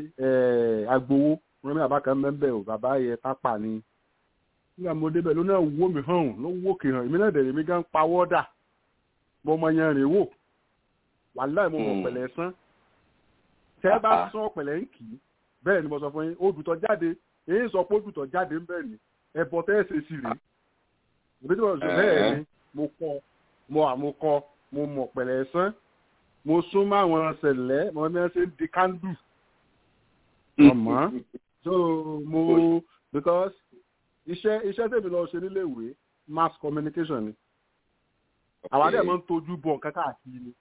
agbowó wọn ní àbá kan mẹ́bẹ̀ ò bàbá yẹ tápà ni nígbà mo débẹ̀ ló náà wó mi hàn ló wó kì hàn èmi náà dẹ̀rẹ̀ mi gan pawọ́ dà mo mọ yẹn rìn wò wàláì mo mọ̀ pẹ̀lẹ́ sán tẹ́ bá sán pẹ̀lẹ́ ń kì í bẹ́ẹ̀ ni mo sọ fún yín odùtọ̀ jáde èyí sọ pé odùtọ̀ jáde ń bẹ̀ ni ẹ̀bọ̀ tẹ́ ẹ̀ ṣe sí rèé ìbí tí mo sọ bẹ́ẹ̀ ni mo kọ́ mo àmúkọ mo mọ̀ pẹ̀lẹ́ sán mo sún mọ́ àwọn ṣẹlẹ̀ mo ní wọ́n ṣe ń di kándù ọmọ so mo because iṣẹ́ iṣẹ́ tèmi lọ ṣe nílé ìwé mass communication ni àwọn adé máa ń tọ́jú bọ̀ nǹkan káàkiri ni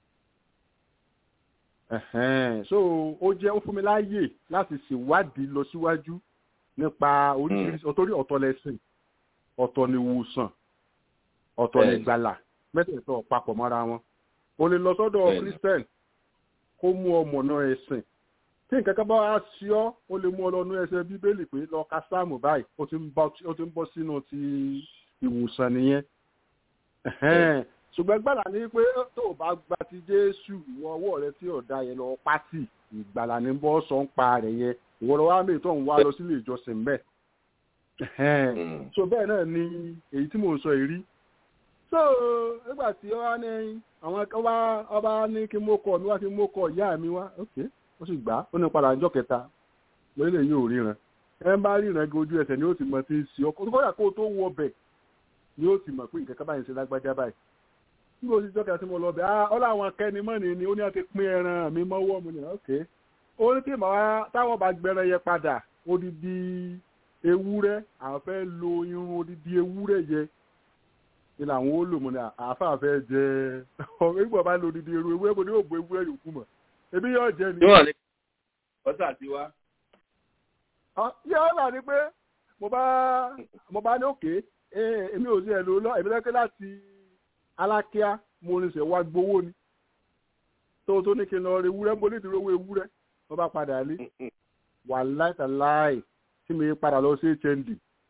Ẹ̀hẹ́n. so ó jẹ́ ó fún mi láàyè láti ṣèwádìí lọ síwájú nípa oríṣiríṣi ọ̀tọ́rí ọ̀tọ̀ lẹ́sìn ọ̀tọ̀ ni ìwòsàn ọ̀tọ̀ ni Bẹ́ẹ̀ni. ìgbàlà mẹ́tẹ̀ẹ̀tọ̀ papọ̀ mọ́ra wọn o lè lọ sọ́dọ̀ Bẹ́ẹ̀ni. christian kó mú ọmọ náà ẹ̀sìn tí nǹkan kan bá wá sí ọ ó lè mú ọ lọ́nu ẹsẹ̀ bíbélì pé lọ ka sáàmù báyìí ó ti ń bọ́- ó ti ń bọ́ sínú ti ìwòsàn nìyẹn Ẹ̀hẹ́n. ṣùgbọ́n gbàlà ní pé tó o bá gba ti jésù ìwọ ọwọ́ rẹ tí ọ̀dà yẹn lọ pátì ìgbàlà ní bọ́ sọ ń pa rẹ̀ yẹn ìwọ lọ wá mí tó ń wá lọ sílé ìjọsìn bẹ́ẹ̀ Ẹ̀hẹ́n. Mm. so bẹ́ẹ̀ náà ni èyí tí mò ń sọ yìí rí so nígbà tí ọ wá ní àwọn kan wá ọba ní kí mo kọ mi wá kí mo kọ ìyá mi wá ok ó sì gbà á ó ní padà ọjọ́ kẹta lórílẹ̀ yìí ò ríran ẹ ń bá ríran gan ojú ẹsẹ̀ ni ó ti mọ̀ tí ń ṣe ọkọ̀ kódà kó tó wọ bẹ̀ ni ó ti mọ̀ pé nǹkan kan báyìí ń ṣe lágbájá báyìí nígbà oṣù jọ́kẹ́ tí mo lọ bẹ̀ ah ọlọ́ àwọn akẹ́ni mọ́ni ni ó ní àti pín ẹran mi mọ́wọ́ mi ni ok ó ní kí màá táwọn bá gbẹran yẹ padà odidi ewúrẹ́ àwọn fẹ́ lo irun odidi ewúrẹ́ yẹ ni làwọn ó lò mọ́ ni àáfàá fẹ́ jẹ ọ̀rọ̀ ìgbà bá lo odidi irun ewúrẹ́ mo ní òògùn ewúrẹ́ yòókù mọ̀ ebi yóò jẹ ni. níwọ̀n ní ọ̀sà ti wá. yẹ ọ là ní pé mo bá mo bá ní òkè èmi ò sí ẹ̀ ló lọ èmi lẹ́kẹ́ láti alákíá mo ní sẹ́ wá gbowó ni tó tó ní kí n lọ rí ewúrẹ́ mo ní ìdúró owó ewúrẹ́ mo bá padà lé wà láìtàláì tí mi padà lọ sí hnd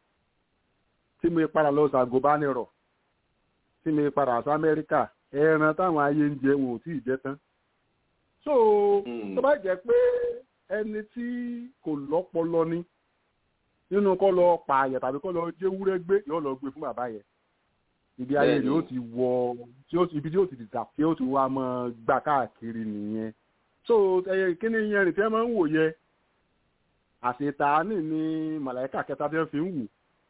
tí mi padà lọ sí àgùnbánirọ̀ tí mi padà sí amẹ́ríkà ẹran táwọn ayé ń jẹ wọn ò tí ì jẹ tán so tó bá jẹ́ pé ẹni tí kò lọ́pọlọ ni nínú kọ́ lọ pààyàn tàbí kọ́ lọ jẹ́wúrẹ́ gbé yóò lọ gbé fún bàbá yẹn ibi ayé rẹ̀ ó ti wọ ibi tí ó ti dìtà kí ó ti wá mọ́ gbà káàkiri nìyẹn so ẹyẹ kíní yẹn rìn tí wọ́n máa ń wò yẹ àṣetàánì ni màláìka kẹta tí wọ́n fi ń wò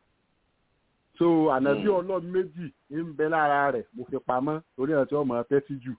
so ànábì ọlọ́run méjì ń bẹ lára rẹ̀ mo fi pamọ́ torí ẹ̀ tí wọ́n mọ̀ ẹ́ tẹ́tí jù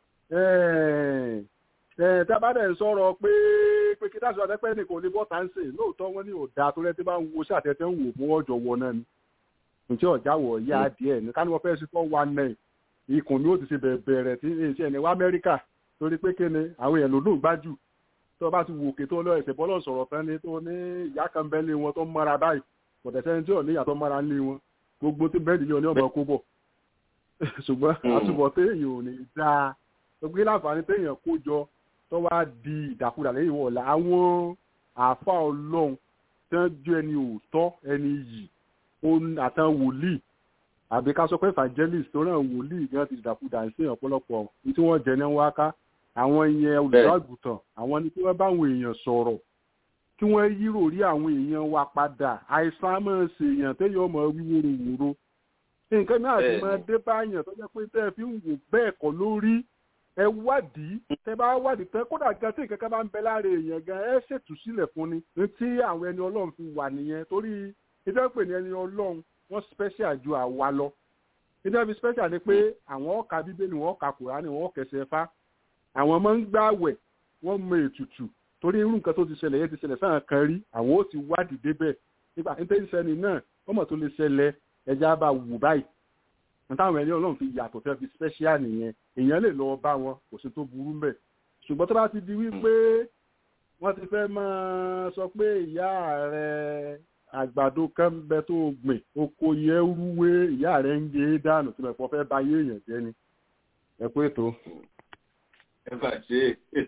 tábàdẹ̀ sọ̀rọ̀ pé pé kí dáṣọ àtẹ́pẹ́ ní kò ní bọ́ táǹsì lóòótọ́ wọn ní òdà tó rẹ́ tí bá ń wo ṣàtẹ́tẹ́ ń wò fún ọjọ́ wọ náà ni ǹjẹ́ ọ̀já wọ̀ yá díẹ̀ ní káni wọ́n fẹ́ sí fọ́ one nine ikùn ni ó ti ṣe bẹ̀rẹ̀ tí ní iṣẹ́ ẹni wá amẹ́ríkà torí pé kí ni àwọn èèyàn lòdùn gbájú tó bá ti wò òkè tó lọ ẹsẹ̀ bọ́lọ̀ sọ̀rọ̀ tán ni tó ní ìyá kan bẹ́ẹ̀ lé wọn tó mọ́ra báyìí kò tẹ̀sẹ̀ ní tí ò ní ìyàtọ̀ mọ́ra lé wọn gbogbo tí bẹ́ẹ̀ ni ọ̀ní ọ̀bọ̀ kó bọ̀ ṣùgbọ́n àtúbọ̀ téèyàn ò ní dáa gbogbo láǹfààní téèyàn kó jọ tó wá di ìdàkudà lẹ́yìn wọ̀ọ̀la àwọn àáfà ọlọ́run tí wọ́n jẹ́ ẹni òótọ́ ẹni yìí àtàn wòlíì àbí ká sọ pé evangelist tó náà wòlíì gan ti dìdàkudà ń sèyàn ọ̀pọ̀lọpọ̀ ní tí wọ́n jẹ ní wáká àwọn ìyẹn olùdóàgùtàn àwọn ni kí wọ́n bá àwọn èèyàn sọ̀rọ̀ kí wọ́n yírò rí àwọn èèyàn wa padà àìsàn máa ṣèèyàn téèyàn ọmọ wíwòrò wòrò nǹkan náà ti máa dé báyàn tó jẹ́ pé tẹ́ ẹ fi ń wò bẹ́ẹ̀ kọ́ lórí ẹ wádìí tẹ bá wádìí tẹ kódà gan tí nǹkan kan bá ń bẹ lára èèyàn gan ẹ ṣètù sílẹ̀ fún ni ní tí àwọn ẹni ọlọ́run fi wà nìyẹn torí ìjọba pè ní ẹni ọlọ́run wọ́n special ju àwa lọ ìjọba fi special ni pé àwọn ọkà bíbélì wọn ọkà kùránì wọn ọkẹsẹ̀ fá àwọn máa ń gbààwẹ̀ wọ́n mọ ètùtù torí irú nǹkan tó ti ṣẹlẹ̀ yẹn ti ṣẹlẹ̀ sáà kan rí àwọn ó ti wádìí débẹ̀ nígbà nítorí sẹ́ni náà wọ́n mọ̀ tó lè ṣẹlẹ̀ ẹja bá wù báyìí táwọn ẹni ọlọ́run fi yàtọ̀ fẹ́ fi special nìyẹn èèyàn lè lọ bá wọn kò sí tó burú mbẹ̀ ṣùgbọ́n tó bá ti di wípé wọ́n ti fẹ́ máa sọ pé ìyá rẹ̀ àgbàdo kan ń bẹ tó gbìn oko yẹ rúwé ìyá rẹ̀ ń gé dànù tí mẹ̀pọ̀ fẹ́ bá yé èèyàn jẹ́ ni ẹ pé tó. ẹ bá ṣe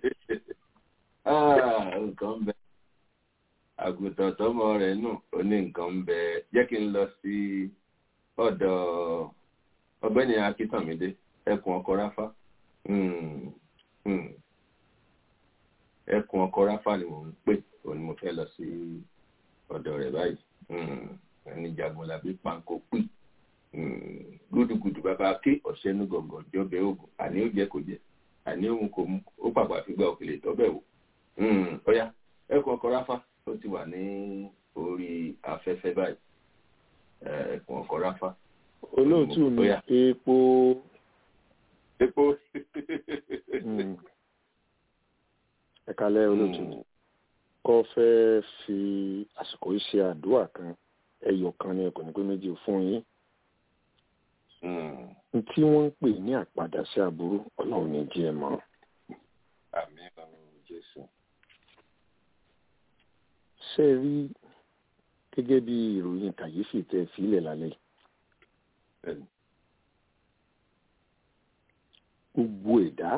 nǹkan ń bẹ àgùntàn tọmọ rẹ̀ nù ó ní nǹkan ń bẹ jẹ́ kí n lọ sí ọ̀dọ̀ ọ̀gbẹ́ni akíntàmídé ẹkùn ọkọ ráfá ẹkùn ọkọ ráfá ni mò ń pè òun ni mo fẹ́ lọ sí ọ̀dọ̀ rẹ̀ báyìí ẹni jagunlabi panko pì gúdùgùdù bàbá ké ọ̀sẹ́nu gọ̀ngàn jọbẹ̀ ogun àní ó jẹ kò jẹ àní òun kò mú ó pàpà fi gba òkèlè tọ́bẹ̀ wò ọ̀yá ẹkùn ọkọ ráfá ó ti wà ní orí afẹ́fẹ́ báyìí ẹkùn ọkọ ráfá olóòtú mi Bóyá. epo epo. mm, ẹ̀kalẹ̀ olóòtú mi kọ́ fẹ́ fi àsìkò yìí ṣe àdúrà kan ẹyọ kan ní ẹkùn nígbà méjì fún yín Mm. n tí wọ́n ń pè ní àpadà sí aburú ọlọ́run ní jí ẹ mọ́ àmín ọlọ́run jésù. ṣé ẹ rí gẹ́gẹ́ bí ìròyìn kàyéfì tẹ́ ẹ fílẹ̀ lálẹ́ yìí Bẹ́ẹ̀ni. gbogbo ẹ̀dá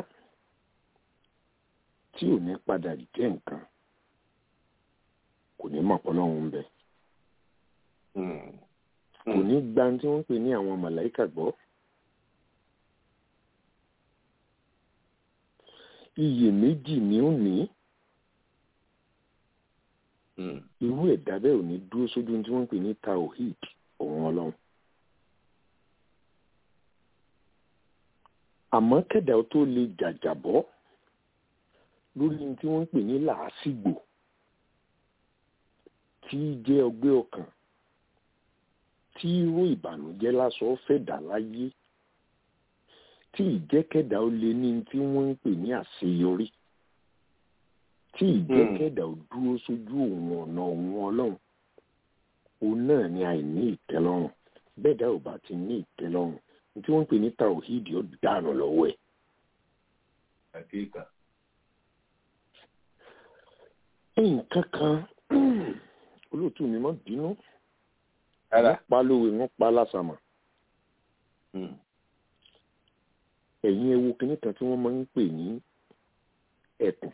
tí ò ní padà jẹ́ nǹkan kò ní mọ̀ pé ọlọ́run ń bẹ Mm. kò ní gba ohun tí wọ́n ń pè ní àwọn màláìkà gbọ́ iyèméjì ni ó ní Mm. irú ẹ̀dá bẹ́ẹ̀ ò ní dúró sójú ohun tí wọ́n ń pè ní taohid òun ọlọ́run àmọ́ kẹ̀dá ó tó lè jàjàbọ́ lórí ohun tí wọ́n ń pè ní làásìgbò tí í jẹ́ ọgbẹ́ ọkàn tí irú ìbànújẹ́ lásán fẹ́ dà láyé tí ìjẹ́kẹ̀dá ó lé ní tí wọ́n ń pè ní àṣeyọrí tí ìjẹ́kẹ̀dá ó dúró sójú òun ọ̀nà òun ọlọ́run òun náà ni àìní ìtẹ́lọ́rùn bẹ́ẹ̀ dá ò bá ti ní ìtẹ́lọ́rùn ní tí wọ́n ń pè ní tàwíìdì ó dànù lọ́wọ́ ẹ̀. àkíkà. nǹkan kan olóòtú mi má bínú ara. wọ́n pa lówe wọ́n pa lásàmà Mm. ẹ̀yin ewu kìíní kan tí wọ́n máa ń pè ní ẹ̀kùn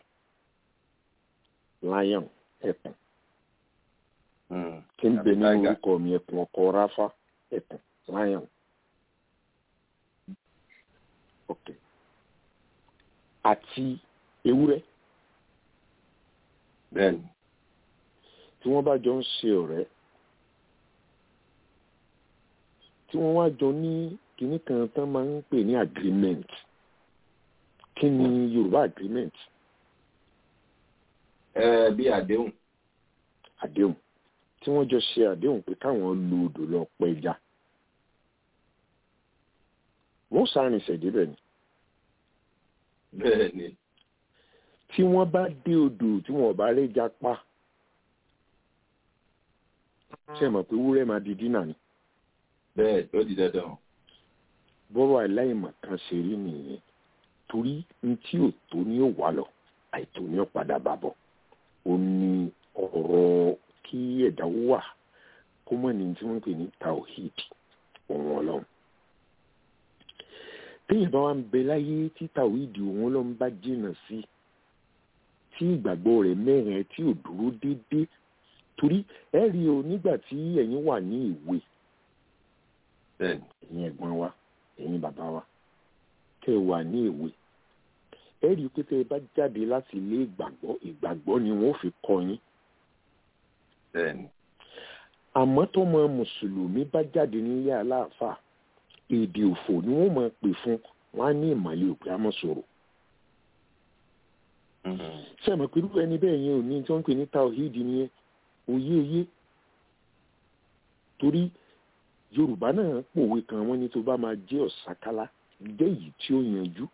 lion ẹ̀kùn Mm. tí ń bẹ Àbí nínú tiger. orúkọ mi ẹ̀kùn ọkọ ráfá ẹ̀kùn lion. ok àti ewúrẹ́ bẹ́ẹ̀ni. tí wọ́n bá jọ ń ṣe ọ̀rẹ́ tí wọ́n wá jọ ní kinní kan tán máa ń pè ní agreement kí ni yorùbá agreement ẹ bí àdéhùn. àdéhùn tí wọ́n jọ ṣe àdéhùn pé káwọn lu odò lọ pẹja wọ́n sáàrin ìṣẹ̀débẹ̀ ni bẹ́ẹ̀ni. tí wọ́n bá dé odò tí wọ́n bá rẹ́ja pa ṣe mọ̀ pé wúrẹ́ máa di dínà ni bẹ́ẹ̀ tó di dandan. bọ́rọ̀ aláìmọ̀ kan ṣe rí nìyẹn torí n tí ò tó ní ò wá lọ àìtó ní ò padà bá bọ̀ ó ní ọ̀rọ̀ kí ẹ̀dá wà kó mọ̀ ní tí wọ́n ń pè ní tawhid òun ọlọ́run téèyàn bá wà ń bẹ láyé tí tawhid òun ọlọ́run bá jìnnà sí tí ìgbàgbọ́ rẹ̀ mẹ́rin tí ò dúró déédéé torí ẹ rí o nígbà tí ẹ̀yin wà ní ìwé bẹ́ẹ̀ni. ẹ̀yin ẹ̀gbọ́n wa ẹ̀yin bàbá wa tẹ́ ẹ wà ní èwe ẹ rí i pé tẹ́ ẹ bá jáde láti ilé ìgbàgbọ́ ìgbàgbọ́ ni wọ́n fi kọ́ yín bẹ́ẹ̀ni. àmọ́ tọ́mọ mùsùlùmí bá jáde nílé aláàfáà èdè òfò ni wọ́n máa pè fún wọn á ní ìmọ̀lẹ́ òpè àmọ́ sọ̀rọ̀ Mm. ṣé ẹ mọ̀ pé irú ẹni bẹ́ẹ̀ yẹn ò ní tí wọ́n ń pè ní tawhid nìyẹn òye òye torí yorùbá náà pòwe kan wọ́n ní tó bá máa jẹ́ ọ̀sákálá jẹ́ èyí tí ó yanjú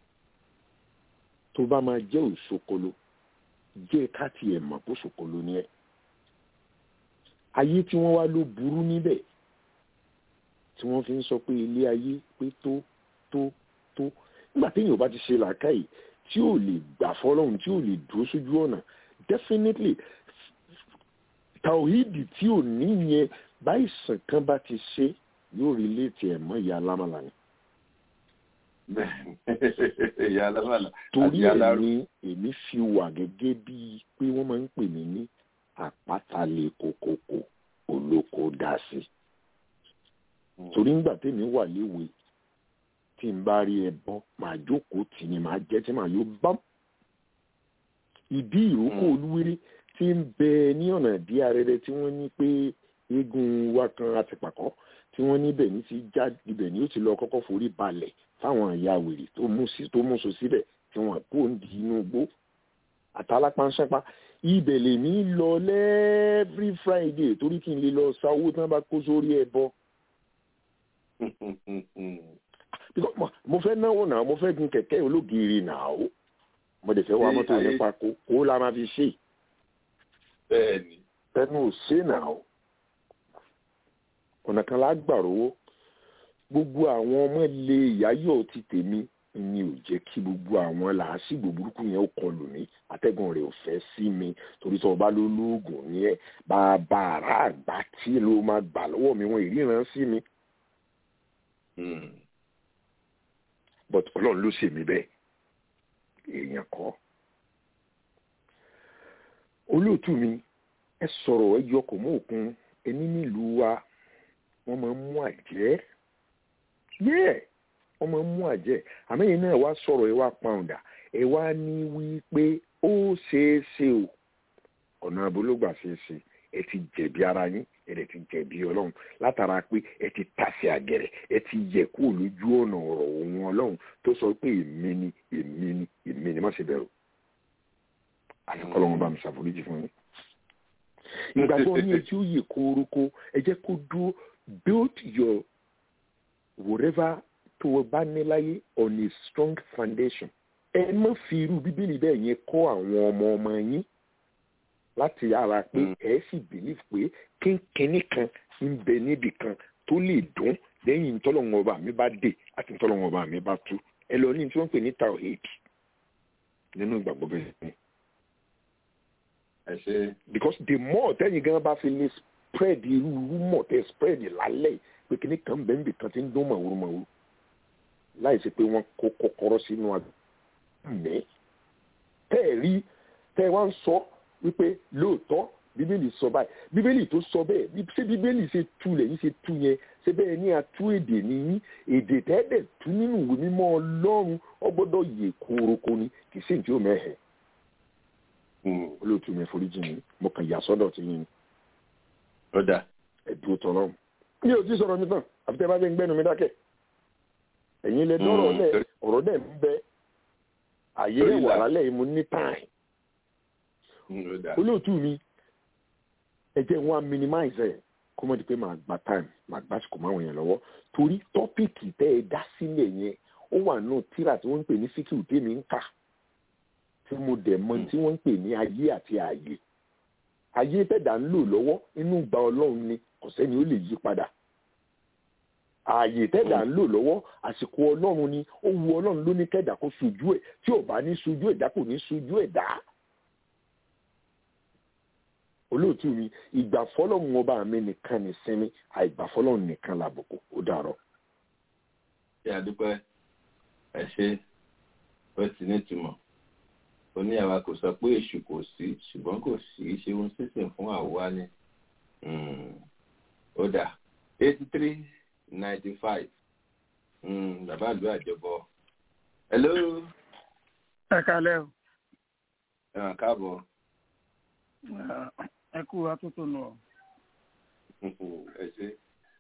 tó bá máa jẹ́ òṣokolo jẹ́ káàtì ẹ̀ mọ̀ kó ṣokolo ni ẹ̀ ayé tí wọ́n wá ló burú níbẹ̀ tí wọ́n fi ń sọ pé ilé ayé pé tó tó tó nígbà téèyàn ò bá ti ṣe làákàyè tí ò lè gbà fọlọ́run tí ò lè dúró sójú ọ̀nà definitely tàwíìdì tí ò ní yẹn báyìí sàn kan bá ti ṣe yóò rí létí ẹ̀ mọ́ ìyá alámàlà ni bẹ́ẹ̀ni. ìyá alámàlà. torí àti ẹ̀ aláró. ni èmi fi wà gẹ́gẹ́ bíi pé wọ́n máa ń pè mí ní àpáta-lè kòkòkò olóko dá sí torí ńgbà tèmi wà léwe tí n bá rí ẹbọ màá jókòó tì ní màá jẹ tí màá yóò bá ìdí ìrókò Mm. olúwéré tí ń bẹ ní ọ̀nà ìdí arẹrẹ tí wọ́n ní pé eégún wa kan àtìpàkọ́ tí wọ́n níbẹ̀ ní ti já ibẹ̀ ni ó ti lọ kọ́kọ́ forí balẹ̀ fáwọn ìyá wèrè tó mú sí tó mú so síbẹ̀ tí wọ́n kó ń di inú igbó àtàlápánṣẹ́pá ibẹ̀ lèmi lọ lẹ́ẹ́frí friday torí kí n lè lọ sa owó tí wọ́n bá kó sórí ẹbọ mo fẹ́ náwó náà mo fẹ́ gun kẹ̀kẹ́ ológiri náà o mo dẹ̀ fẹ́ wa mọ́tò nípa kó kó la máa fi ṣe. bẹ́ẹ̀ni. ẹnu ò ṣe náà o ọ̀nà kan la gbà rówó gbogbo àwọn ọmọ ilé ìyáyọ̀ ti tèmi ni ò jẹ́ kí gbogbo àwọn làásìgbò burúkú yẹn ó kọlù mí atẹ́gùn rẹ̀ ò fẹ́ sí mi torí sọ ọba ló lóògùn ní ẹ bàbá àrà àgbà tí ló máa gbà lọ́wọ́ mi wọn ìríran sí mi. but ọlọ́run ló ṣèmí bẹ́ẹ̀ èèyàn kọ́. olóòtú mi ẹ sọ̀rọ̀ ẹ yọ kò mú òkun ẹni nílùú wa wọ́n máa ń mú àjẹ́ yẹ́ẹ̀ wọ́n máa ń mú àjẹ́ àmẹ́yìn náà wá sọ̀rọ̀ ẹ wá pàǹdà ẹ wá ní wípé ó ṣeé ṣe o ọ̀nà àbólógbà ṣeé ṣe ẹ ti jẹ̀bi ara yín ẹ dẹ̀ ti jẹ̀bi ọlọ́run látara pé ẹ ti tàsé àgẹ̀rẹ̀ ẹ ti yẹ kúrò lójú ọ̀nà ọ̀rọ̀ òun ọlọ́run tó sọ pé èmi ni èmi ni èmi ni má ṣe bẹ̀rù àfikọ́ lọ́wọ́ bá mi ṣàforíjì fún yín. ìgbàgbọ́ ní etí ó yè kórókó ẹ jẹ́ kó dúró build your whatever tó o bá ní láyé on a strong foundation ẹ má fi irú bíbélì bẹ́ẹ̀ yẹn kọ́ àwọn ọmọ ọmọ yín láti ara pé ẹ sì believe pé kínkínní kan ń bẹ níbì kan tó lè dún lẹ́yìn ntọ́lọ́wọ́n ọba mi bá dé àti ntọ́lọ́wọ́n ọba mi bá tú ẹ lọ ní tí wọ́n pè ní tawhid nínú ìgbàgbọ́ bẹ́ẹ̀ ni. because the more tẹ́yìn gan bá fi lè spread irú rumor tẹ́ spread lálẹ́ pé kíní kan bẹ́ẹ̀ níbì kan ti ń dún màwúrú màwúrú láì sí pé wọ́n kó kọ́kọ́rọ́ sínú àgbẹ̀ tẹ́ ẹ̀ rí tẹ́ ẹ wá ń sọ wípé lóòótọ́ bíbélì sọ báyìí bíbélì tó sọ bẹ́ẹ̀ ṣé bíbélì ṣe tú lẹ́yìn ṣe tú yẹn ṣé bẹ́ẹ̀ ní atú èdè nìyí èdè tẹ́ẹ̀dẹ̀ tú nínú ìwé mímọ́ ọlọ́run ó gbọ́dọ̀ yè kórókó ni kì í sì tí ó mẹ́hẹ̀. olóòtú mi foríjì mi mo kàn yà sọ́dọ̀ tí yín. ọ̀dà. ẹ̀dùn tọ́lọ́run. mi ò tí sọ̀rọ̀ mi tán àfi tẹ́ bá fẹ́ gbẹ́nu mi dákẹ́. ẹ̀yin lẹ dọ́rọ̀ lẹ̀ ọ̀rọ̀ dẹ̀ ń bẹ àyè rẹ̀ wà lálẹ́ yìí mo ní táì olóòtú mi ẹ jẹ́ wọn minimize ẹ̀ kó mọ̀ di pé màá gba time màá gbà sìkò máa wọ̀nyẹn lọ́wọ́ torí tọ́pìkì tẹ́ ẹ dá sílẹ̀ yẹn ó wà náà tíra tí wọ́n ń pè ní fíkìú tèmi ń kà tí mo dẹ̀ mọ̀ tí wọ́n ń pè ní ayé àti ààyè ayé tẹ̀dá ń lò lọ́wọ́ inú gba ọlọ́run ni kò sẹ́ni ó lè yí padà ààyè tẹ́dà ń lò lọ́wọ́ àsìkò ọlọ́run ni ó wu ọlọ́run ló ní kẹ́dà kó sojú ẹ̀ tí ò bá ní sojú ẹ̀dá kò ní sojú ẹ̀dá olóòtú mi ìgbà fọlọ́run ọba mi nìkan ní sinmi àìgbà fọlọ́run nìkan làbùkù ó dàrọ. ṣé àdúpẹ́ ẹ ṣe ó ti nítumọ̀ ó ní àwa kò sọ pé èṣù kò sí ṣùgbọ́n kò sí ṣeun sísìn fún àwa ni ó dà eighty three ninety five bàbá ìlú àjọbọ hello. ẹ kalẹ́ o. ẹ káàbọ̀ ẹ kú atótó nù ọ. ẹ ṣe.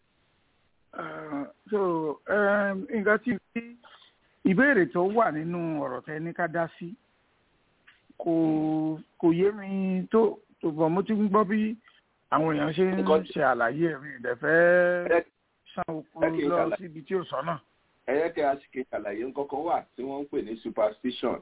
so nǹkan tí ìbéèrè tó wà nínú ọ̀rọ̀ tẹ ní ká dá sí kò kò yé mi tó tó bọ̀ mo ti ń gbọ́ bí àwọn èèyàn ṣe ń ṣe àlàyé ẹ̀mí ìdẹ̀fẹ́ san oko lọ síbi tí ò sọ́nà. ẹ yẹ kí a ṣe kí àlàyé ńkọ́kọ́ wà tí wọ́n ń pè ní superstition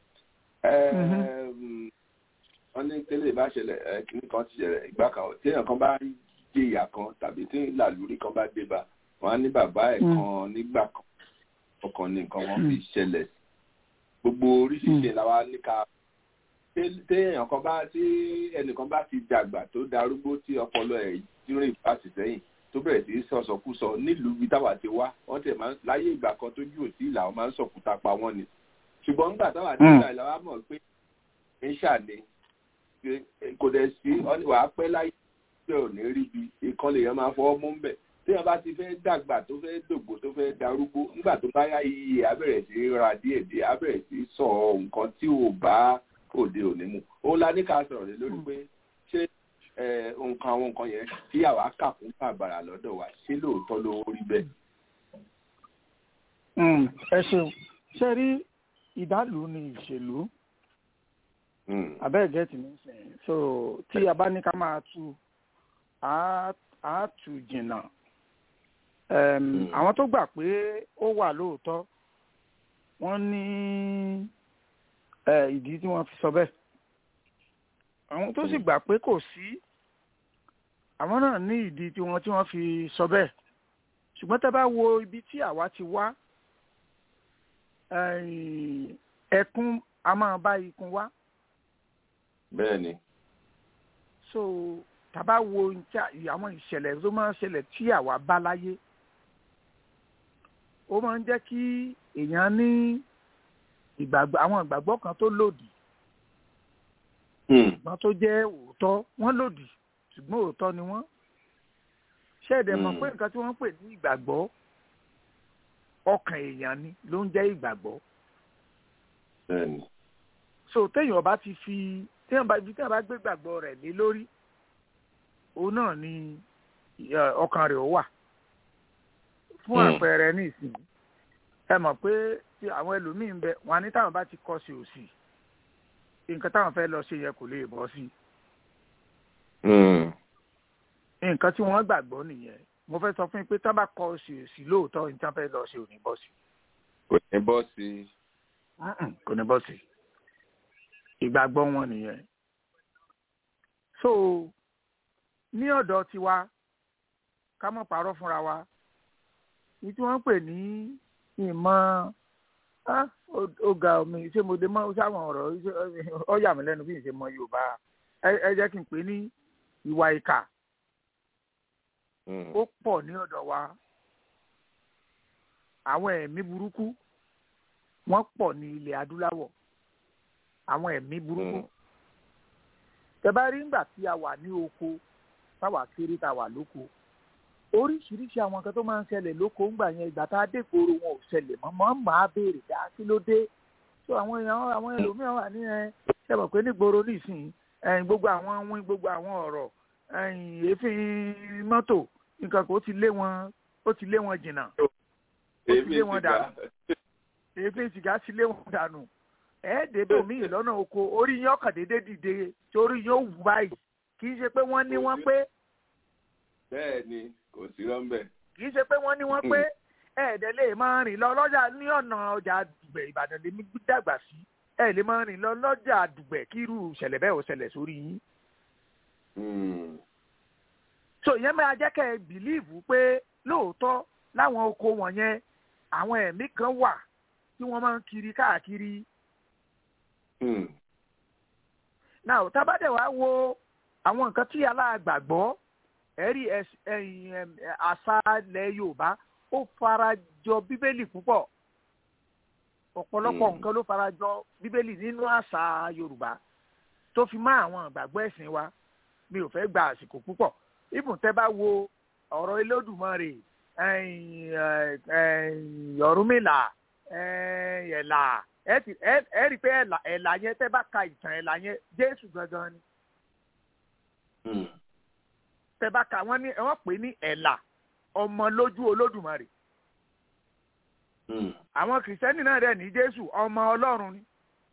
wọ́n ní tẹ́lẹ̀ bá ṣẹlẹ̀ kìnnì kan ti ṣẹlẹ̀ ìgbà kan téèyàn kan bá dé ìyà kan tàbí tí làlúrí kan bá dé bá wọ́n á ní bàbá ẹ̀ kan nígbà kan ọkàn ní nǹkan wọn fi ṣẹlẹ̀ gbogbo oríṣiríṣi làwa ní ká téèyàn kan bá tí ẹnìkan bá ti dàgbà tó darúgbó tí ọpọlọ ẹ̀ rìn fásitì sẹ́yìn tó bẹ̀rẹ̀ sí sọ̀sọ̀kúsọ nílùú ibi táwa ti wá wọ́n tẹ̀ máa ń láyé ìgbà kan tójú òsì ìlà wọn máa ń sọ̀kúta pa wọ́n ni ṣùgbọ́n nígbà táwa ti gbà ìlà wa mọ̀ pé ń ṣàlẹ̀ kò dẹ̀ sí wàá pẹ́ láyé tí ò ní rí bi ìkan lèèyàn máa fọwọ́ mú bẹ̀ tí wọ́n bá ti fẹ́ dàgbà tó fẹ́ dògbò tó fẹ́ darúgbó nígbà tó bá yá iye abẹ̀rẹ̀ sí ra díẹ̀ díẹ̀ abẹ̀rẹ̀ sí sọ nǹkan tí ò bá òde òní mu òun la ní ká sọ̀rọ̀ lé lórí pé ṣé nǹkan àwọn nǹkan yẹn tí àwa kà fún bàbàrà lọ́dọ̀ wa ṣé lóòótọ́ ló rí bẹ́ẹ̀. ẹ ṣeun ṣe rí ìdálù ni ìṣèlú abẹ́ẹ̀ gẹ́tì ní sìn so tí a bá ní ká máa tu á tù jìnnà Em, àwọn tó gbà pé ó wà lóòótọ́ wọ́n ní eh, ìdí tí wọ́n fi sọ bẹ́ẹ̀ àwọn tó sì gbà pé kò sí àwọn náà ní ìdí tí wọ́n tí wọ́n fi sọ bẹ́ẹ̀ ṣùgbọ́n tẹ́ bá wo ibi tí àwa ti wá eh, ẹkún a máa bá ikùn wá bẹ́ẹ̀ ni so tàbá wo nta- àwọn ìṣẹ̀lẹ̀ tó máa ń ṣẹlẹ̀ tí àwa bá láyé ó máa ń jẹ́ kí èèyàn ní ìgbàgbọ́ àwọn ìgbàgbọ́ kan tó lòdì ṣùgbọ́n tó jẹ́ òótọ́ wọ́n lòdì ṣùgbọ́n òótọ́ ni wọ́n ṣẹ́ẹ̀dẹ̀ mọ̀ Hmm. pé nǹkan tí wọ́n ń pè ní ìgbàgbọ́ ọkàn èèyàn ni ló ń jẹ́ ìgbàgbọ́ bẹ́ẹ̀ ni so téèyàn bá ti fi téèyàn bá ibi téèyàn bá gbé gbàgbọ́ rẹ̀ lé lórí òun náà ni ẹ, ọkàn rẹ̀ ó wà fún Hmm. àpẹẹrẹ ní ìsìn ẹ mọ̀ pé tí àwọn ẹlòmíín ń bẹ wọn á ní táwọn bá ti kọ sí òsì nǹkan táwọn fẹ́ lọ ṣe yẹ kò lè bọ́ sí nǹkan tí wọ́n gbàgbọ́ nìyẹn mo fẹ́ sọ fún yín pé tá bá kọ sí òsì lóòótọ́ ní tí wọ́n fẹ́ lọ ṣe ò ní bọ́ sí kò ní bọ́ sí i. Mm-mm, kò ní bọ́ sí ìgbàgbọ́ wọn nìyẹn so ní ọ̀dọ̀ tiwa ká mọ̀ parọ́ fúnra wa ní tí wọ́n ń pè ní ìmọ̀ ah, ó- ó ga omi ṣé mo dé mọ́ sáwọn ọ̀rọ̀ ṣé- ó yà mí lẹ́nu bí n ṣe mọ Yorùbá ẹ ẹ jẹ́ kí n pè ní ìwà ìkà ó pọ̀ ní ọ̀dọ̀ wa àwọn ẹ̀mí burúkú wọ́n pọ̀ ní ilẹ̀ adúláwọ̀ àwọn ẹ̀mí burúkú tẹ bá rí ńgbà tí a wà ní oko táwa kéré tá a wà lóko oríṣiríṣi àwọn nǹkan tó máa ń ṣẹlẹ̀ lóko ńgbà yẹn ìgbà tá a dé gbòòrò wọn ò ṣẹlẹ̀ mọ́ mọ́ máa béèrè dá kí ló dé tó àwọn èèyàn àwọn ẹlòmíràn wà ní ẹ ṣe mọ̀ pé nígboro nísìnyí ẹ̀yìn gbogbo àwọn wín gbogbo àwọn ọ̀rọ̀ ẹ̀yìn èéfín mọ́tò nǹkan kò ti lé wọn ó ti lé wọn jìnnà ó ti lé wọn dànù èéfín sìgá ti lé wọn dànù ẹ̀ẹ́dẹ́gbẹ̀ míì lọ́nà oko orí yín ọkàn déédéé dìde torí yín ó wù báyìí kì í ṣe pé wọ́n ní wọ́n pé bẹ́ẹ̀ ni kò sí rọ́ńbẹ́. kì í ṣe pé wọ́n ní wọ́n pé ẹ̀ẹ́dẹ̀ lè máa rìn lọ lọ́jà ní ọ̀nà ọjà àdùgbẹ̀ ìbàdàn lèmi dàgbà sí ẹ̀ lè máa rìn lọ lọ́jà àdùgbẹ̀ kí irú ìṣẹ̀lẹ̀ bẹ́ẹ̀ ò ṣẹlẹ̀ sórí yín. so ìyẹn máa jẹ́ kẹ́ ẹ bìlíìfù pé lóòótọ́ láwọn oko wọ̀nyẹn àwọn ẹ̀mí kan wà tí wọ́n máa ń kiri káàkiri. náà tábàdẹ̀ wá wo àwọn nǹkan tí aláàgbàgbọ́ ẹ̀rí àṣà ilẹ̀ yorùbá ó fara jọ bíbélì púpọ̀ ọ̀pọ̀lọpọ̀ nǹkan ló fara jọ bíbélì nínú àṣà yorùbá tó fi mọ́ àwọn ìgbàgbọ́ ẹ̀sìn wa mi ò fẹ́ gba àsìkò púpọ̀ ibùn tẹ́ bá wo ọ̀rọ̀ Olódùmarè Ọ̀rúnmìlà ẹ̀là ẹ rí i pé ẹ̀là yẹn tẹ́ bá ka ìtàn ẹ̀là yẹn Jésù gangan ni tẹ́ bá ka wọ́n ní wọ́n pè ní ẹ̀là ọmọ lójú Olódùmarè àwọn kìrìsìtẹ́nì náà dẹ̀ ní Jésù ọmọ Ọlọ́run ni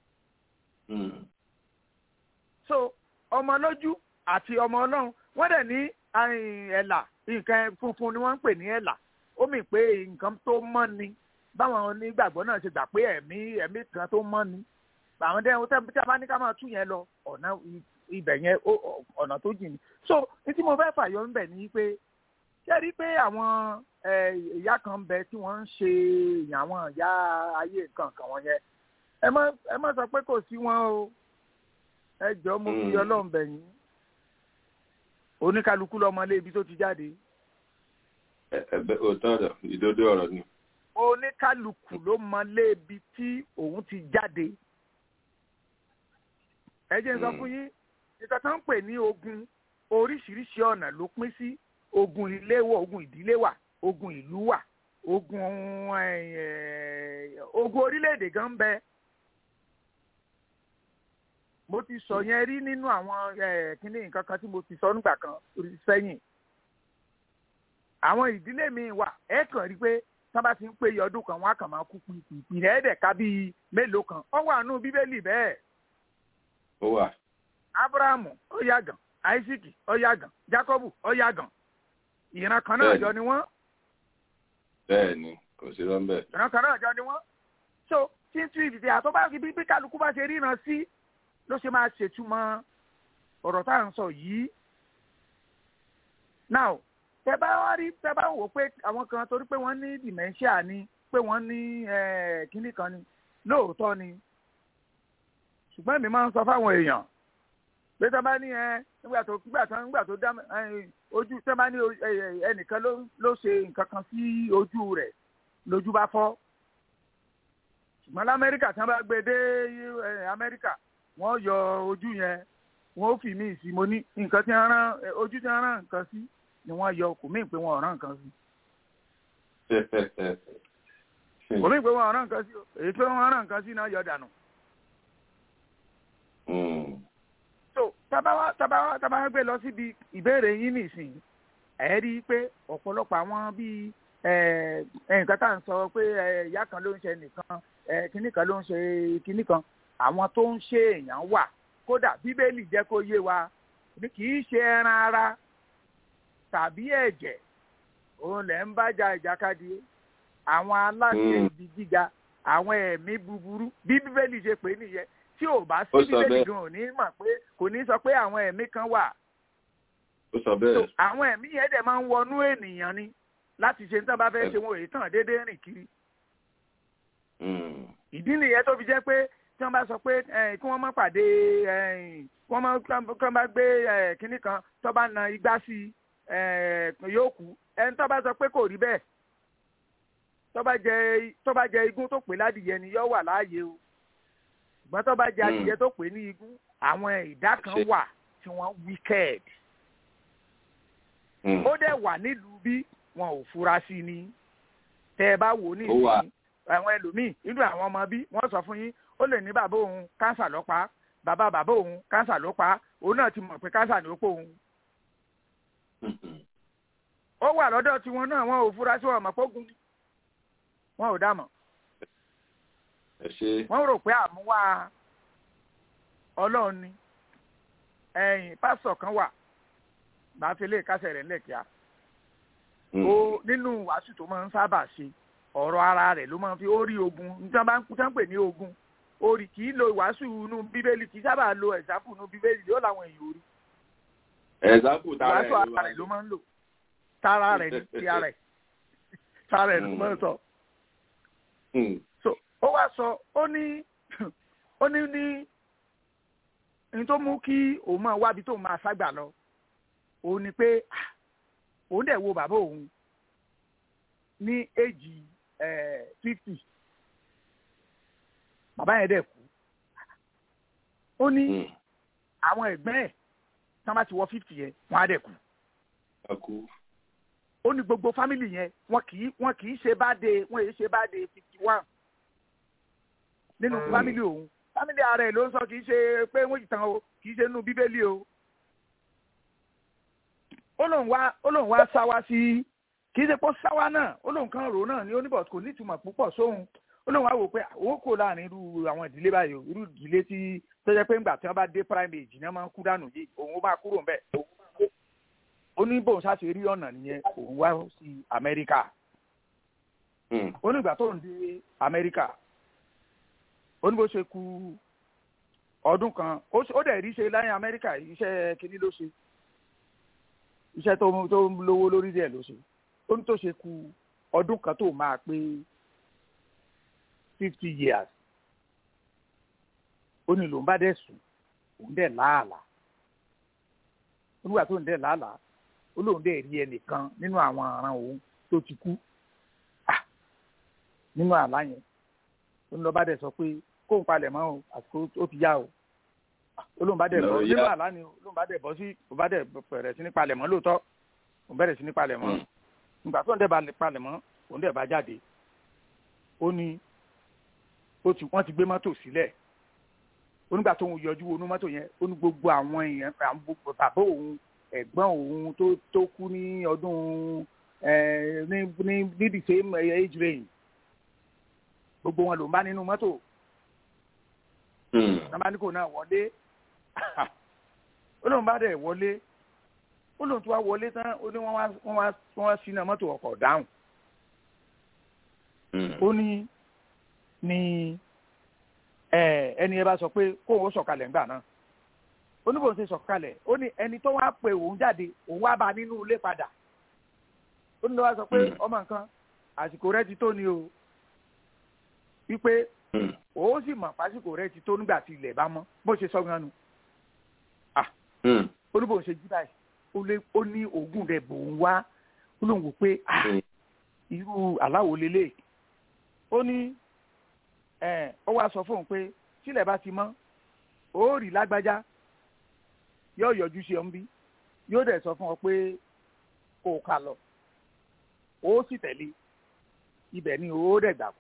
so ọmọ lójú àti ọmọ Ọlọ́run wọ́n dẹ̀ ní ẹ̀là nǹkan funfun ni wọ́n ń pè ní ẹ̀là ó mì pé nǹkan tó mọ́ ni báwọn onígbàgbọ́ náà ṣe gbà pé ẹ̀mí ẹ̀mí kan tó mọ́ ni àwọn dẹ́hùn tí a bá ní ká máa tú yẹn lọ ọ̀nà ibẹ̀ yẹn ọ̀nà tó jìn ní. so ní tí mo fẹ́ fàyọ ńbẹ̀ ni pé ṣé rí pé àwọn ìyá kan bẹ tí wọ́n ń ṣe èèyàn àwọn ìyá ayé nǹkan kan wọn yẹn ẹ má ẹ má sọ pé kò sí wọn o ẹ jọ mo fi Ọlọ́run bẹ̀ yín oníkálukú lọmọlé ibi tó ti jáde. ẹ̀bẹ̀ òótọ́ ọ̀rọ̀ ìdodo ọ̀rọ̀ ni. oníkálukú ló mọlé ibi tí òun ti jáde. ẹ jẹ́ n sọ fún yín nǹkan tó ń pè ní ogun oríṣiríṣi ọ̀nà ló pín sí ogun ilé wà ogun ìdílé wà ogun ìlú wà ogun ogun orílẹ̀-èdè gan bẹ mo ti sọ yẹn rí nínú àwọn kíní nǹkan kan tí mo ti sọ nígbà kan sẹ́yìn àwọn ìdílé mi wà ẹ kàn rí pé tí wọ́n bá ti ń pé ọdún kan wọ́n á kàn máa kú pìpì rẹ̀ ẹ̀ẹ́dẹ̀ ká bíi mélòó kan ó wà nù bíbélì bẹ́ẹ̀. ó wà. abrahamu ó yàgàn isaac ó yàgàn jacobu ó yàgàn ìran kan náà jọ ni wọ́n bẹ́ẹ̀ ni kò sí lọ́nbẹ̀. ìran kan náà jọ ni wọ́n so tí n tún ìdìde àtọ́bá bí bí kálukú bá ṣe ríran sí ló ṣe máa ṣètumọ̀ ọ̀rọ̀ tá à ń sọ yìí now tẹ bá wá rí tẹ bá wò pé àwọn kan torí pé wọ́n ní dementia ni pé wọ́n ní kínní kan ni lóòótọ́ ni ṣùgbọ́n èmi máa ń sọ fáwọn èèyàn pé tọ́ bá ní ẹ nígbà tó nígbà tó nígbà tó dá ojú tọ́ bá ní ẹnìkan ló ṣe nǹkan kan sí ojú rẹ̀ lójú bá fọ́ ṣùgbọ́n lamẹ́ríkà tí wọ́n bá gbé dé amẹ́ríkà wọ́n yọ ojú yẹn wọ́n ó fi mí sí mo ní nǹkan tí wọ́n rán ojú tí wọ́n rán nǹkan sí ni wọ́n yọ kò mí pé wọ́n rán nǹkan sí. kò mí pé wọ́n rán nǹkan sí èyí pé wọ́n rán nǹkan sí náà yọ dànù. so tabawa tabawa tabawa gbé lọ síbi ìbéèrè yín nìsín ẹ rí i pé ọ̀pọ̀lọpọ̀ àwọn bíi nǹkan tá à ń sọ pé ìyá kan ló ń ṣe nìkan kinní kan ló ń ṣe kinní kan àwọn tó ń ṣe èèyàn wà kódà bíbélì jẹ́ kó yé wa kì í ṣe ẹran ara tàbí ẹ̀jẹ̀ òun lẹ̀ ń bájà ìjàkadì àwọn aláṣẹ ibi gíga àwọn ẹ̀mí búburú bí bíbélì ṣe pè é nìyẹn tí ò bá sí bíbélì gan ò ní mọ̀ pé kò ní sọ pé àwọn ẹ̀mí kan wà. ó sọ bẹ́ẹ̀. àwọn ẹ̀mí yẹn dẹ̀ máa ń wọnú ènìyàn ni láti ṣe nítorí bá fẹ́ ṣe wọn èyí tàn déédéé rìn kiri. ìdí nìyẹn tó fi jẹ́ pé tí wọ́n bá sọ pé kí wọ́n má pàdé kí wọ́n má gbé kinní kan tó bá na igbá sí yóò kú ẹni tó bá sọ pé kò rí bẹ́ẹ̀ tó bá jẹ tó bá jẹ igún tó pè ládìyẹ ni yóò wà láàyè o ṣùgbọ́n tó bá jẹ adìyẹ tó pè ní igún àwọn ìdá kan wà tí wọ́n wicked ó dẹ̀ wà nílùú bí wọn ò fura sí ni tẹ́ ẹ bá wò ní ìsìn àwọn ẹlòmíì nínú àwọn ọmọ bí wọ́n sọ fún yín ó lè ní bàbá òun kánsà ló pa bàbá bàbá òun kánsà ló pa òun náà ti mọ̀ pé kánsà ni ó pò òun. ó wà lọ́dọ̀ tiwọn náà wọn ò fura sí wọn mọ̀ pógun wọn ò dámọ̀. wọ́n rò pé àmúwá ọlọ́run ni ẹ̀yìn pásítọ̀ kan wà bá fi lè kásẹ̀ rẹ̀ lẹ́kìá. ó nínú wàásù tó máa ń sábà ṣe ọ̀rọ̀ ara rẹ̀ ló máa fi ó rí ogun nítorí bá ń kú sáńpè ní ogun orí kì í lo ìwàásù inú bíbélì kì í sábà lo ẹ̀sáfù inú bíbélì yóò làwọn èèyàn orí. ẹ̀sáfù tara ẹ̀ ìwàásù ara rẹ̀ ló máa ń lò tara rẹ̀ ní ti ara ẹ̀ tara ẹ̀ ló máa ń sọ. so ó wá sọ ó ní ó ní ní ní tó mú kí òun máa wábi tó máa ságbà lọ òun ni pé òun dẹ̀ wo bàbá òun ní èjì fifty bàbá yẹn dẹ̀ kú ó ní àwọn ẹ̀gbẹ́ ẹ̀ tí wọ́n bá ti wọ fifty yẹn wọ́n á dẹ̀ kú ó ní gbogbo fámìlì yẹn wọn kì í wọn kì í ṣe báde wọn èyí ṣe báde fifty one nínú fámìlì òun fámìlì ara ẹ̀ ló ń sọ kì í ṣe pé wọ́n ti tàn o kì í ṣe nínú bíbélì o ó lóun wá ó lóun wá sá wá sí kì í ṣe pé sáwá náà ó lóun kan rò náà ní oníbọ̀ kò ní ìtumọ̀ púpọ̀ sóhun ó lóun wá wò pé òun kò láàrin irú àwọn ìdílé báyìí irú ìdílé tí tó jẹ́ pé ńgbà tí wọ́n bá dé prime age ní wọ́n máa ń kú dànù yìí òun bá kúrò ń bẹ̀ ó ní bóun ṣáṣe rí ọ̀nà nìyẹn òun wá sí amẹ́ríkà ó ní ìgbà tó ń dé amẹ́ríkà ó ní bó ṣe ku ọdún kan ó dẹ̀ rí ṣe láyé amẹ́ríkà iṣẹ́ kínní ló ṣe iṣẹ́ tó lówó lórí díẹ̀ ló ṣe ó ní tó ṣe ku ọdún kan tó máa pé fifty years ó ní lòun bá dẹ̀ sùn òun dẹ̀ láàlà olúwa tó ń dẹ̀ láàlà ó lóun dẹ̀ rí ẹnìkan nínú àwọn aràn òun tó ti kú nínú àlá yẹn ó ní lọ́ bá dẹ̀ sọ pé kóun palẹ̀ mọ́ o àsìkò ó ti yá o ó lóun bá dẹ̀ bọ́ nínú àlá ni lóun bá dẹ̀ bọ́ sí òun bá dẹ̀ bẹ̀rẹ̀ sí ní palẹ̀ mọ́ lóòótọ́ òun bẹ̀rẹ̀ sí ní palẹ̀ mọ́ ìgbà tó ń dẹ̀ bá palẹ̀ mọ́ òun dẹ̀ bá jáde ó ní wọ́n ti gbé mọ́tò sílẹ̀ onígbà tó ń yọjú wọnú mọ́tò yẹn ó ní gbogbo àwọn èèyàn bàbá òun ẹ̀gbọ́n òun tó tó kú ní ọdún ní ní ní the same age range gbogbo wọn ló ń bá nínú mọ́tò nàbáníkò náà wọlé ó lóun bá dẹ̀ wọlé ó lóun tó wá wọlé tán ó ní wọ́n wá wọ́n wá sínú mọ́tò ọkọ̀ dáhùn ó ní ní ẹni ẹ bá sọ pé kó o sọ̀kalẹ̀ ńgbà náà ó ní bó ṣe sọ̀kalẹ̀ ó ní ẹni tó wá pe òun jáde òun wá bá nínú ilé padà ó ní ló wá sọ pé ọmọ nǹkan àsìkò rẹ ti tó ni o wípé ó sì mọ̀ pásìkò rẹ ti tó nígbà tí ilẹ̀ bá mọ́ bó ṣe sọ gan nu ó ní bó ṣe jí báyìí ó ní oògùn rẹ̀ bò ń wá ó lóun wò pé irú aláwo lélẹ̀ ó ní ó wá sọ fóun pé tílẹ̀ bá ti mọ́ ó rí lágbájá yóò yọjú sí ọ ń bí yóò dẹ̀ sọ fún ọ pé kó o kà lọ ó sì tẹ̀lé ibẹ̀ ni ó dẹ̀ gbà kú.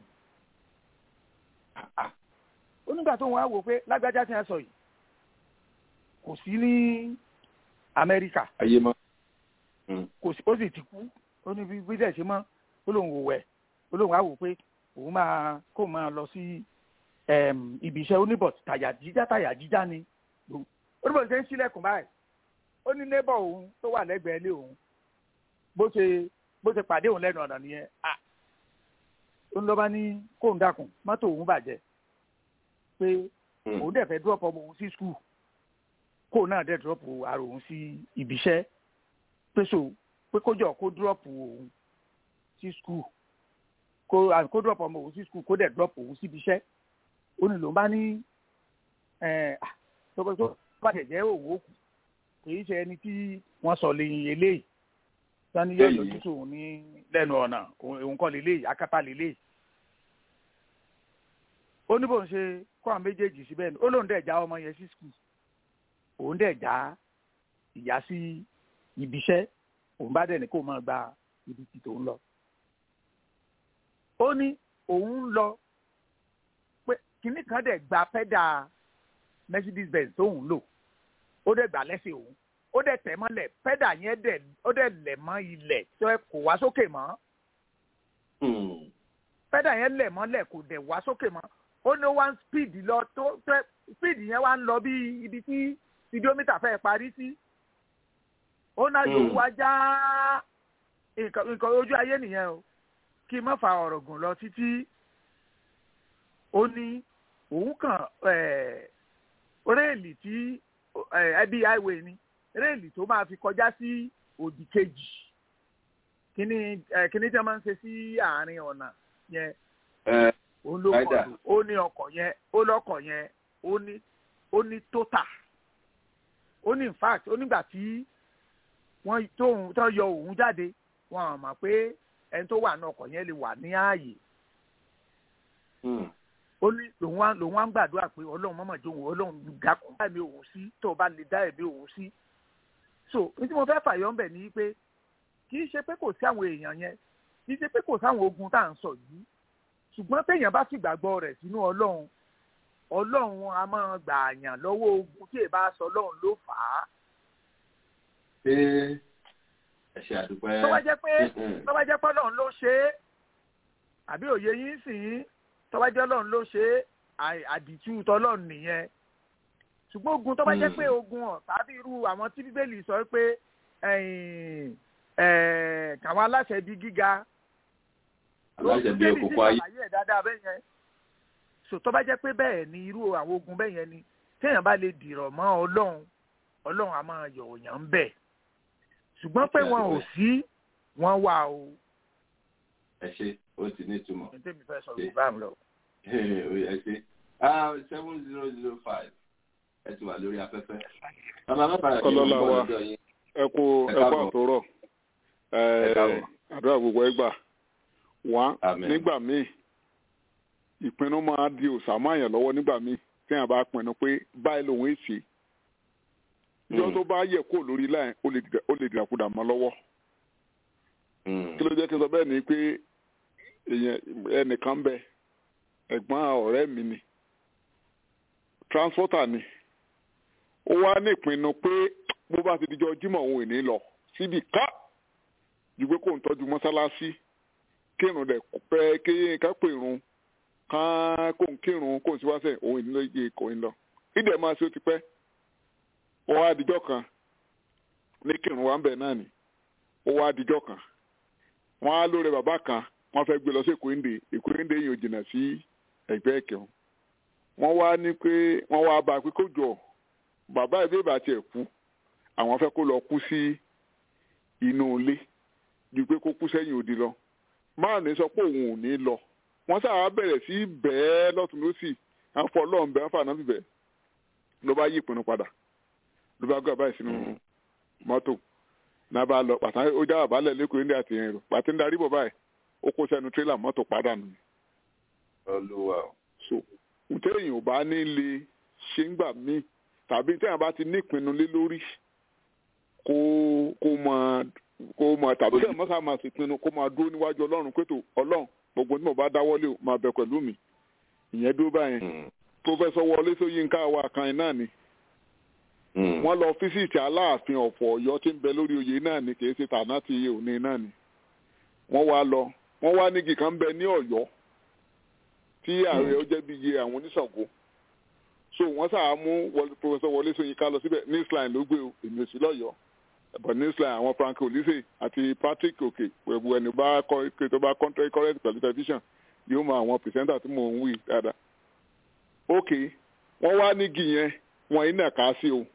ó nígbà tó wọn á wò pé lágbájá tí wọn sọ yìí kò sí ní amẹ́ríkà ayé mọ́. kò sí ó sì ti kú ó ní bí bí dẹ̀ ṣe mọ́ ó lóun wò wẹ̀ ó lóun á wò pé òun máa kó máa lọ sí ibi iṣẹ́ oníbọ̀ tàyà jíjá tàyà jíjá ni oníbọ̀ ṣe ń ṣílẹ̀kùn báyìí ó ní neighbor òun tó wà lẹ́gbẹ̀ẹ́ ilé òun bó ṣe bó ṣe pàdé òun lẹ́nu ọ̀nà nìyẹn à ó ń lọ bá ní kóun dákun mọ́tò òun bàjẹ́ pé òun dẹ̀ fẹ́ drop ọmọ òun sí school kóun náà dẹ̀ drop ara òun sí ibi iṣẹ́ pé so pé kó jọ kó drop òun sí school kó kó drop ọmọ òun sí school kó dẹ̀ drop òun síbi iṣẹ́ ó ní lòun bá ní tó bá tẹ̀ jẹ́ òun ó kù kì í ṣe ẹni tí wọ́n sọ lẹ́yìn eléyìí sani yóò yọjú sóun ní lẹ́nu ọ̀nà òun kọ́ lélẹ́yìí akátá lélẹ́yìí ó ní bóun ṣe kó àwọn méjèèjì síbẹ̀ ni ó lóun dẹ̀ já ọmọ yẹn sí skul òun dẹ̀ já ìyá sí ibiṣẹ́ òun bá dẹ̀ ní kó máa gba ibi tí tòun lọ. ó ní òun lọ pé kinní kan dẹ̀ gba pẹ́dà mercedes benz tóun lò ó dẹ̀ gbà lẹ́sẹ̀ òun ó dẹ̀ tẹ̀ mọ́lẹ̀ pẹ́dà yẹn dẹ̀ ó dẹ̀ lẹ̀ mọ́ ilẹ̀ tó ẹ kò wá sókè mọ́. pẹ́dà yẹn lẹ̀ mọ́lẹ̀ kò dẹ̀ wá sókè mọ́ ó ní one speed lọ tó tó speed yẹn wá ń lọ bí ibi tí spidomita fẹ́ parí sí. ó náà yóò wá já nǹkan ojú ayé nìyẹn o kí n má fa ọ̀rọ̀ gùn lọ títí ó ní òun kàn réèlì tí ẹbí highway ni réèlì tó máa fi kọjá sí òdì kejì kíní kíní tí wọ́n máa ń ṣe sí àárín ọ̀nà yẹn ó ló kọ̀ ó ní ọkọ̀ yẹn ó lọ́kọ̀ yẹn ó ní ó ní tóta ó ní in fact ó nígbà tí wọ́n tóun tó yọ òun jáde wọ́n mọ̀ pé ẹni tó wà ní ọkọ̀ yẹn lè wà ní ààyè ó ní lòun wá lòun wá ń gbàdúrà pé ọlọ́run mọ̀mọ́ jó òun ọlọ́run dákun dá ẹ̀mí òun sí tó o bá lè dá ẹ̀mí òun sí. so ní tí mo fẹ́ fàyọ́ ń bẹ̀ ni pé kì í ṣe pé kò sí àwọn èèyàn yẹn kì í ṣe pé kò sáwọn ogun tá à ń sọ yìí ṣùgbọ́n téèyàn bá sì gbàgbọ́ rẹ̀ sínú ọlọ́run ọlọ́run a máa gbà àyàn lọ́wọ́ ogun tí èèbá sọ ọlọ́run ló fà á. ṣé ẹ ṣe àdúpẹ́. tó bá jẹ́ pé tó bá jẹ́ pé ọlọ́run ló ṣe é àbí òye yín sìn tó bá jẹ́ ọlọ́run ló ṣe é àdìtú tọlọ́run nìyẹn ṣùgbọ́n ogun tó bá jẹ́ pé ogun ọ̀ tàbí irú àwọn tí bíbélì sọ pé káwọn aláṣẹ di gíga aláṣẹ bí òkòkò ayé àlàyé ẹ̀ dáadáa bẹ́ẹ̀ yẹn so tó bá jẹ́ pé bẹ́ẹ̀ ni irú àwọn ogun bẹ́ẹ̀ yẹn ni téèyàn bá lè dìrọ̀ mọ́ ọlọ́run ọlọ́run á máa yọ̀ òyàn ń bẹ̀ ṣùgbọ́n pé wọn ò sí wọn wà o. ẹ ṣe ó ti ní ìtumọ̀. ẹ tẹ́mi fẹ́ sọ yorùbá mi lọ. ẹ ṣe seven zero zero five ẹ ti wà lórí afẹ́fẹ́. bàbá bàbá rẹ̀ kọ́lọ́ la wa ẹ kú ẹ kú àtòrọ̀ àdúrà gbogbo ẹ gbà wá nígbà míì ìpinnu máa di òsàmáyàn lọ́wọ́ nígbà míì téèyàn bá pinnu pé báyìí lòun èsì ìjọ tó bá yẹ kó lórí láì ó lè dìràkudà mọ́ lọ́wọ́ kí ló jẹ́ kí n sọ bẹ́ẹ̀ ni pé ẹnìkan bẹ ẹ̀gbọ́n ọ̀rẹ́ mi ni transporter ni ó wá ní ìpinnu pé bó bá ti dijọ́ jímọ̀ òun ò ní lọ síbi ká ju pé kò ń tọ́jú mọ́sálásí kírun rẹ̀ pẹ́ kéye ká pèrun ká kó ń kírun kó ń síwáṣẹ̀ òun ìdílé yìí kò ń lọ ìdẹ̀ máa ṣe ó ti pẹ́ ó wá dijọ́ kan ní kírun wa ń bẹ̀ náà ni ó wá dijọ́ kan wọ́n á lóore bàbá kan wọ́n fẹ́ gbé lọ sí èkóńdè èkóńdè yìí ò jìnnà sí ẹgbẹ́ ẹ̀kẹ́wọ̀n wọ́n wá ní pé wọ́n wá bá a pé kó jọ bàbá ìbí ìbá tiẹ̀ kú àwọn fẹ́ kó lọ kú sí inú ilé ju pé kó kú sẹ́yìn òdi lọ márùn sọ pé òun ò ní lọ wọ́n sábà bẹ̀rẹ̀ sí bẹ́ẹ̀ lọ́tún lọ́sì àfọ ọlọ́run bẹ́ẹ̀ fà náà bíbẹ̀ ló bá yí ìpinnu padà ló bá gbé àbáyé sínú mọ́tò náà bá lọ pàtàkì ó já àbálẹ̀ lẹ́kọ̀ọ́ ní àtìyẹn rò pàtí ń darí bọ̀ báyìí ó kó sẹ́nu tírélà mọ́tò padà nù. olúwa o. so ntẹ́yìn ò bá ní lè ṣe ń gbà míì tàbí ntẹ́yìn bá ti ní ìpinnu lé lórí kó kó máa kó máa tàbí tẹ́yìn mọ́ká máa sì pinnu kó máa dúró níwájú ọlọ́run pétò ọlọ́run gbogbo tí mo bá dáwọ́lé o máa bẹ pẹ̀lú mi ìyẹn dúró báyẹn pọfẹsọ wọlé sọyìnká wa kan náà ni wọ́n lọ físìtì aláàfin ọ̀fọ̀ ọ̀yọ́ tí ń bẹ lórí oyè náà ni kì í ṣe tàná ti òní náà ni wọ́n wá lọ wọ́n wá nígi kan bẹ ní ọ̀yọ́ tí ààrẹ ó jẹ́ bí iye àwọn oníṣàngó so wọ́n sáà mú pọfẹsọ wọlé sọyìnká lọ síbẹ̀ ní islam ló gbé èmi ò sí lọ́yọ̀ọ́ but ní islam àwọn frank olise àti patrick òkè pẹ̀lú ẹni bá kọ́ tó bá contrary correct pẹ̀lú television yóò mọ àwọn pìrìsẹ́ńtà tí mò ń wí dáadáa ok wọ́n wá nígi yẹn wọ́n yín nàka sí o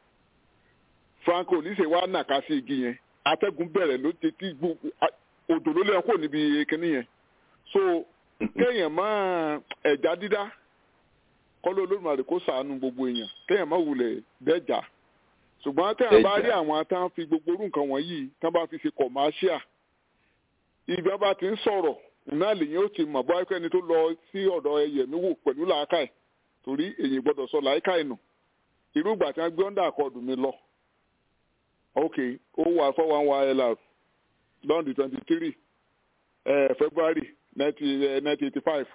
frank olise wá nàka sí igi yẹn atẹ́gùn bẹ̀rẹ̀ ló ti tí gbogbo odò ló lẹ́yìn kò níbi kíní yẹn so kéèyàn máa ẹ̀já dídá kọ́lé olódùmarè kó sàánú gbogbo èèyàn kéèyàn máa wulẹ̀ dẹ́jà ṣùgbọ́n téèyàn bá rí àwọn tán fi gbogbo orú nǹkan wọ̀nyí tán bá fi ṣe commercial ibi wọn bá ti ń sọ̀rọ̀ náà lèyìn ó ti mọ̀ bọ́ ẹni tó lọ sí ọ̀dọ̀ ẹyẹmí wò pẹ̀lú làákàì torí èyí gbọ́dọ̀ sọ làákàì nù irú ìgbà tí wọ́n gbé ọ́ndà àkọọ̀dù mi lọ ok ó wà four one one lr lọ́ndì twenty three february nineteen eighty five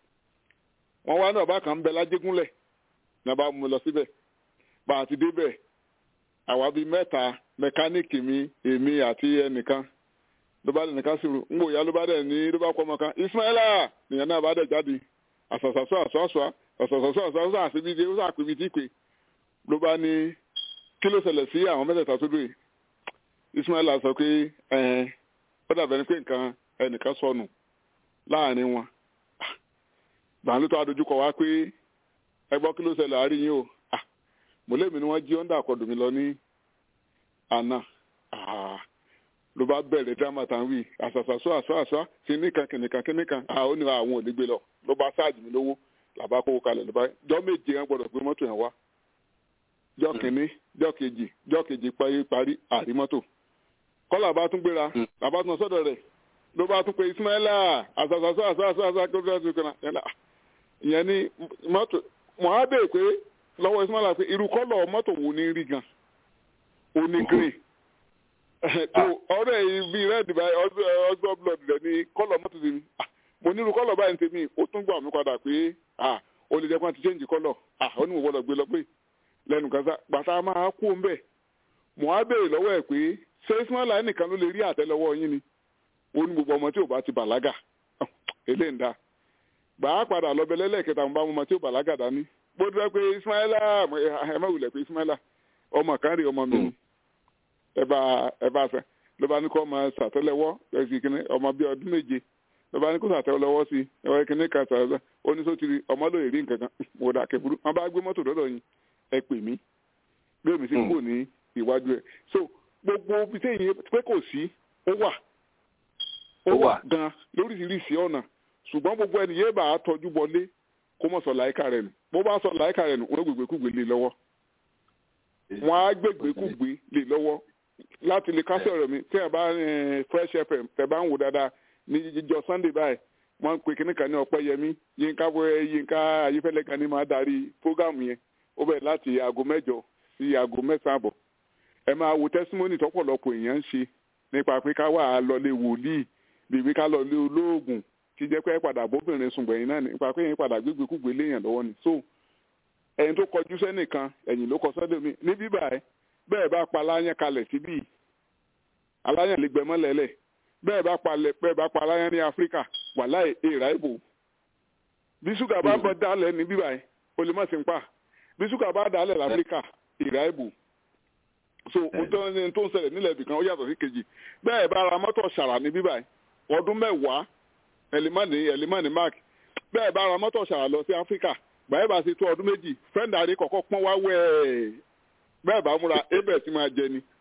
wọ́n wá náà bákan ń bẹ lájégúnlẹ̀ ní a bá mú mi lọ síbẹ̀ bá a ti débẹ̀ àwa bíi mẹ́ta mẹkáníìkì mi èmi àti ẹnìkan ló bá nìkan sí ru ngbò ya ló bá dẹ̀ ní ló bá kọ́ ọmọ kan ismaila nìyẹn náà bá dẹ̀ jáde àṣàṣàṣọ àṣàṣọ àṣàṣàṣọ àṣàṣọ àṣìbí ó sàpèbí tí pé ló bá ní kí ló ṣẹlẹ̀ sí àwọn mẹ́tẹ̀ẹ̀ta tó dùn ismaila sọ pé ẹ̀ẹ́n ó dàbẹ̀ ni pé nǹkan ẹnìkan sọnù láàrin wọn gbàǹdó tó adójúkọ wá pé ẹ gbọ́ kí ló ṣẹlẹ̀ àárín yín o mọ̀lẹ́mi ni wọ́n jí ọ́ndà àkọ́dù mi lọ ní àná ló bá bẹ̀rẹ̀ dírámà tán wí àṣàṣàṣọ àṣọ àṣọ kìnìkan kìnìkan kìnìkan àwọn oníwà àwọn ò ní gbé lọ ló bá ṣáàjì mi lówó làbá kówó kalẹ̀ ló bá jọ méje yẹn gbọdọ̀ gbé mọ́tò yẹn wá jọ kìnní jọ kejì jọ kejì parí parí àrí mọ́tò kọ́lá bá tún gbéra làbá tún sọ́dọ̀ rẹ̀ ló bá tún pe ismaila àṣàṣàṣọ àṣọ àṣọ àṣọ àṣọ ìyẹn ní mọ́tò mọ̀ á bèè pé lọ́wọ́ ismaila pé irú kọ́lọ̀ mọ́tò wo ní rí gan ó ní green tó ọ̀rẹ́ yìí bíi red by ọgbọ́n blood rẹ̀ ní kọ́lọ̀ mọ́tò tèmi mo nílùú kọ́lọ̀ báyìí tèmi ó tún gbà mí padà pé ó lè jẹ́ pé wọ́n ti change kọ́lọ̀ ó ní mo gbọ́dọ̀ gbé lọ pé lẹ́nu gaza gbàtà máa kú ń bẹ̀ mo á béèrè lọ́wọ́ ẹ̀ pé ṣé ismaila nìkan ló lè rí àtẹ́lẹwọ́ yín ni ó ní gbogbo ọmọ tí ò bá ti bàlágà eléyìí ń da gbà á padà lọ bẹ lẹ́lẹ́kẹta mo bá ọmọ tí ò bàlágà dání bó dúró pé ismaila ẹ má wulẹ̀ pé ismaila ọmọ kan rí ọmọ mi ni ẹ bá ẹ bá fẹ́ ló bá ní kó ọmọ sàtẹ́lẹwọ́ ẹsì kìíní ọmọ bíi ọdún méje ló bá ní kó sàtẹ́lẹwọ́ sí ẹwọ kìíní kan sàtẹ́lẹ ó ní sótìrì ọmọ lóye rí nǹkan kan mo dà kẹburú wọn bá gbé mọ́tò dọ́dọ̀ yín ẹ pè mí bí èmi sì kúrò ní ìwájú ẹ so gbogbo ibi téèyàn pé kò sí ó wà ó wà gan lóríṣiríṣi ọ̀nà ṣùgbọ́n gbogbo ẹni yéé bá a tọ́jú bọlé kó mọ̀ sọ láìka rẹ̀ nù bó bá sọ láìka rẹ̀ nù wọ́n gbègbè kúgbè lé lọ́wọ́ wọ́n á gbègbè kúgbè lé lọ́wọ́ láti lè kásẹ̀ ọ̀rọ̀ mi tí ẹ bá fresh fm tẹ bá ń wò dáadáa ní jíjọ sunday báyìí wọ́n ń pe kíní kan ní ọpẹ́ yẹmí yínká bóyá yínká ayífẹ́lẹ́ kan ní máa darí prógámù yẹn ó bẹ̀rẹ̀ láti aago mẹ́jọ sí aago mẹ́sàn-án àbọ̀ ẹ máa wo tẹ́símọ́nì tọ́pọ̀lọpọ̀ èèyàn ń ṣe nípa pé ká wà lọlé wòlíì bíbí ká lọlé olóògùn tí jẹ́ pé padà bóbìnrin sùn gbẹ̀yìn náà nípa pé yẹn padà gbégbé kúgbé léèyàn lọ́wọ́ ni so ẹni tó kọjú sẹ́nìkan ẹ̀yìn ló kọ sọ́dọ̀ mi ní bíbà ẹ bẹ́ẹ̀ bá pa aláyàn kalẹ̀ síbí aláyàn lè gbẹmọ́ lẹ́lẹ̀ bẹ́ẹ̀ bá pa bẹ́ẹ̀ bá pa aláyàn ní áfíríkà wàláì èèrà ìbò bí ṣúgà bá bọ́ dálẹ̀ ní bíbà ẹ o lè má sí ń pa bí ṣúgà bá dálẹ̀ láfíríkà èèrà ìbò so ohun tó ń ṣẹlẹ̀ nílẹ̀ ibìkan ó yàtọ̀ sí kejì bẹ́ẹ̀ bá ra mọ́tò ṣàrà ní bíbà ẹ ọdún mẹ́wàá ẹ̀límọ́nì ẹ̀límọ́nì mark bẹ́ẹ̀ bá ra mọ́tò ṣàrà lọ sí áfíríkà báyìí bá ṣe tó ọdún méjì fẹ́ǹdà àdé kọ̀ọ̀kan pọ́n wá wẹ̀ ẹ́ bẹ́ẹ̀ bá múra ébẹ̀ sí máa jẹ ni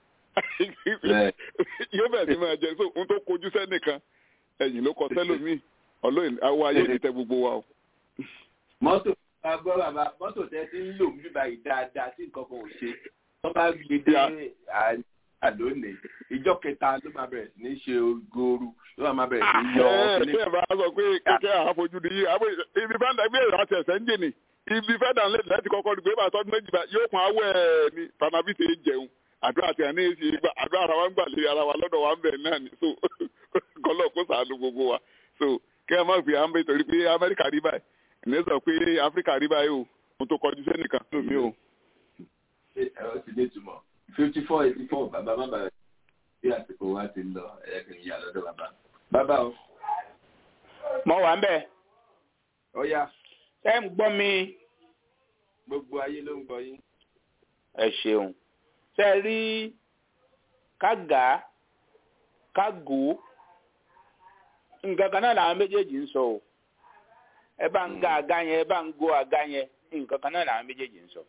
yóò bẹ̀ sí máa jẹ so ohun tó kojú sẹ́nìkan ẹ̀yìn ló kọ sẹ́lòmíì ọlọ́yin àwọn ayé ti tẹ gbogbo wa o. mọ́tò bá gbọ́ bàbá mọ́tò tẹ́ ti ń lò ń bíbá yìí dáadáa tí nǹkan kan ò ṣe wọ́n bá gbé dé àlónìí ìjọ kẹta ló máa bẹ̀rẹ̀ sí ní ṣe gooru ló máa bẹ̀rẹ̀ sí ní yọ ẹ ẹ bá sọ pé kẹkẹ àfojú ni yí ibi fẹ́ǹdà gbé ìrà àti ẹ̀sẹ̀ ń jè ní ibi fẹ́ǹdà ńlẹ̀ láti kọ́kọ́ ní pé bá tọ́dún méjì bá yóò pọn awẹ́ ẹ̀ ní fanabi ṣe ń jẹun àdúrà àti àní èsì ìgbà àdúrà ara wa ń gbà lé ara wa lọ́dọ̀ wa ń bẹ̀ náà ni so kọ́lọ̀ kó sàánú gbogbo wa so kí ẹ má fi à ń bẹ torí pé amẹ́ríkà rí báyìí ẹ̀ sọ pé áfíríkà rí báyìí o mo tó kọjú sẹ́nìkan nù mí o. ẹ̀rọ ti dé túmọ̀ fifty four eighty four bàbá má bàa bí àsìkò wa ti lọ ẹ̀yẹ kì í yà lọ́dọ̀ bàbá. bàbá o. mo wà ń bẹ̀. ó yá. ẹ ń gbọ́ mi. gbogbo ayé ló ń gbọ́ yín. ẹ ṣeun ṣe rí kága kágò nǹkan kan náà làwọn méjèèjì ń sọ o ẹ bá ń ga àga yẹn ẹ bá ń go àga yẹn nǹkan kan náà làwọn méjèèjì ń sọ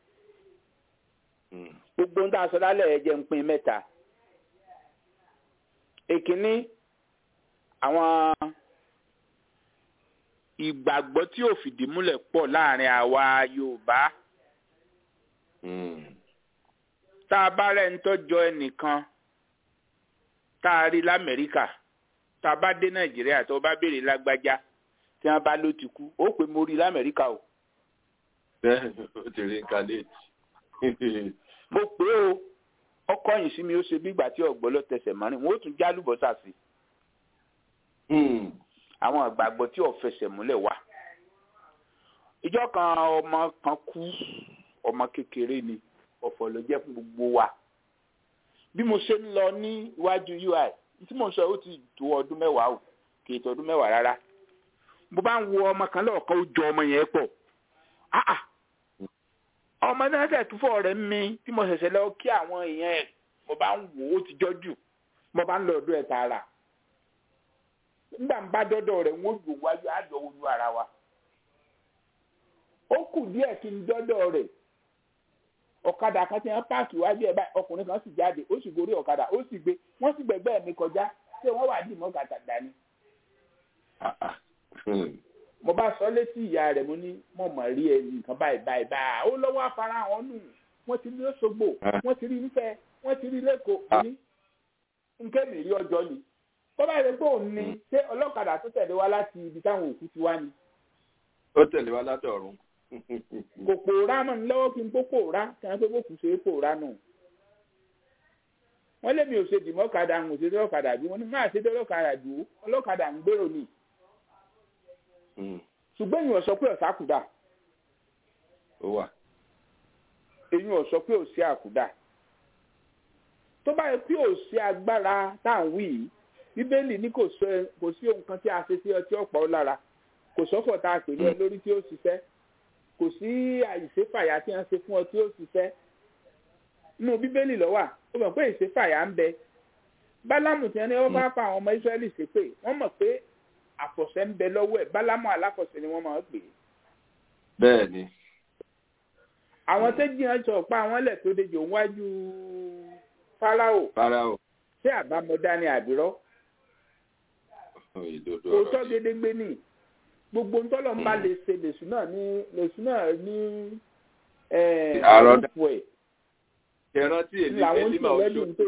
gbogbo ń tà sọ lálẹ́ ẹ jẹ́ ń pín mẹ́ta èkínní àwọn ìgbàgbọ́ tí ò fìdí múlẹ̀ pọ̀ láàrin àwa Yorùbá tá a bá rẹ̀ ń tọ́jọ́ ẹnìkan tá a rí l'Amẹ́ríkà tá a bá dé Nàìjíríà tó bá béèrè lágbájá tí wọ́n bá ló ti kú ó pè mo rí l'Amẹ́ríkà o. bẹ́ẹ̀ ó ti rí incarnate mo pè é o ọkọ yìí sí mi ó ṣe bí ìgbà tí ọgbọ lọ tẹsẹ̀ mọ́rin wọn ó tún já lùbọ́sà sí àwọn ìgbàgbọ́ tí ò fẹsẹ̀ múlẹ̀ wà ìjọ kan ọmọ kan kú ọmọ kékeré ni ọ̀fọ̀ ló jẹ́ fún gbogbo wa bí mo ṣe ń lọ ní iwájú ui tí mo sọ ó ti tó ọdún mẹ́wàá o kì í tó ọdún mẹ́wàá rárá mo bá ń wo ọmọ kan lọ́ọ̀kan ó jọ ọmọ yẹn pọ̀ ah ah ọmọ náà tẹ̀ tún fọ́ rẹ̀ mi tí mo ṣẹ̀ṣẹ̀ lọ kí àwọn èèyàn ẹ̀ mo bá ń wò ó ti jọ́jù mo bá ń lọ ọdún ẹ̀ tààrà nígbà ń bá dọ́dọ̀ rẹ̀ wọ́n gbò wájú àjọ ojú ara wa ó kù díẹ̀ kí n dọ́dọ̀ rẹ̀ ọ̀kadà kan ti hàn páàkì wájú ẹ̀ báyìí ọkùnrin kan sì jáde ó sì gorí ọ̀kadà ó sì gbé wọ́n sì gbẹ̀gbẹ́ mi kọjá ṣé wọ́n wà dì mọ́ gàtà dání mo bá sọ létí ìyá rẹ̀ mo ní mo mọ̀ rí ẹ nǹkan báyìí báyìí báyìí ó lọ́wọ́ afárahàn nù wọ́n ti rí lọ́sọ̀gbò wọ́n ti rí nífẹ̀ wọ́n ti rí lẹ́kọ̀ọ́ ní nké mi rí ọjọ́ ni tó bá yẹ pé òun ni ṣé ọlọ́kadà tó tẹ̀lé wá láti ibi táwọn òkú ti wá ni. ó tẹ̀lé wá látọ̀run. kò pòórá mọ̀ ní lọ́wọ́ kí n kó pòórá kí wọ́n pé kó kù ṣe é pòórá nù. wọ́n lé mi ò ṣe dìmọ́kadà ń ṣe dọ́kadà bí wọ́n ní máa ṣe dọ́kadà dùn ọlọ́kadà ń gbèrò ni ṣùgbọ́n èyàn sọ pé ọ̀sá kùdà. ó wà. èyàn sọ pé ò sí àkùdà. tó bá yẹ pé ò sí agbára tá à ń wí yìí bíbélì ní kò sí ohun kan tí a ṣe sí ọtí ọ̀pọ̀ lára kò sọ́fọ̀ tá a pè ní ẹ lórí tí ó ṣiṣẹ́ kò sí àìṣèfàyà tí wọ́n ṣe fún ọ tí ó ṣiṣẹ́ nínú bíbélì lọ́wà ó mọ̀ pé ìṣèfàyà ń bẹ bálámù tí wọ́n ní wọ́n bá fa àwọn ọmọ Ísírẹ́lì ṣépè wọ́n mọ̀ pé àfọ̀ṣẹ ń bẹ lọ́wọ́ ẹ̀ bálámù aláfọ̀ṣẹ ni wọ́n máa ń pè é. bẹ́ẹ̀ ni. àwọn tó jiyàn sọ pé àwọn ẹlẹ́ tó dejò wájú fáráò. fáráò. ṣé àbámọ̀dá ni àbírọ́. òótọ́ gédégbé ni gbogbo ntọ́lọ̀ ń bá lè ṣe lèṣù náà ní lèṣù náà ní àròdà ẹ̀. ìrántí èmi èmi máa ń ṣó.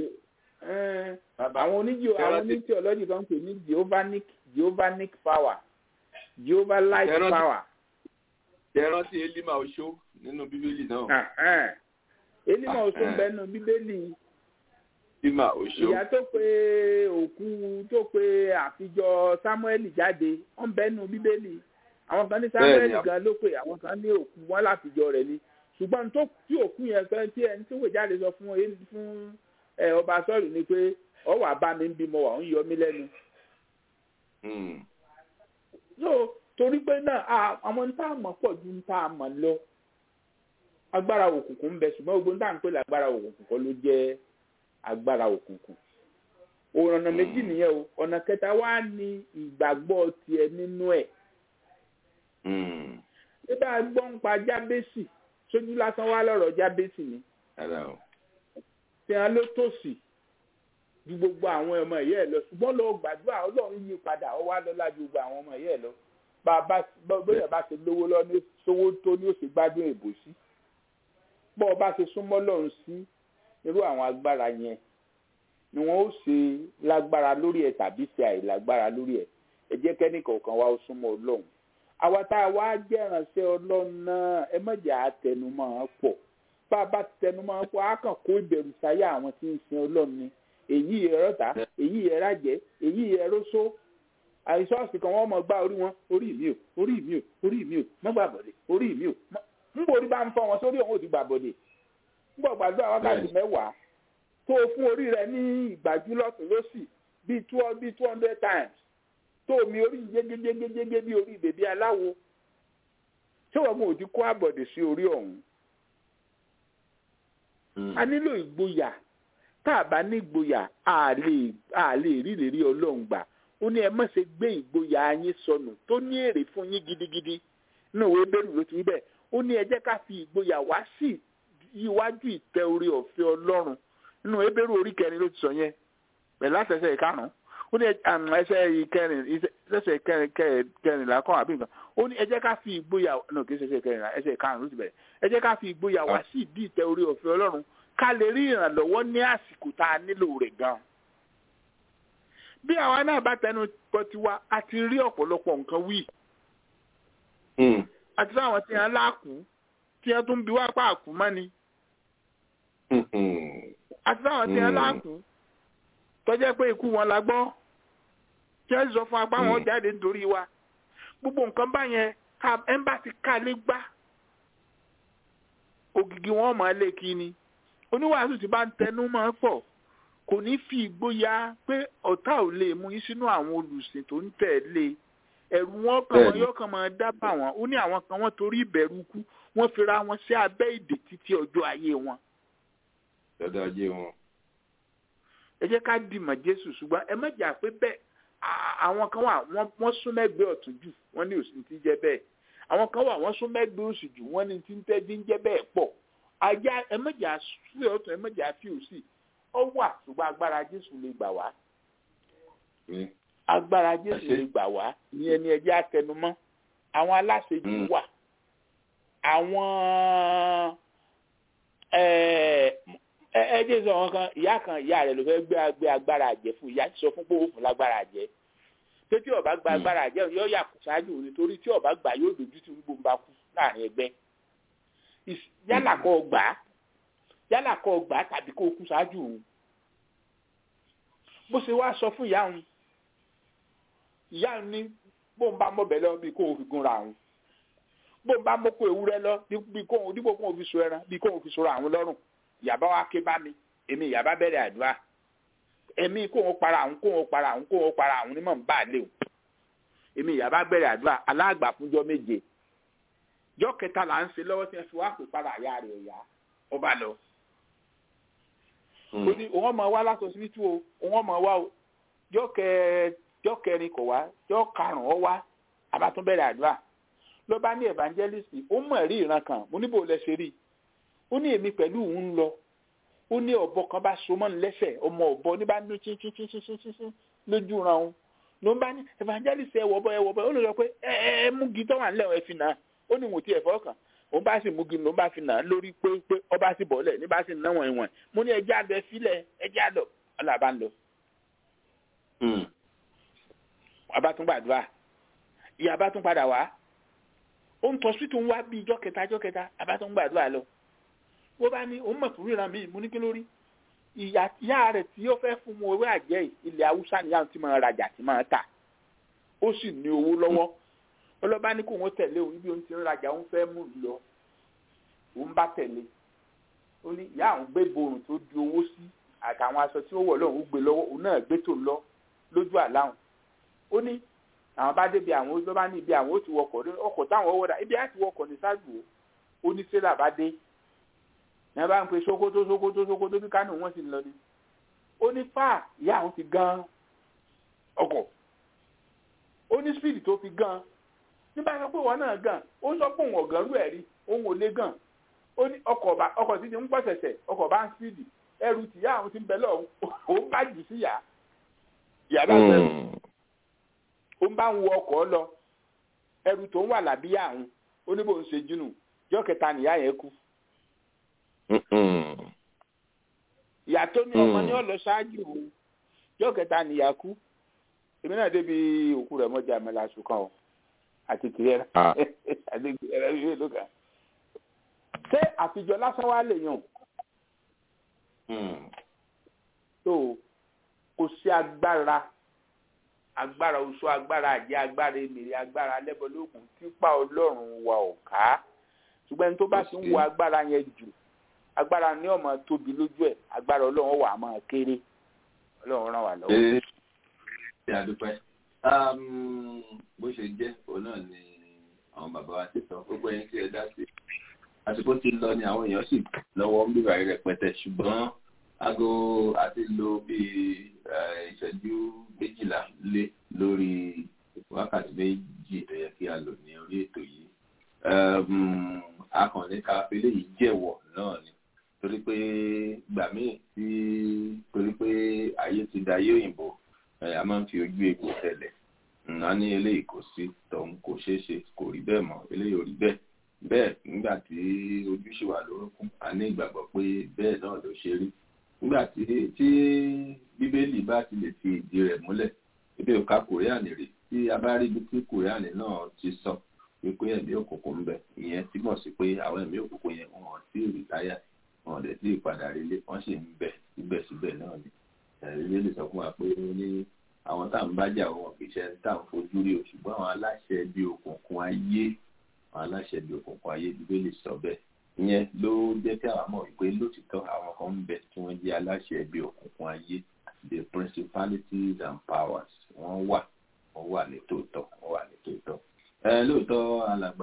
àwọn oníjì àwọn oníjì ọlọ́jì kan pè ní geovanic geovanic power jehovah light Ẹran- power. Ṣé ẹ rántí elima oṣó nínú bíbélì náà. elima oṣù ń bẹ nínú bíbélì elima oṣó. ìyá tó pe òkú tó pe àfijọ samuel jáde ó ń bẹ nínú bíbélì àwọn kan ní samuel Bẹ́ẹ̀ni, gan ló pè àwọn kan ní òkú wọn láfijọ rẹ̀ ni ṣùgbọ́n tó tí òkú yẹn kan tí ẹni tó wè jáde sọ fún ẹ- fún ẹ, ọba sọ́ọ̀lù ni pé ọ wà bá mi ń bímọ wà ń yọ mí lẹ́nu Hmm. so torí pé náà a- àwọn ní tá a mọ̀ pọ̀ ju ní tá a mọ̀ lọ agbára òkùnkùn ń bẹ ṣùgbọ́n gbogbo ní tá à ń pè lágbára òkùnkùn kọ́ ló jẹ́ agbára òkùnkùn ọ̀nà méjì nìyẹn o ọ̀nà kẹta wá ní ìgbàgbọ́ tiẹ̀ nínú ẹ̀ nígbà gbọ́ ń pa jábẹ́sì sójú lásán wá lọ́rọ̀ jábẹ́sì ni tí wọn ló tòsí ju gbogbo àwọn ọmọ ìyá ẹ lọ ṣùgbọ́n lọ gbàdúrà ọlọ́run yí padà ọ wá lọ́lá ju gbogbo àwọn ọmọ ìyá ẹ lọ bá a bá bóyá bá ṣe lówó lọ ní sówó tó ní òsì gbádùn èbò sí bọ́ ọ bá ṣe súnmọ́ lọ́run sí irú àwọn agbára yẹn ni wọ́n ó ṣe lágbára lórí ẹ̀ tàbí ṣe àìlágbára lórí ẹ̀ ẹ jẹ́ kẹ́nìkọ̀ọ̀kan wá ó súnmọ́ ọlọ́run àwa tá a wá jẹ́ ìrànṣẹ́ ọlọ́run náà ẹ má jẹ́ àtẹnumọ́ pọ̀ bá a bá tẹnumọ́ pọ̀ á kàn kó ìbẹ̀rù sáyà àwọn tí ń sin ọlọ́run ni èyí ẹ̀rọ̀ta èyí ẹ̀rájẹ èyí ẹ̀rọ̀sọ àìsọ́ọ̀sì kan wọ́n mọ̀ gbá orí wọn orí mi ò orí mi ò orí mi ò má gbà bọ̀dẹ̀ orí mi ò ń borí bá ń fọ wọn sórí òun ò ti gbà bọ̀dẹ̀ ń bọ̀ gbàdúrà wákàtí mẹ́wàá tó o fún orí rẹ ní ìgbàjú lọ́sùn lọ́sì bíi two bíi two hundred times tó o mi orí jégéjégéjégé bí orí bèbí aláwo tí wọ́n mú òdi kó àbọ̀dẹ̀ sí orí ọ̀hún. a nílò ìgboyà tá a bá ní ìgboyà a lè a lè rí ìrírí ọlọ́run gbà ó ní ẹ má ṣe gbé ìgboyà yín sọnù tó ní èrè fún yín gidigidi ní òwe bẹ́rù ló ti rí bẹ́ẹ̀ ó ní ẹ jẹ́ ká fi ìgboyà wá sí iwájú ìtẹ́ orí ọ̀fẹ́ ọlọ́run nínú ebéèrú orí kẹrin ló ti sọ yẹn pẹ̀lú àtẹ̀sẹ̀ ìkarùn-ún ó ní ẹsẹ̀ ìkẹrin ẹsẹ̀ kẹrìnlá kan àbí nǹkan ó ní ẹ jẹ́ ká fi ìgboyà náà kì í ṣe ẹsẹ̀ kẹrìnlá ẹsẹ̀ ìkarùn-ún ló ti bẹ̀rẹ̀ ẹ jẹ́ ká fi ìgboyà wá sí ìdí ìtẹ́ orí ọ̀fẹ́ ọlọ́run ká lè rí ìrànlọ́wọ́ ní àsìkò tá a nílò rẹ̀ gan. bí àwa náà bá tẹnu pọ̀ tiwa a ti rí ọ̀pọ̀lọpọ̀ nǹkan wí. àti sáwọn tí wọ́n láàkú tí wọ́n tún bí wá pààkú mọ́ ni àti táwọn tí wọn láàkú tọjẹ pé ikú wọn la gbọ́ tí wọn sọ fún apá wọn jáde nítorí wa gbogbo nǹkan báyẹn ká ẹmbàsí ká lé gbá ògìgì wọn máa lé kí ni oníwàásù tí bá ń tẹnu máa pọ̀ kò ní fi ìgboyà pé ọ̀tá ò lè mú yín sínú àwọn olùsìn tó ń tẹ̀lé ẹ̀rù wọn kàn wọn yóò kàn máa dábàá wọn ó ní àwọn kan wọn torí ìbẹ̀rù kú wọn fira wọn sí abẹ́ ìdè títí ọjọ́ ayé wọn dada ajé wọn. ẹ jẹ́ ká dìmọ̀ jésù ṣùgbọ́n ẹ mẹ́jà pé bẹ́ẹ̀ àwọn kan wà wọ́n sún mẹ́gbẹ́ ọ̀tún jù wọ́n ní òsì ti jẹ́ bẹ́ẹ̀ àwọn kan wà wọ́n sún mẹ́gbẹ́ òsì jù wọ́n ní ti ń tẹ́jú ń jẹ́ bẹ́ẹ̀ pọ̀ ajá ẹ mẹ́jà sí ọ̀tún ẹ mẹ́jà fi òsì ó wà ṣùgbọ́n agbára jésù lè gbà wá agbára jésù lè gbà wá ìyẹn ni ẹ jẹ́ àtẹnumọ́ àwọn aláṣejù wà àwọn ẹ jẹ́ sọ wọn kan ìyá kan ìyá rẹ̀ ló fẹ́ gbé gbé agbára àjẹ́ fún ìyá sọ fún pé ó fún lágbára àjẹ́ pé tí ọba gba agbára àjẹ́ yóò yà kù ṣáájú nítorí tí ọba gbà yóò dojú tí gbogbo ń bá kú láàrin ẹgbẹ́ yálà kọ́ gbà á yálà kọ́ gbà á tàbí kó kú ṣáájú òun bó ṣe wá sọ fún ìyá òun ìyá òun ní bó ń bá mọ̀bẹ lọ bí kó o fi gúnra òun bó ń bá mọ́kó ewúrẹ́ lọ bí kó o dípò kó o fi so ẹran bí kó o fi sora àwọn lọ́rùn ìyàbá wa ké bá mi èmi ìyàbá bẹ̀rẹ̀ àdúrà èmi kó wọn para àwọn kó wọn para àwọn kó wọn para àwọn onímọ̀ ń bá lé o èmi ìyàbá bẹ̀rẹ̀ àdúrà aláàgbà fúnjọ́ méje jọ́ kẹta là ń ṣe lọ́wọ́ tí wọ́n fi wá pè para àyà rẹ̀ ọ̀yà ọba lọ. ó ní òun ọmọ wa látọ̀ síbí tú o òun ọmọ wa o jọ́ kẹrin kò wá jọ́ karùn-ún ọ wá àbátún bẹ̀rẹ̀ àdúrà ló bá ní evangelist ó mọ̀ rí ìran kan mo níbo lẹ ṣe rí i ó ní èmi pẹ̀lú òun lọ ó ní ọ̀bọ kan bá so mọ́ ní lẹ́sẹ̀ ọmọ ọ̀bọ ní bá ní chíchíchíchíchí lójú ran òun ló ń bá ní evangelist ẹ wọ̀bọ ẹ wọ̀bọ ó lè sọ pé ẹ ẹ múgi tó wà nílẹ̀ ẹ fi nà á ó ní ìwọ̀n tí ẹ fọ́ kàn òun bá sì múgi ló ń bá fi nà á lórí pé pé ọba sì bọ̀ọ́lẹ̀ ní bá sì ná wọ̀n ìwọ̀n mo ní ẹjẹ́ àlọ́ ẹ filẹ̀ ẹjẹ́ àlọ́ ọ̀là bá ń lọ. abá tún gbàdúrà ìyá abá tún padà wá ó ń tọ́ sí tó ń wá bí ijọ́ kẹta ijọ́ kẹta abá tún gbàdúrà lọ wọ́n bá ní òun mọ̀ fún ríran mi mo ní kí lórí ìyá rẹ̀ tí ó fẹ́ fún mu owó àjẹ́ ilẹ̀ haúsá ni àwọn tí máa rajà tí máa tà ó sì ní owó lọ́wọ́ ọlọ́ba ní kó wọ́n tẹ̀lé òun bí òun ti ń rajà òun fẹ́ mú lọ òun bá tẹ̀lé ó ní ìyá àwọn gbé borùn tó di owó sí àtàwọn aṣọ tí ó wọ̀ lọ́hùn ó gbé lọ́wọ́ òun náà gbé tó lọ lójú àláhùn ó ní àwọn bá débi àwọn ó bá ní ibi àwọn ó ti wọkọ̀ ọkọ̀ táwọn wọ́dà ibi á ti wọkọ̀ ní sáàgbó ó ní tírélà bá dé ní bá ń pe sokoto sokoto sokoto bí kánò wọn sì ń lọ ni ó ní fáà ìyá àwọn fi gan ọkọ̀ ó ní speed tó fi gan nígbà tó pé wọn náà gan ó sọ pé òun ọ̀gán rú ẹ̀ rí òun ò lé gan ó ní ọkọ̀ tí ti ń pọ̀ ṣẹ̀ṣẹ̀ ọkọ̀ bá ń speed ẹrù tìyá àwọn ti ń bẹ lọ́hùn òun bá jù sí yàá ìyá bá bẹ̀rù ó ń bá ń wọ ọkọ̀ lọ ẹrù tó ń wà lábíyá àwọn ó ní bó ń ṣe jùnù jọ́ kẹta nìyá yẹn kú. ìyá tó ní ọmọ ní ọ̀lọ́ ṣáájú òun jọ́ kẹta nìyá kú èmi náà débi òkú rẹ̀ mọ́jà mẹ́la ṣùkàn o àti tìrẹ àti tìrẹ ìwé ló kà. ṣé àfijọ́ lásán wá lè yàn? tó kò sí agbára agbára oṣù agbára àjẹ agbára èmìrì agbára alẹ́bọ̀lógún tipa ọlọ́run wa ò ká ṣùgbọ́n ẹni tó bá ti ń wo agbára yẹn jù agbára ní ọmọ tóbi lójú ẹ̀ agbára ọlọ́run wà á máa kéré ọlọ́run ràn wá lọ́wọ́. ṣe àdúpẹ́ bó ṣe jẹ́ òun náà ni àwọn bàbá wa ti sọ gbogbo ẹni tí ẹ dá sí àsìkò ti lọ ni àwọn èèyàn sì lọ́wọ́ ń bíbá rẹpẹtẹ ṣùgbọ́n aago àti lo bíi ìṣẹ́jú méjìlá lé lórí wákàtí méjì tó yẹ kí a lò ní orí ètò yìí akànnì káfí léyìí jẹ̀wọ̀ náà ni torí pé gbà míì tí torí pé ayé ti da ayé òyìnbó a máa ń fi ojú egbò tẹ̀lẹ̀ a ní eléyìí kò sí tọ̀hún kò ṣeé ṣe kò rí bẹ́ẹ̀ mọ́ eléyìí ò rí bẹ́ẹ̀ bẹ́ẹ̀ nígbà tí ojú ṣì wà lórúkún a ní ìgbàgbọ́ pé bẹ́ẹ̀ náà ló ṣe rí nígbà tí tí bíbélì bá ti lè fi ìdí rẹ̀ múlẹ̀ ebi ò ka kòríànì rí tí a bá rí ibi tí kòríànì náà ti sọ wípé ẹ̀mí òkùnkùn ń bẹ ìyẹn túmọ̀ sí pé àwọn ẹ̀mí òkùnkùn yẹn wọn ti rìtáyà wọn lè tí ìpadà relé wọn sì ń bẹ síbẹ̀síbẹ̀ náà ni bíbélì sọ fún wa pé ní àwọn tá à ń bájà wọn kì í ṣe tá à ń fojú rí o ṣùgbọ́n àwọn aláṣẹ bíi òkùnkùn ayé àwọn aláṣẹ bíi òkùnkùn ayé bíbélì sọ bẹ́ẹ̀ ìyẹn ló jẹ́ kí àwọn mọ̀ wípé lótìtọ́ àwọn kan ń bẹ tí wọ́n jẹ́ aláṣẹ bíi òkùnkùn ayé the principalities and powers wọ́n wà wọ́n wà ní tòótọ́ wọ́n wà ní tòótọ́. ẹ lóòótọ́ alàgbà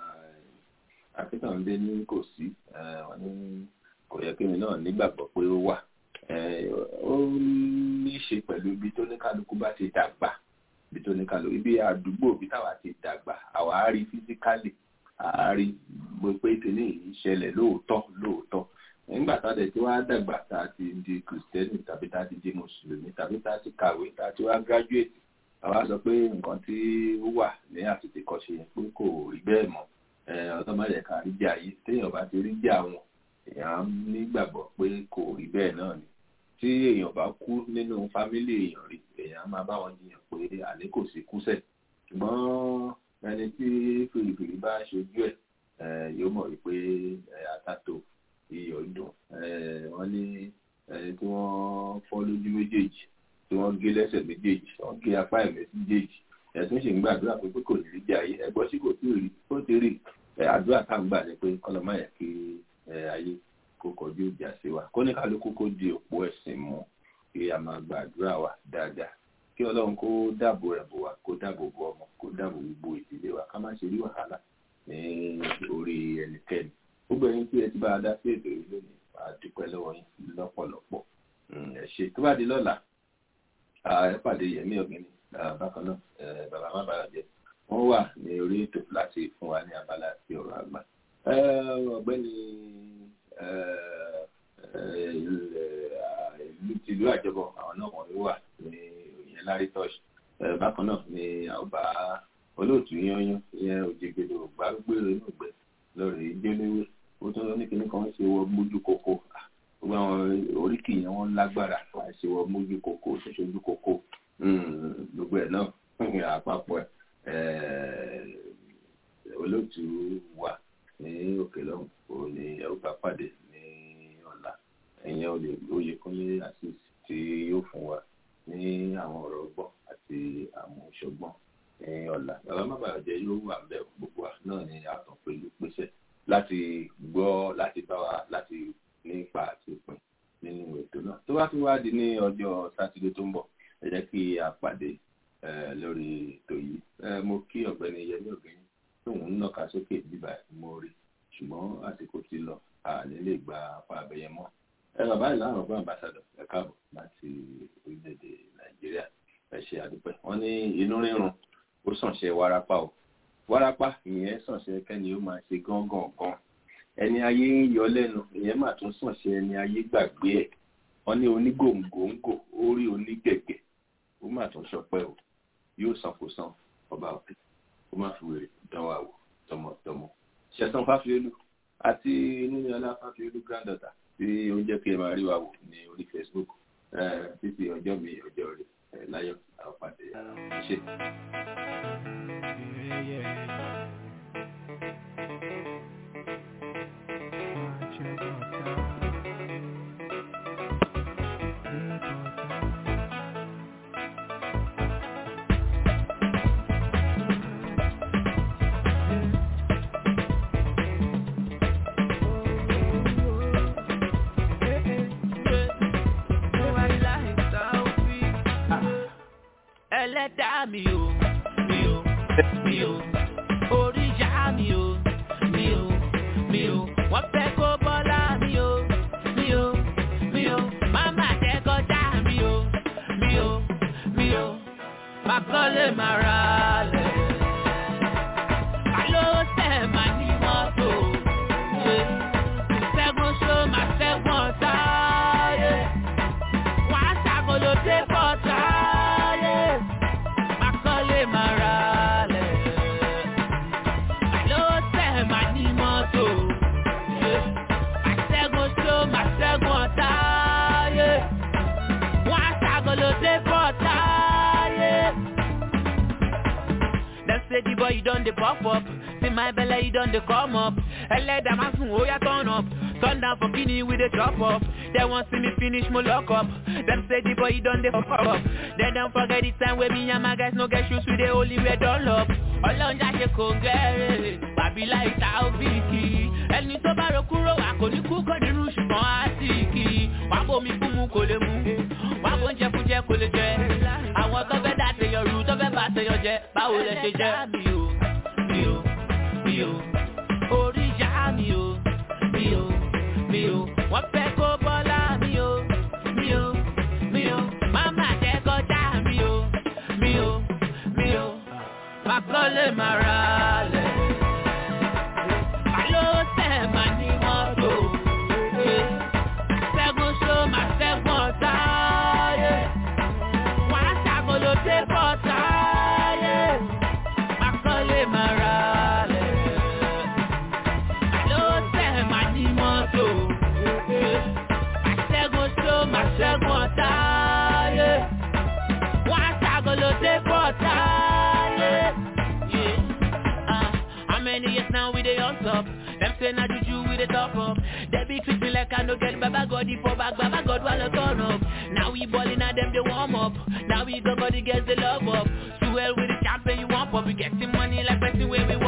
akíntàndé ní kò sí wọ́n ní kò yẹ kí mi náà nígbàgbọ́ pé ó wà ó ní í ṣe pẹ̀lú ibi tó ní kálukú bá ti dàgbà ibi tó ní kálukú ibi àdúgbò ibi táwa ti dàgbà àwa á rí físíkálì àárí pé kíní yìí ṣẹlẹ̀ lóòótọ́ lóòótọ́ nígbà tá a dẹ̀ tí wàá dàgbà tá a ti di kìrìsìtẹ́nì tàbí tá a ti di mùsùlùmí tàbí tá a ti kàwé tá a ti wá gírájúètì àwa sọ pé nǹkan tí ó wà ní àtètè kọ́ṣe yẹn pé kò rí bẹ́ẹ̀ mọ́ ọtọ́mọdé ká rí jà yìí téèyàn bá ti rí jà wọn èèyàn nígbàgbọ́ pé kò rí bẹ́ẹ̀ náà ni tí èèyàn bá kú nínú fámílì èèyàn rí èèyàn máa bá wọn jiyàn pé àlé kò sí kúsẹ̀ ṣùgbọ́n ẹni tí fìrìfìrì bá ṣojú ẹ yóò mọ̀ wípé àtàtò iyọ̀ dùn wọ́n ní ẹni tí wọ́n fọ́ lójú méjèèjì tí wọ́n gé lẹ́sẹ̀ méjèèjì wọ́n gé apá ẹ̀mẹ́ méjèèjì ẹ̀sùn ṣì ń gbàdúrà pé pé kò ní rí jẹ́ ayé ẹgbọ́n sí kò tí ì rí ó ti rí àdúrà tá à ń gbà ní pé kọ́lọ́mọ yẹ kí ayé kó kọjú ìjà sí wa kó ní kálukú kó di òpó ẹ̀sìn mú kí a máa gbàdúrà wa dáadáa kí ọlọ́run kó dáàbò rẹ̀ bò wá kó dáàbò bo ọmọ kó dáàbò gbogbo ìdílé wa ká má ṣe rí wàhálà ní orí ẹnikẹ́ni gbogbo ẹyin tí ẹ ti bá a dá sí ètò yìí lónìí a dúpẹ́ lọ́wọ́ yín lọ́pọ̀lọpọ̀ ẹ ṣe tó bá di lọ́la ẹ pàdé yẹmí ọ̀gbìnì bákan náà bàbá má bàrà jẹ wọ́n wà ní orí ètò láti fún wa ní abala àti ọ̀rọ̀ àgbà ọ̀gbẹ́ni ìlú tìlú àjọbọ àwọn náà wọ́n wà ní ìyẹn lárí tọ́ṣì bákan náà ni ọba olóòtú yányán ìyẹn òjègbèdò gbàgbére inú ìgbẹ́ lórí ìjẹ́léwé ó tún ní kíní kan ṣe wọ mójú kókó gbogbo àwọn oríkì yẹn wọ́n lágbára wà ṣe wọ mójú kókó ṣoṣojú kókó gbogbo ẹ̀ náà àpapọ̀ ẹ̀ olóòtú wà ní òkè lọ́hùn òun ni ẹ ó bá pàdé ní ọ̀la ẹ̀yẹn olè oyè kúnlé àṣìṣ tí yóò fún wa ní àwọn ọ̀rọ̀ ọgbọ́n àti àmúṣọgbọ́n ní ọ̀la bàbá má bàa jẹ́ yóò wà bẹ́ẹ̀ gbogbo wa náà ni àtàn pẹ̀lú pèsè láti gbọ́ láti bá wa láti nípa àti pin nínú ètò náà tó bá tún wá di ní ọjọ́ sátidé tó ń bọ̀ ẹ jẹ́ kí a pàdé lórí ètò yìí mo kí ọ̀gbẹ́ni yẹmí ọ̀gbẹ́ni tóun ń nàka sókè bíbá mo rí ṣùgbọ́n àsìkò ti lọ àní lè gba apá abẹ́yẹ mọ́ ẹ bàbá ìlànà ọgbọ́n ambassadọ ẹ káàbọ̀ láti orílẹ̀-èdè nàìjíríà ẹ ṣe àdúpẹ́ wọ́n ní inú rírun ó sànṣẹ́ wárápá o wárápá ìyẹn sànṣẹ́ kẹ́ni ó máa ṣe gángan gan ẹni ayé ń yọ lẹ́nu ìyẹn mà tún sànṣẹ́ ẹni ayé gbàgbé ẹ̀ wọ́n ní onígòǹgòǹgò orí onígẹ̀gẹ̀ ó mà tún ṣọpẹ́ o yóò san kò san ọba òkè ó má fi wèrè dánwò àwò tọmọtọmọ ṣẹ̀san fáfiolú àti níníọlá fáfiolú granddaughter tí ó jẹ́ kí ẹ máa rí wa wò ní orí facebook títí ọjọ́ mi ọjọ́ rẹ̀ láyọ̀ àwọn pàdé ṣe. ẹlẹ́dàá mi o mi o mi o oríyá mi o mi o mi o wọ́n fẹ́ kó bọ́lá mi o mi o mi o máma jẹ́ kọjá mi o mi o mi o má kọ́lé má ra lẹ̀. Àló tẹ̀ máa ní mọ́tò ṣe ṣẹ́gun ṣó máa ṣẹ́gun ọ̀tá yé wọ́n á ṣàkóló dé bọ́tà yé kọ́lé máa ra lẹ̀. Àló tẹ̀ máa ní mọ́tò. Àṣẹ́gun tó máa ṣẹ́gun ọ̀tá yé. Wọ́n á ṣàgolo dé bọ́tà yé. Dem say the boy you don dey pop up. See my belle you don dey come up. Ẹlẹ́dàá máa sùn ó yá turn up. Turn down for kini we dey chop up. Dem wan see me finish mo lock up. Dem say the boy you don dey fuck up. Dem don forget the time wey me and my guys no get shoes we dey only wear dunlop. Ọlọ́run já ṣe kò gẹ́rẹ́. Bàbí láì ta òbíkì. Ẹni tó bá ro kúrò wà kò ní kú kò nínú ṣùgbọ́n á sì kì í. Wà bó mi fún mu kò lè mú. Wà bó ń jẹ fún jẹ kò lè jẹ. Àwọn tó fẹ́ dá tèèyàn rú tó fẹ́ bá tèèyàn jẹ. Báwo lẹ ṣe jẹ? Mi ò mi ò mi ò orí ìyá mi ò mi ò mi ò wọ́n fẹ́ kó bọ́lá mi ò mi ò mi ò máma jẹ́ kọjá mi ò mi ò mi ò má kọ́lé má ra lẹ̀. Àló tẹ̀ máa ní mọ́tò. Ṣẹ́gun ṣó máa ṣẹ́gun ọ̀tá yé. Wọ́n á ṣàkóló dé bọ́tà yé. Má kọ́lé má ra lẹ̀. Àló tẹ̀ máa ní mọ́tò. Àṣẹ́gun ṣó máa ṣẹ́gun ọ̀tá yé. Wọ́n á ṣàkóló dé bọ́tà yé. Yeah. Uh, how many years now we dey on top? Them say na juju we dey top up. They be treat me like I no get Baba God for back, Baba God wanna turn up. Now we ballin' at them they warm up. Now we go body gets the love up. Swell with the champion you want, but we getting money like person where we